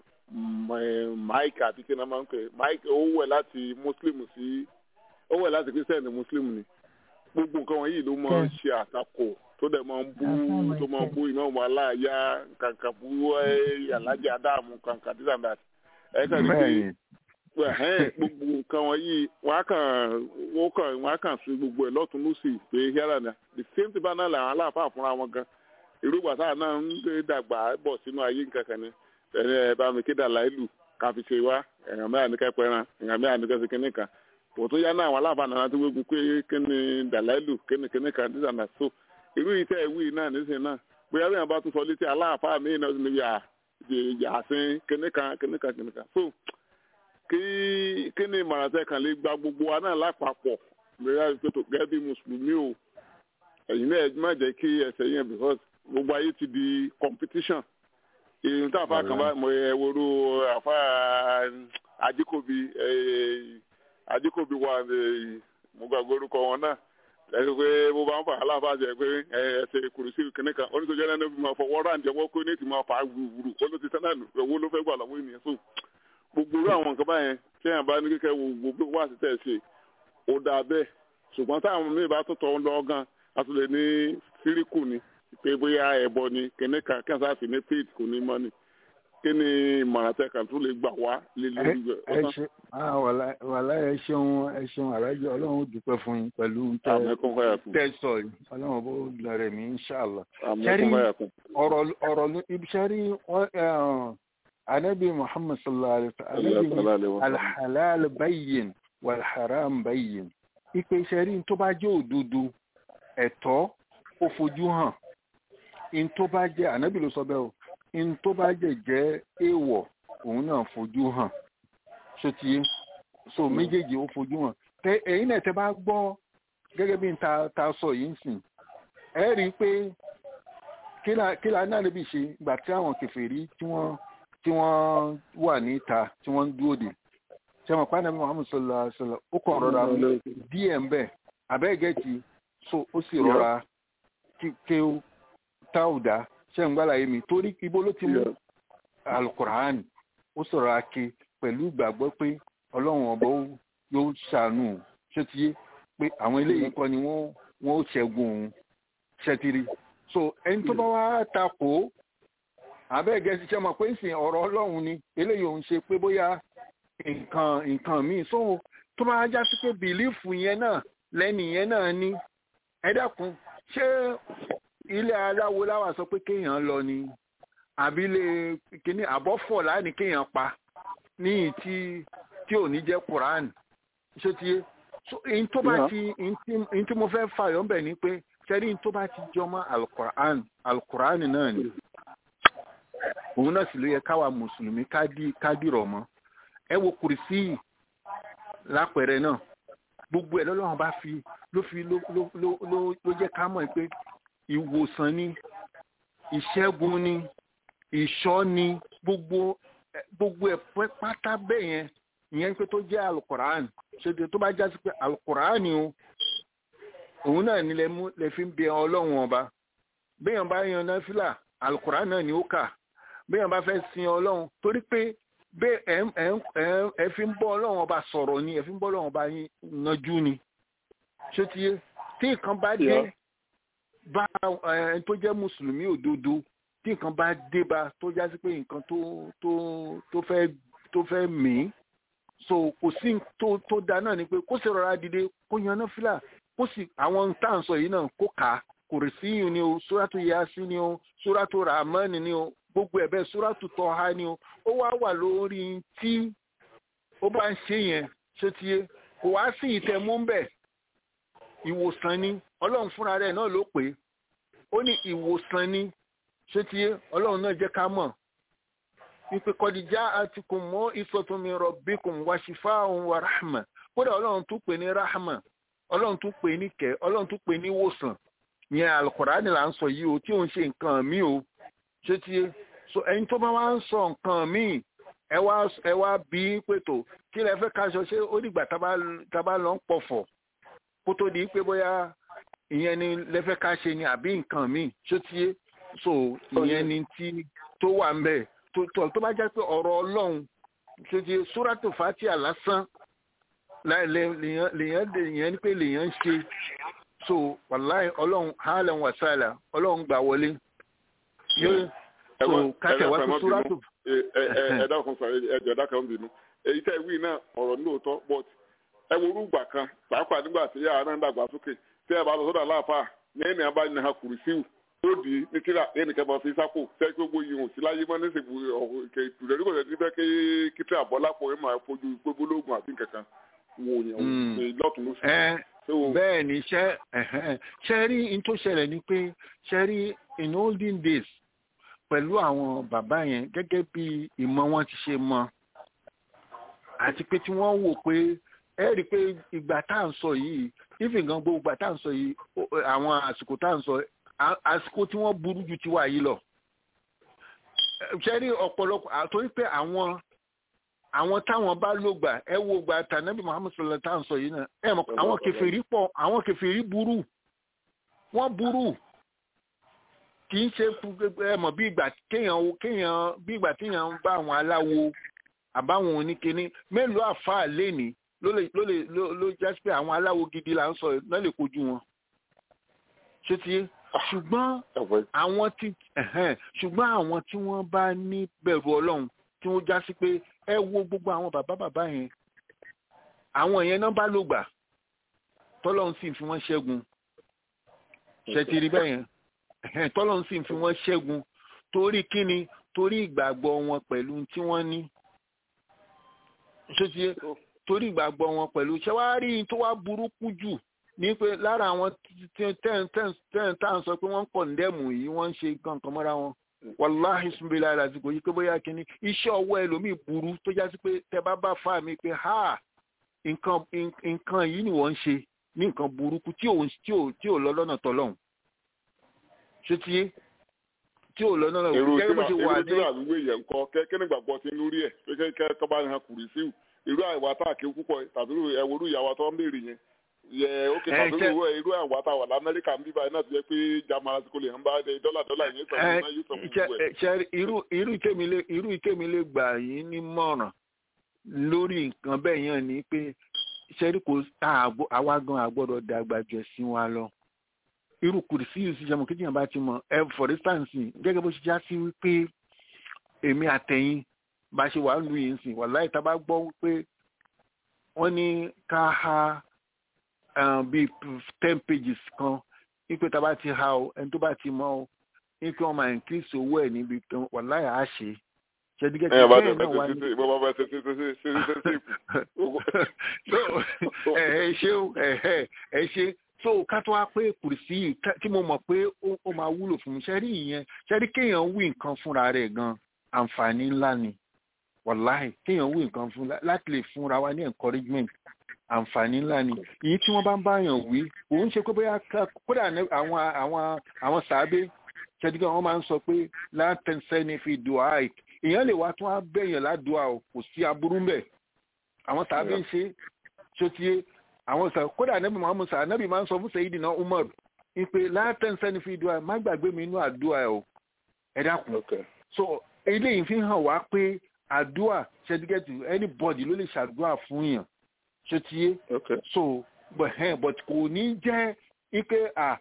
mike àti kí náà máa ń pè mike ó wẹ̀ láti muslim sí ó wẹ̀ láti christian ní muslim ni gbogbo nǹkan wọ̀nyí ló máa ń ṣe àtakò tó dẹ̀ máa ń bú tó máa ń bú ìmọ̀ wọn aláàyá kankan bú alájà dáàmú kankan this and that ẹ kàn rí pé gbogbo nǹkan wọ̀nyí wọ́n á kàn wọ́n kàn wọ́n á kàn sí gbogbo ẹ̀ lọ́tún lọ́sì pé yàrá ni the same thing bá náà làwọn aláàfáà fúnra wọn gan irúgbà sáà náà ń gbé dàgbà bọ̀ sínú ayé nǹkan kan ni ẹni ẹ bá mi kéde àláìlù káfi ṣe wá ẹ̀yàn mẹ́rin ní kẹ́pẹ́ ran ẹ̀yàn mẹ́rin ní kẹ́sì kínní kan kò tó yá náà àwọn aláàfáà náà tó gbégun pé kíni dàláìlù kíni kínní kan this and that so irú yìí tẹ́ ẹ̀ wí náà nísìnyí náà bóyá bí wọn bá tún sọ létí aláàfáà míì náà ní yà yàsín kínní kan kínní kan kínní kan so kí kí ni ìmọ̀ràn tẹ́ kàn lè gba gbogbo wa náà lápapọ̀ lórí àìpẹ́tò gẹ́gẹ́ bí mùsùlùmí o ẹ̀yin náà ẹ má jẹ́ kí ẹsẹ̀ yẹn because gbogbo ayé ti di competition èyí tó àfa kan bá mọ ẹ woro àfa ajíkòbí ajíkòbí wà mo gbàgbé orúkọ wọn náà ẹsẹ pé bó bá ń fà aláfa jẹ pé ẹsẹ kùrùsí kìnní kan oníṣòjọ náà ní ma fọwọ́ rà ń jẹ́wọ́ pé ní ti máa fà á wúru ó ló ti tẹ́ náà owó ló fẹ́ gbà lọ́wọ́ ènìyàn so gbogbo irú àwọn nǹkan báyẹn tí èèyàn bá ní kíkẹ́ wo gbogbo wá sí tẹ̀ ṣe ó dáa bẹ́ẹ̀ ṣùgbọ́n táwọn míì bá tó tọ́ ń lọ gan a tún lè ní síríkù ni pé bóyá ẹ̀bọ ni kíní kan kí wọ́n sá fi ní faith kò ní mọ́ ni kí ni ìmọ̀ràn tẹ kàn tún lè gbà wá lé lórí rẹ̀. ẹ ṣe wàhálà ẹ ṣeun ẹ ṣeun àrájọ ọlọ́run ó dúpẹ́ fún yín pẹ̀lú tẹ sọ yìí ọlọ́run bó lọrẹ mi inṣàlá. sẹ́rí ọ̀rọ̀ ibi sẹ́rí anabi muhammad sallallahu alaihi wa sallam alhalal bayyin walharam bayyin ipe sẹ́rí tó bá jẹ́ òdodo ẹ̀tọ́ ó fojú hàn in tó bá jẹ́ anabi ló sọ bẹ́ẹ̀ o in tó bá jẹ́ jẹ́ èèwọ̀ òun náà fojú hàn sotiye so méjèèjì ó fojú hàn tẹ ẹ̀yin náà tẹ bá gbọ́ gẹ́gẹ́ bí ta ta sọ yìí ń sìn ẹ rí i pé kí la náà níbi ṣe ìgbà tí àwọn kèfèrí tí wọ́n tí wọ́n wà níta tí wọ́n ń dúró dè ṣe mọ̀ pàdé muhammed sallallahu alaihi wasallam ó kàn rọra díẹ̀ ń bẹ̀ abẹ́gẹ́tì so ó sì rọra kí ó táwùdá ṣe ń gbàlàyé mi torí ibo ló ti mú alukur'an ó sọ̀rọ̀ ake pẹ̀lú ìgbàgbọ́ pé ọlọ́run ọba yóò ṣàánú ṣé ti yé pé àwọn eléyìí kọ́ ni wọ́n wọ́n ó ṣẹ́gun òun ṣẹ́tìrì so ẹni tó bá wá takò abẹ́ẹ̀gẹ́ ṣiṣẹ́ mọ̀ pé ìsìn ọ̀rọ̀ ọlọ́run ni eléyìí òun ṣe pé bóyá nǹkan nǹkan míì so tó bá já sí pé bìlífù yẹn náà lẹ́nì yẹn náà ní ẹ dákun ṣé ilé aláwo láwà sọ pé kéèyàn lọ ni àbí ilé kíní àbọ̀fọ̀ láàní kéèyàn pa ní tí tí ò ní jẹ́ quran ṣé ti yé so èyí tó bá ti èyí tí mo fẹ́ fàyọ̀ ń bẹ̀ ni pé sẹ́rí èyí tó bá ti jọmọ́ alukur'an alukur'an náà ni òun náà sì ló yẹ káwa mùsùlùmí kádìrọ̀ mọ́ ẹ wo kùrìsì lápẹẹrẹ náà gbogbo ẹ̀ lọ́lọ́run bá fi ló fi ló ló ló ló jẹ́ ká mọ̀ pé ìwòsàn ni ìṣẹ́gun ni ìṣọ́ ni gbogbo gbogbo ẹ̀ pátá bẹ́ẹ̀ yẹn ìyẹn pé tó jẹ́ alukoran ṣètò tó bá já sí pé alukoran ni o òun náà ni lè mú lè fi ń bẹ ọlọ́run ọba béèyàn bá yan náfìlà alukoran náà ni ó kà béèyàn bá fẹ́ sin ọlọ́run torí pé bẹ́ẹ̀ ẹ̀ ẹ̀ ẹ̀ ẹ̀ fi ń bọ́ ọlọ́run ọba sọ̀rọ̀ ni ẹ̀ fi ń bọ́ ọlọ́run ọba yanjú ni ṣé ti yé tí nǹkan bá dé bá ẹ tó jẹ́ mùsùlùmí òdodo tí nǹkan bá dé bá tó já sí pé nǹkan tó tó tó fẹ́ tó fẹ́ mí so kò sí tó tó da náà ni pé kó sì rọra dìde kó yan náà fìlà kó sì àwọn tá à ń sọ yìí náà kó kà á kò rí sí yìí ni o sóràtò yaasi ni o sóràtò ramani ni o gbogbo ẹ̀bẹ̀ súrátù tọ́ ha ni o ó wá wà lórí tí ó bá ń ṣe yẹn ṣé ti yé kò wá sí ìtẹ̀mú bẹ̀ ìwòsàn ni ọlọ́run fúnra rẹ̀ náà ló pè é ó ní ìwòsàn ni ṣé ti yé ọlọ́run náà jẹ́ ká mọ̀ wípé kọ́díjà àtikùn mọ́ ìsọ̀túnmi rọ̀bíkùn wàṣífà òun wà ráhàmà kódà ọlọ́run tún pè ní ráhàmà ọlọ́run tún pè ní kẹ́ ọlọ́run tún pè ní wòsàn yẹn alukọ̀ránì là ń sọ yìí o tí òun ṣe nǹkan mi o ṣé ti yé so ẹni tó bá wá ń sọ nǹkan mi ẹ wá ẹ wá bí pètò kí lẹ fẹ́ káṣọ ṣé ó dìgbà tá a bá lọ ń pọ̀fọ̀ kó tó di pé bóyá ìyẹn ni lẹ fẹ́ ká ṣe ni àbí nǹkan mi ṣé ti yé so ìyẹn ni tí tó wà ń bẹ̀ tó tó bá jẹ́ pé ọ̀rọ̀ ọlọ́run ṣe ti súrátù fatia lásán lèèyàn lèèyàn ní pé lèèyàn ń ṣe so wàláì ọlọ́run hàlẹ̀ wàsálà ọlọ́run gbà wọlé so kátẹ̀ wá sí súrátù. ẹ dákun sọ ẹjọ ẹdá kan bínú èyí tẹ wí náà ọ̀rọ̀ lóòótọ́ but ẹ wo orúgbà kan pàápàá nígbà tí yàrá náà ń dàgbà sókè tí ẹ bá lọ sọ́dọ̀ aláàfáà ní ẹnì abá ní ha kùrìsíù tó di ní kíra ẹnì kẹfà fi sápò tẹ kí gbogbo yìí hùn sí láyé mọ nísìkò ìtùrẹ nígbà tí fẹ kí kíkẹ àbọlápọ ẹ máa fojú gbogbológun àti nǹkankan wò yẹn lọtún lóṣù. bẹ́ẹ̀ ni ṣe ṣe rí n tó ṣẹlẹ̀ ni pé ṣe rí in olden days pẹ̀lú àwọn bàbá yẹn gẹ́gẹ́ bí ìmọ̀ wọn ti ṣe mọ àti pé tí wọ́n wò pé ẹ rí i pé ìgbà tá à ń sọ yìí ìfìgàn gbogbo ìgbà tá à ń sọ yìí àwọn àsìkò tá à ń sọ àsìkò tí wọ́n burú ju tiwa yìí lọ. ṣẹ́rí ọ̀pọ̀lọpọ̀ àtòrí pé àwọn àwọn táwọn bá lò gbà ẹ wo gbà tànàbí muhammed sallallahu tá à ń sọ yìí náà ẹ mọ̀ àwọn kẹfìrí pọ̀ àwọn kẹfìrí burú wọ́n burú kì í ṣe ẹ mọ̀ bí ìgbà kéèyàn kéèyàn bí ìgbà téèyàn ń bá àwọn aláwo àbáwọn oníkíní mélòó àfáà lénìí ló lè ló lè ló jásí pé àwọn aláwo gidi là ń sọ náà lè kojú wọn ṣé ti yé ṣùgbọ́n àwọn tí ṣùgbọ́n àwọn tí wọ́n bá ní bẹ̀rù ọlọ́run tí wọ́n já sí pé ẹ wo gbogbo àwọn bàbá bàbá yẹn àwọn yẹn náà bá lò gbà tọ́lọ́run sì fi wọ́n ṣẹ́gun ṣe ti rí bẹ́ẹ̀ yẹn tọ́lọ́run sì fi wọ́n ṣẹ́gun torí kíni torí ìgbàgbọ́ wọn pẹ̀lú tí wọ́n ní ṣé ti yé torí ìgbàgbọ́ wọn pẹ̀lú ṣé wàá rí tó wá burúkú jù ní pé lára àwọn ten ten ten tá à ń sọ pé wọ́n ń kọ̀ǹdẹ́mù yìí wọ́n ń ṣe nǹkan kan mọ́ra wọn wàláhì sunbílẹ̀ àdàsìkò yìí pé bóyá kínní iṣẹ́ ọwọ́ ẹlòmíì burú tó já sí pé tẹ bá bá fà mí pé ha nǹkan nǹkan yìí ni wọ́n ń ṣe ní nǹkan burúkú tí ò tí ò tí ò lọ lọ́nà tọ́lọ́hún ṣé tí tí ò lọ lọ́nà gẹ́gẹ́ bó ṣe wà ní. èrò tí wàá wíwé yẹn kọ kẹ́kẹ́ nígbàgbọ́ ti lórí ẹ̀ pé kẹ́ tọ́ bá yan kùrì síwù irú àìwá tá àké púpọ̀ tàbí ẹ̀wòrú ìyàwó tó ń béèrè yẹn yẹ ókè tàbí irú àìwá tá wà lamẹ́ríkà ń bíbá iná ti jẹ́ pé german àti kò lè ń bá dọ́là dọ́là yẹn sọ fún yóò sọ fún ẹ. irú ìkémilé irú ìkémilé gbà yín ní mọ̀ràn lórí nǹkan bẹ́ẹ̀ yẹn ni pé ṣẹ́rí kò àwa gan àgbọ̀dọ̀ dàgbà jù ẹ̀sìn wa lọ irú kùrìsì yìí sì jẹun kéjìyàn bá ti mọ ẹ for instance gẹ́gẹ́ bó ṣe já sí wípé èmi àtẹ̀yìn bá ṣe wà lù yìí sìn wàláì tá a bá gbọ́ wípé wọ́n ní ká ha bíi ten pages kan wípé tá a bá ti ha o ẹni tó bá ti mọ o wípé wọ́n máa increase owó ẹ̀ níbi kan wàláì á ṣe ṣẹ́dígẹ́ tí bẹ́ẹ̀ náà wà ní. ẹ ṣe ẹ ẹ ṣe so ká tó wá pé kùrìsì yìí tí mo mọ̀ pé ó máa wúlò fún mi ṣẹ́rí ìyẹn ṣẹ́rí kéèyàn wí nǹkan fúnra rẹ̀ gan àǹfààní ńlá ni wàláì kéèyàn wí nǹkan fún láti lè fúnra wa ní encouragement àǹfààní ńlá ni èyí tí wọ́n bá ń báyàn wí òun ṣe pé bóyá kódà àwọn àwọn àwọn sàábé ṣẹ́dígẹ́ wọn máa ń sọ pé látẹ̀sẹ̀ ní fi dùn áì èèyàn lè wá tún á bẹ̀yàn ládùúà o kò sí aburú mbẹ̀ àwọn sàábé ń ṣe ṣótiyé àwọn sà kódà nẹ́bí muhammed sà nẹ́bí máa ń sọ fún sayidina umar ìpè látẹ̀sẹ̀ ní fi dùn áì má gbàgbé mi inú àdúrà o ẹ dákun so eléyìí fi hàn wá pé àdúrà ṣẹ́dígẹ́tì anybody ló lè ṣàdúrà fún yàn ṣe ti yé so but but kò ní jẹ́ ike à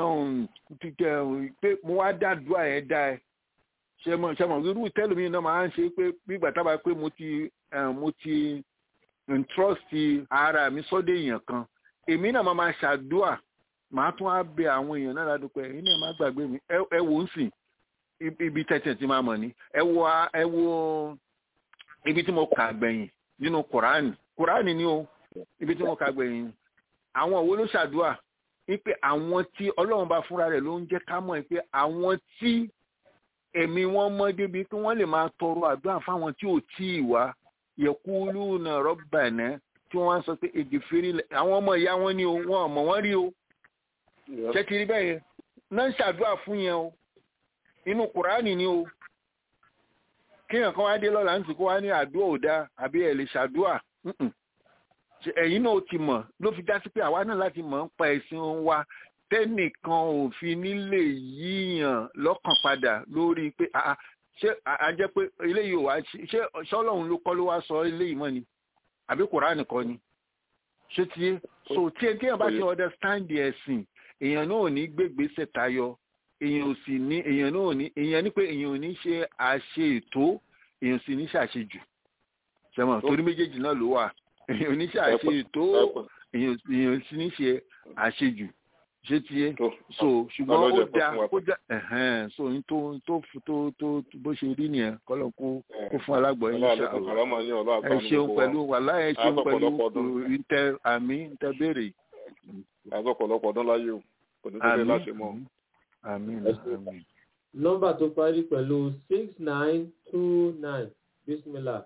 pé mo wá dá àdúrà yẹn dá ẹ ṣe mọ ṣe mọ irú tẹlifíìn náà máa ń ṣe pé gbígbà tábà pé mo ti mo ti trust ara mi sọ́dọ̀ èèyàn kan èmi náà máa máa ṣàdúrà màá tún á bẹ àwọn èèyàn náà ládùúgbò ẹ̀yin náà má gbàgbé mi ẹ wò ó sìn ibi tẹ̀tẹ̀ tí máa mọ̀ ní ẹ wo ẹ wo ibi tí mo kà gbẹ̀yìn nínú kùránì kùránì ni o ibi tí mo kà gbẹ̀yìn àwọn wo ló ṣàdúrà wípé àwọn tí ọlọ́run bá fúnra rẹ̀ ló ń jẹ́ ká mọ̀ pé àwọn tí ẹ̀mí wọn mọ́ débi pé wọ́n lè máa tọrọ àdúrà fáwọn tí ò tí ì wá yẹkúlú náà rọ́bà náà tí wọ́n sọ pé èdè fèrè àwọn ọmọ ìyá wọn ni o wọn ọmọ wọn rí o ṣé kiri bẹ́ẹ̀ yẹn náà ń ṣàdúrà fún yẹn o inú kùránì ni o kéèyàn kan wá dé lọ́la ń sì kó wá ní àdúrà ò dáa àbí ẹ̀ lè ṣàdúrà ẹ̀yin náà ti mọ̀ ló fi já sí pé àwa náà láti mọ̀ ń pa ẹ̀sìn wa tẹ́nìkan ò fi nílé yíyàn lọ́kàn padà lórí pé ṣé a jẹ́ pé eléyìí ò wá ṣé ṣọ́lọ́run ló kọ́ ló wá sọ eléyìí mọ́ ni àbí kùránì kọ́ ni ṣé tiẹ́ so tí ẹ kéèyàn bá ti understand ẹ̀sìn èèyàn náà ò ní gbégbèsè tayọ èèyàn ò sì ní èèyàn náà ò ní èèyàn ní pé èèyàn ò ní ṣe àṣe ètò èèyàn sì ní ṣàṣejù ṣẹmọ torí méjèèjì náà ló wà èèyàn ò ní ṣe àṣe ètò èèyàn sì ní ṣe àṣejù ṣé tiẹ̀ so ṣùgbọ́n ó da ó da so ní tó tó tó tó bó ṣe rí nìyẹn kọ́lọ̀ kó kó fún alágbọ̀ yín ṣe àwọn ẹ ṣeun pẹ̀lú wàhálà ẹ ṣeun pẹ̀lú ìtẹ àmì ìtẹ béèrè. àgọ́ ọ̀pọ̀lọpọ̀ ọdún láyé o kò ní tó dé láṣẹ mọ́. àmín àmín. nọ́mbà tó parí pẹ̀lú six nine two nine bismillah.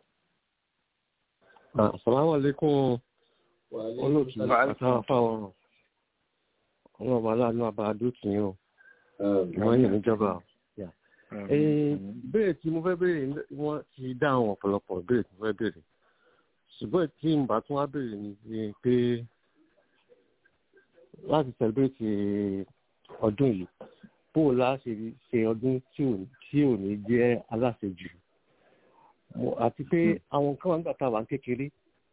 asalaamualeykum olóòtú àtàwọn fáwọn ọlọ́ọ̀bá aláàánú àbáadó tì í o wọ́n yìí níjọba béèrè tí mo fẹ́ béèrè wọ́n ti dá àwọn ọ̀pọ̀lọpọ̀ béèrè tí mo fẹ́ béèrè ṣùgbọ́n tí n bá tún wá béèrè ni pé láti sẹlẹ̀bẹ̀tì ọdún yìí bó o lá ṣe ṣe ọdún tí ò ní jẹ́ aláṣejù àti pé àwọn kan wà nígbà tá a wà ń kékeré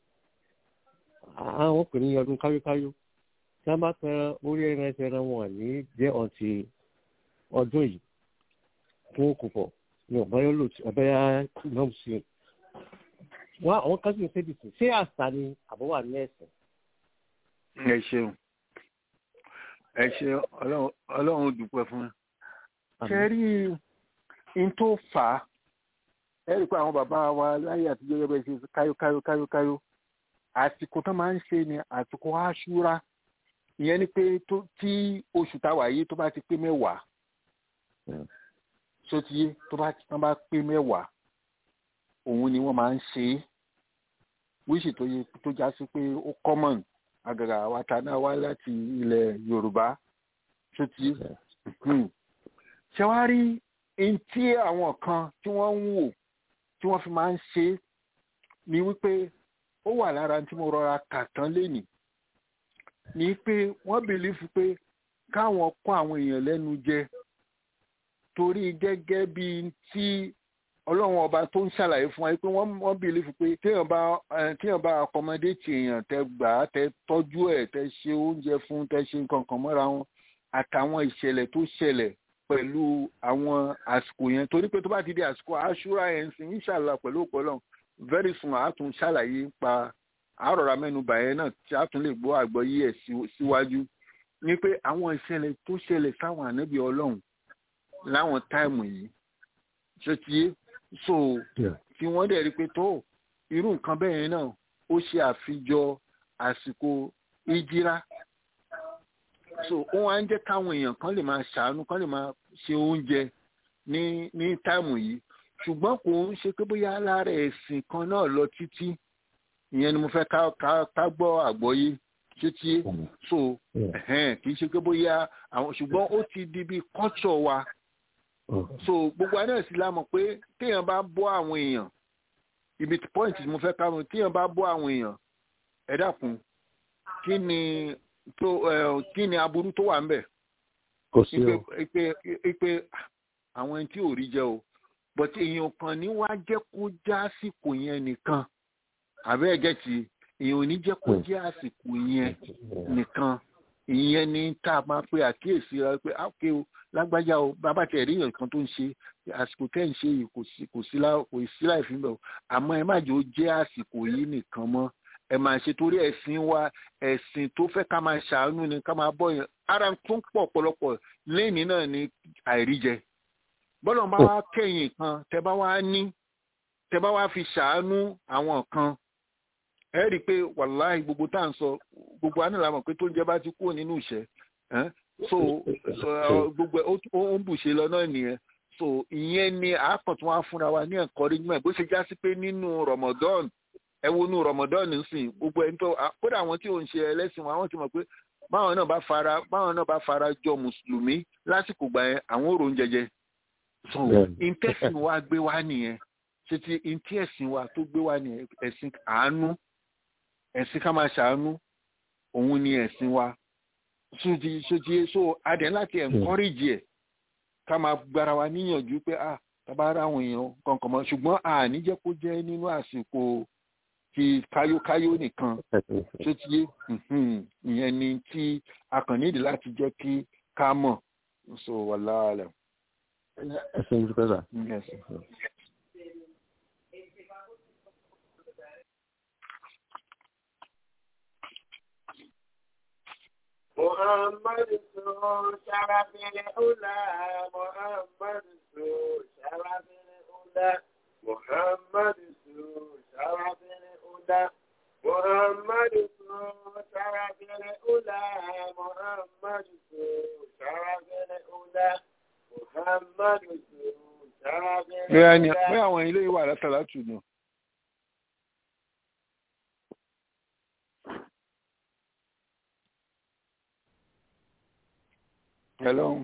àwọn pè ní ọdún káyókáyó tí wọ́n bá tẹ orí ẹran ẹsẹ̀ ẹran wọn ní jẹ́ ọ̀tí ọdún yìí fún òkùnkọ̀ ní ọ̀báyọ́ lòtì ọ̀báyá náà sí i. wọ́n àwọn kan sì ń ṣe dìtì ṣé àṣà ni àbọ̀wà ní ẹ̀sìn. ẹ ṣeun ẹ ṣe ọlọ́run dúpẹ́ fún ẹ. ṣe rí n tó fà á ẹ rí i pé àwọn bàbá wa láyé àtijọ́ yẹ bẹ́ẹ̀ ṣe káyó káyó káyó káyó àsìkò tó máa ń ṣe ni àsìkò aṣúra ìyẹn ni pé tí oṣù táwa yìí tó bá ti pé mẹ́wàá sotiye tó bá tán bá pé mẹ́wàá òun ni wọ́n máa ń ṣe é wíṣì tó yẹ tó já sí pé ó common àgàgà àwa ta náà wá láti ilẹ̀ yorùbá sotiye ṣé wàá rí ẹni tí àwọn kan tí wọ́n ń wò tí wọ́n fi máa ń ṣe é ni wípé ó wà lára tí mo rọra kà tán lénìí ni pé wọ́n bìlífù pé káwọn kó àwọn èèyàn lẹ́nu jẹ torí gẹ́gẹ́ bí tí ọlọ́run ọba tó ń ṣàlàyé fún wa pé wọ́n bìlífù pé téèyàn bá téèyàn bá akọmọdéètì èèyàn tẹ gbà á tẹ tọ́jú ẹ̀ tẹ ṣe oúnjẹ fún tẹ ṣe nǹkan kan mọ́ra wọn àtàwọn ìṣẹ̀lẹ̀ tó ṣẹlẹ̀ pẹ̀lú àwọn àsìkò yẹn torí pé tó bá ti di àsìkò àṣúra yẹn sí inshallah pẹ̀lú ọ̀pọ̀lọ́ very soon àátún ṣàlàyé pa àárọ̀ra mẹ́nuba yẹn náà tí a tún lè gbọ́ àgbọ́yé ẹ̀ síwájú ni pé àwọn ìṣẹ̀lẹ̀ tó ṣẹlẹ̀ sáwọn ànábì ọlọ́run láwọn táìmù yìí ṣé ti yé so tí wọ́n dẹ̀ rí pé tó irú nǹkan bẹ́ẹ̀ yẹn náà ó ṣe àfijọ àsìkò ìjírá so ó wá ń jẹ́ káwọn èèyàn kan lè máa ṣàánú kan lè máa ṣe oúnjẹ ní ní táìmù yìí ṣùgbọ́n kò ń ṣe pé bóyá lára ẹ̀sìn kan náà lọ títí ìyẹn ni mo fẹ́ ká ká ká gbọ́ àgbọ́yé títí so kì í ṣe pé bóyá àwọn ṣùgbọ́n ó ti di bí culture wa so gbogbo àná sì la mọ̀ pé téèyàn bá bọ́ àwọn èèyàn ibi point mo fẹ́ ká mọ̀ téèyàn bá bọ́ àwọn èèyàn ẹ dákun kí ni tó kí ni aburú tó wà ń bẹ̀. kò sí o. ipe ipe àwọn ẹni tí ò rí jẹ o but èèyàn kan ní wá jẹ́ kó já àsìkò yẹn nìkan àbẹ́ ẹ̀jẹ̀ tí èèyàn ò ní jẹ́ kó jẹ́ àsìkò yẹn nìkan ìyẹn ní tá a máa pe àkíyèsí rẹ pé ákè o lágbájá o bàbá tẹ̀ rí nǹkan tó ń ṣe àsìkò tẹ́ ń ṣe yìí kò sí kò sí láì fi bẹ̀ o àmọ́ ẹ má jẹ́ ó jẹ́ àsìkò yìí nìkan mọ́ ẹ máa ṣe torí ẹ̀sìn wa ẹ̀sìn tó fẹ́ ká máa ṣàánú ni ká máa bọ́ yẹn ara tó ń pọ̀ ọ̀pọ̀lọpọ̀ lẹ́yìn náà ni àìríjẹ bọ́lọ̀ bá wá kẹ́yìn kan tẹ bá wá ní tẹ bá wá fi ṣàánú àwọn kan ẹ rí i pé wàláhì gbogbo tá à ń sọ gbogbo àná làmọ̀ pé tó ń jẹ́ bá ti kúrò nínú ìṣẹ́ so gbogbo ó ń bùṣe lọ náà nìyẹn so ìyẹn ni àákàn tí wọ́n á fúnra wa ní encouragement bó ṣe já sí pé nínú Ramadan ẹ wo inú Ramadan nísìn gbogbo ẹni tó kódà àwọn tí ò ń ṣe ẹlẹ́sìn wọn àwọn ti mọ̀ pé báwọn náà bá fara báwọn náà bá fara jọ mùsùlùmí lásìkò gbà yẹn àwọn òrò ń jẹjẹ so intẹ́sìn wa gbé wá nìyẹn ṣe ti intẹ́sìn wa tó gbé wá nìyẹn ẹ̀sìn àánú ẹ̀sìn ká máa ṣàánú òun ni ẹ̀sìn wa sóti sóti so adẹ̀ láti encourage ẹ̀ ká máa gbára wa níyànjú pé ah tábà ra àwọn èèyàn kankan mọ́ ṣùgbọ́n àní jẹ́ kó jẹ́ nínú àsìkò ti káyókáyó nìkan tó ti yé ìyẹn ni tí a kàn nídìí láti jẹ́ kí ká mọ̀ so wàhálà rẹ̀. ẹ ṣe ń dúpẹ́ sà. محمد سو شرف الأولى محمد سو شرف الأولى محمد سو شرف الأولى محمد سو شرف الأولى محمد سو شرف الأولى محمد سو شرف bẹ́ẹ̀ ni الأولى pé àwọn ilé ìwà látàlátù nù. Hello.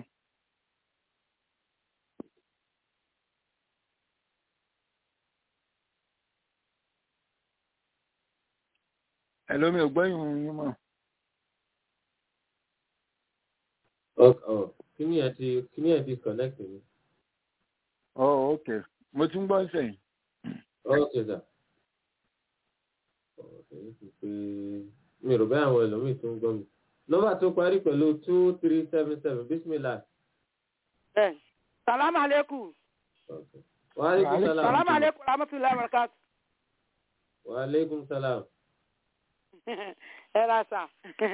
Hello, mi ò gbọ́ ìhun yín mọ̀. kíní ẹ ti kíní ẹ ti connect mi. Oh, okay. Mo ti ń gbọ́ sẹ́yìn. ok sir. èyí ti pé mi ò rò bẹ́ẹ̀ àwọn ẹlòmíì tó ń gbọ́ mi. nọ́mbà tó parí pẹ̀lú two three seven seven bismillah. ẹ salamu aleykum wa aleykum salaam. salamu aleykum rahmatulahi wa barakatu. wa aleykum salaam. ẹ ra sa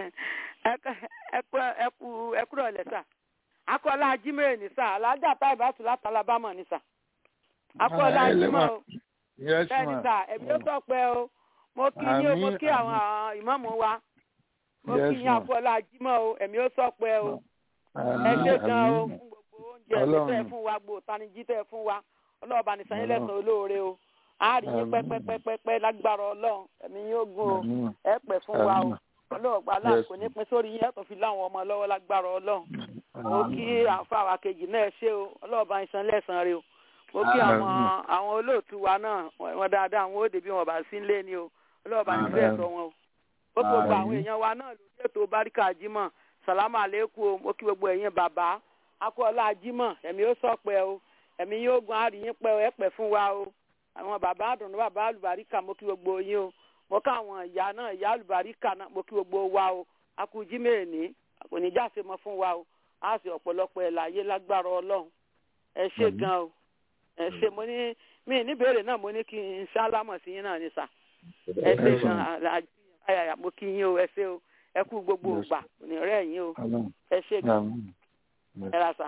ẹ kú ẹ kúrò lẹ sa akọọlá jimere ní sa alájà táì bá tù láti alabama ní sa akọọlá jimọ o Yes, bẹ́ẹ̀ ní ma'am. sa ẹbí ó sọ pé o mo kí yín o mo Àmín, kí àwọn ìmọ̀mù wa mo Yes, kí yín ma'am. akọọlá jimọ o ẹ̀mí ó sọ pé o ẹ ṣe gan o fún gbogbo oúnjẹ mi Ọlọ́run. tẹ́ fún wa gbò tanijí tẹ́ fún wa ọlọ́ọ̀bá ní sanyí Ọlọ́run. lẹ́sàn olóore o a rí yín Àmín. pẹ́pẹ́pẹ́pẹ́ lágbára ọlọ́run ẹ̀mí yóò gùn o Àmín. ẹ pẹ́ fún wa o Àmín. ọlọ́ọ̀gbà Yes, aláàkó ní pín sórí yín ẹ tó fi láwọn ọmọ lọ́wọ́ lágbára ọlọ́run mo kí àǹfààní kejì náà ṣe o ọlọ́ọ̀bá ìsan lẹ́sàn rẹ o mo kí àwọn Àmín. àwọn olóòtú wa náà wọn dáadáa àwọn òde bí wọn bá sí lé ni o ọlọ́ọ̀bá ní bẹ́ẹ̀ sọ wọn o ó kí gbogbo àwọn Àmín. èèyàn wa náà lórí ètò báríkà jímọ̀ sàlámù àlékún o mo kí gbogbo ẹ̀yin bàbá akọ́lá jímọ̀ ẹ̀mí ó sọ̀pẹ́ o ẹ̀mí yóò gun àríyìn pẹ́ o ẹ̀ pẹ́ fún wa o àwọn bàbá àdùnnú bàbá àlùbáríkà mo kí gbogbo yín o mo ká àwọn ìyá náà ìyá àlùbáríkà náà mo kí gbogbo wa o akújí mẹ́ẹ̀ẹ́ni kò ní jáse mọ́ fún wa o á sì ọ̀pọ̀lọpọ̀ ẹ̀ láyé lágbára ọlọ́run ẹ ṣe Àmín. gan o ẹ ṣe mo ní mi níbèrè náà mo ní kí n sálámọ̀ sí yín náà ní sà ẹ ṣe gan aláàjì ayàyà mo kí yín o ẹ ṣe o ẹ kú gbogbo Yes. ògbà kò ní rẹ̀ yín o Ọlọ́run. ẹ ṣe gan Àmín. ẹ ra sà.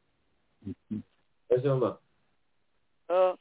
ẹ ṣeun mà. Ọ,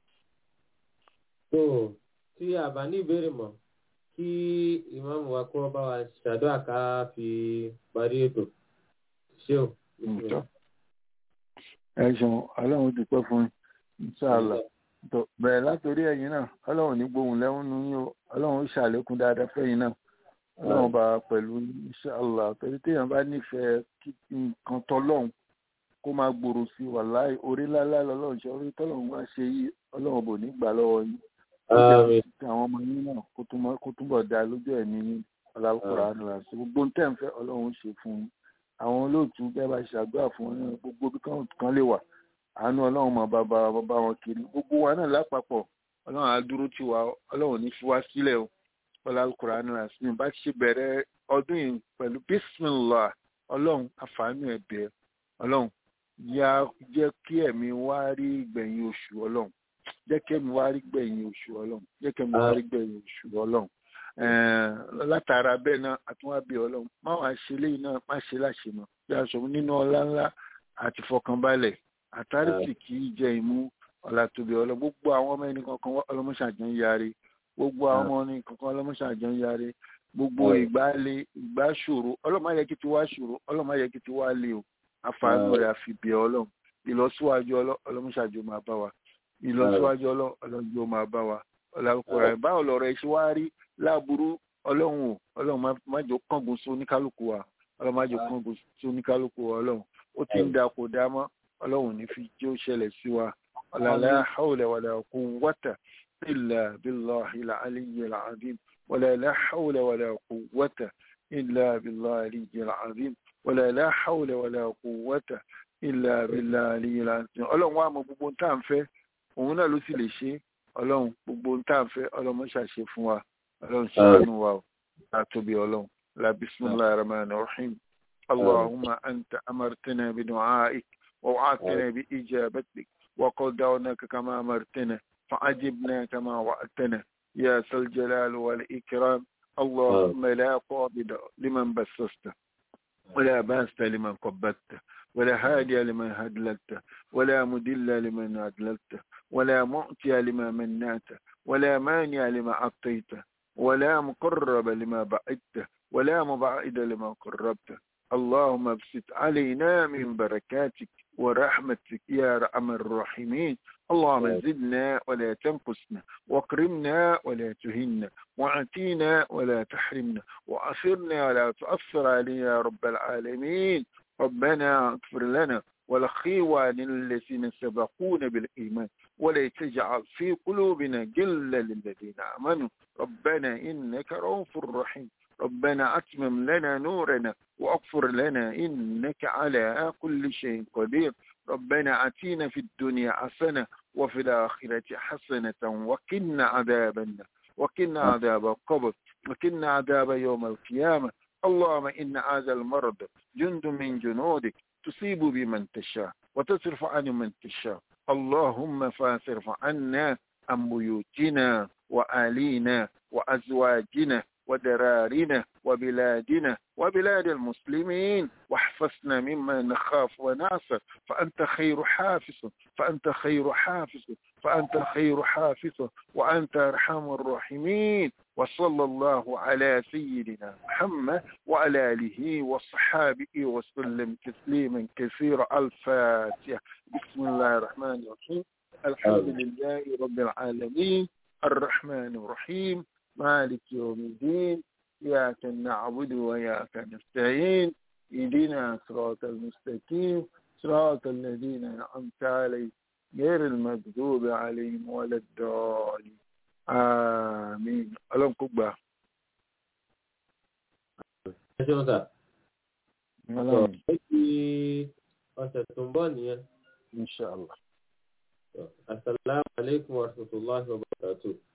tó tí a bá ní ìbéèrè mọ́ kí ìmáàmù wa kó bá wa ṣàdúrà ká fi parí ètò ṣé o. Ǹjọ́. Ẹ ṣeun, Ọlọ́run dúpẹ́ fún yín. Inshallah. Tó bẹ̀rẹ̀ látòrí ẹ̀yin náà, Ọlọ́run ní gbohùn lẹ́hún nu yín o, Ọlọ́run ó ṣàlékún dáadáa fẹ́yìn náà. Ọlọ́run bá wa pẹ̀lú inshallah. Torí téèyàn bá nífẹ̀ẹ́ kí nǹkan tọ́lọ́run kó máa gbòòrò sí i wàláì orí lálá lọ́lọ́run ṣe orí tọ́lọ́run wá ṣe yí Ọlọ́run bò ní gbà lọ́wọ́ yín. Ó jẹ́ Àmín. kí àwọn ọmọ yín náà kó túnbọ̀- kó túnbọ̀ dáa lójú ẹ̀mí yín. Ọlọ́run àdúrà sí gbogbo ń tẹ̀ ń fẹ́ Ọlọ́run ó ṣe fún yín àwọn olóòtú bẹ́ẹ̀ bá ṣàdúrà fún wọn náà gbogbo bí kan kan lè wà àánú ọlọ́run mọ̀ bàbá bàbá wọn kiri gbogbo wa náà lápapọ̀ ọlọ́run á dúró tì wá ọlọ́run ní fi wá sílẹ̀ o ọlá Al-Qur'an rasim bá ti ṣe bẹ̀rẹ̀ ọdún yìí pẹ̀lú bismillah ọlọ́run àfààní ẹ̀bẹ̀ ọlọ́run yá jẹ́ kí ẹ̀mí wá rí gbẹ̀yìn oṣù ọlọ́run jẹ́ kí ẹ̀mí wá rí gbẹ̀yìn oṣù ọlọ́run jẹ́ kí ẹ̀mí wá rí gbẹ̀yìn oṣù ọlọ́run Eh, látara bẹ́ẹ̀ náà àtúnwábí ọlọ́run má wàá ṣe léyìn náà má ṣe láṣẹ mọ́ bí a sọ nínú ọlá ńlá àti fọkànbalẹ̀ àtàrìsì kì í jẹ ìmú ọ̀la tóbi ọlọ́ gbogbo àwọn ọmọ ẹni kankan ọlọ́mọṣàjọ ń yarí gbogbo àwọn ọmọ ẹni kankan ọlọ́mọṣàjọ ń yarí gbogbo ìgbà le ìgbà ṣòro ọlọ́mọ ayẹ kí ti wá ṣòro ọlọ́mọ ayẹ kí ti wá le o àfààní rẹ̀ àfi bẹ̀ ọlọ́run ìlọsíwájú ọlọ́mọṣàjọ máa bá wa ìlọsíwájú ọlọ́jọ́ máa bá wa ọ̀làkùnrin báwo lọ̀rọ̀ ẹ̀ ṣe wá rí láàbùrú ọlọ́run o ọlọ́run má jọ kángun sí oníkálukú wa ọlọ́run má jọ kángun sí oníkálukú wa ọlọ́run ó ti ń da kò dá mọ́ ọlọ́run ní fi jẹ́ ó ṣẹlẹ̀ sí wa ọ̀làlá hawla wala quwwata illa billahi al-aliyyi al-azim wala la hawla wala quwwata illa billahi al-aliyyi al-azim wala la hawla wala quwwata illa billahi al-aliyyi al-azim ọlọ́run wa mọ gbogbo tá à ń fẹ́ òun náà ló sì lè ṣe ọlọ́run gbogbo tá à ń fẹ́ ọlọ́run ṣàṣe fún wa ọlọ́run ṣàánú wa o àtòbí ọlọ́run la bisimilahi rahman rahim allahumma anta amartana bi du'aik wa wa'atana bi ijabatik wa qaddawnaka kama amartana fa'ajibna kama wa'atana ya sal jalal wal ikram اللهم لا قابض لمن بسست ولا باست لمن قبضت ولا هادي لمن هدلت ولا مدل لمن أدلت ولا مؤتي لما منات ولا مانع لما أعطيت ولا مقرب لما بعدت ولا مبعد لما قربت اللهم ابسط علينا من بركاتك ورحمتك يا ارحم الراحمين اللهم زدنا ولا تنقصنا واكرمنا ولا تهنا واعطينا ولا تحرمنا واثرنا ولا تؤثر علينا يا رب العالمين ربنا اغفر لنا ولخيوان الذين سبقونا بالإيمان ولا تجعل في قلوبنا جلا للذين آمنوا ربنا إنك رؤوف رحيم ربنا أتمم لنا نورنا وأغفر لنا إنك على كل شيء قدير ربنا أتينا في الدنيا حسنة وفي الآخرة حسنة وقنا عذاب النار وقنا عذاب القبر وقنا عذاب يوم القيامة اللهم إن هذا المرض جند من جنودك تصيب بمن تشاء وتصرف عن من تشاء اللهم فاصرف عنا عن بيوتنا وآلينا وأزواجنا ودرارنا وبلادنا وبلاد المسلمين واحفظنا مما نخاف ونعصر فأنت خير حافظ فأنت خير حافظ فأنت خير حافظ وأنت أرحم الراحمين وصلى الله على سيدنا محمد وعلى آله وصحابه وسلم تسليما كثيرا الفاتحة بسم الله الرحمن الرحيم الحمد لله رب العالمين الرحمن الرحيم مالك يوم الدين إياك نعبد وإياك نستعين اهدنا صراط المستقيم صراط الذين أنعمت عليهم غير المغضوب عليهم ولا الضالين آمين ألم كبا ẹ ṣeun sà. Ọlọ́run. ó ti ọ̀sẹ̀ tó ń bọ̀ nìyẹn. Inshallah. asalaamualeykum wa rahmatulahi wa barakatuh.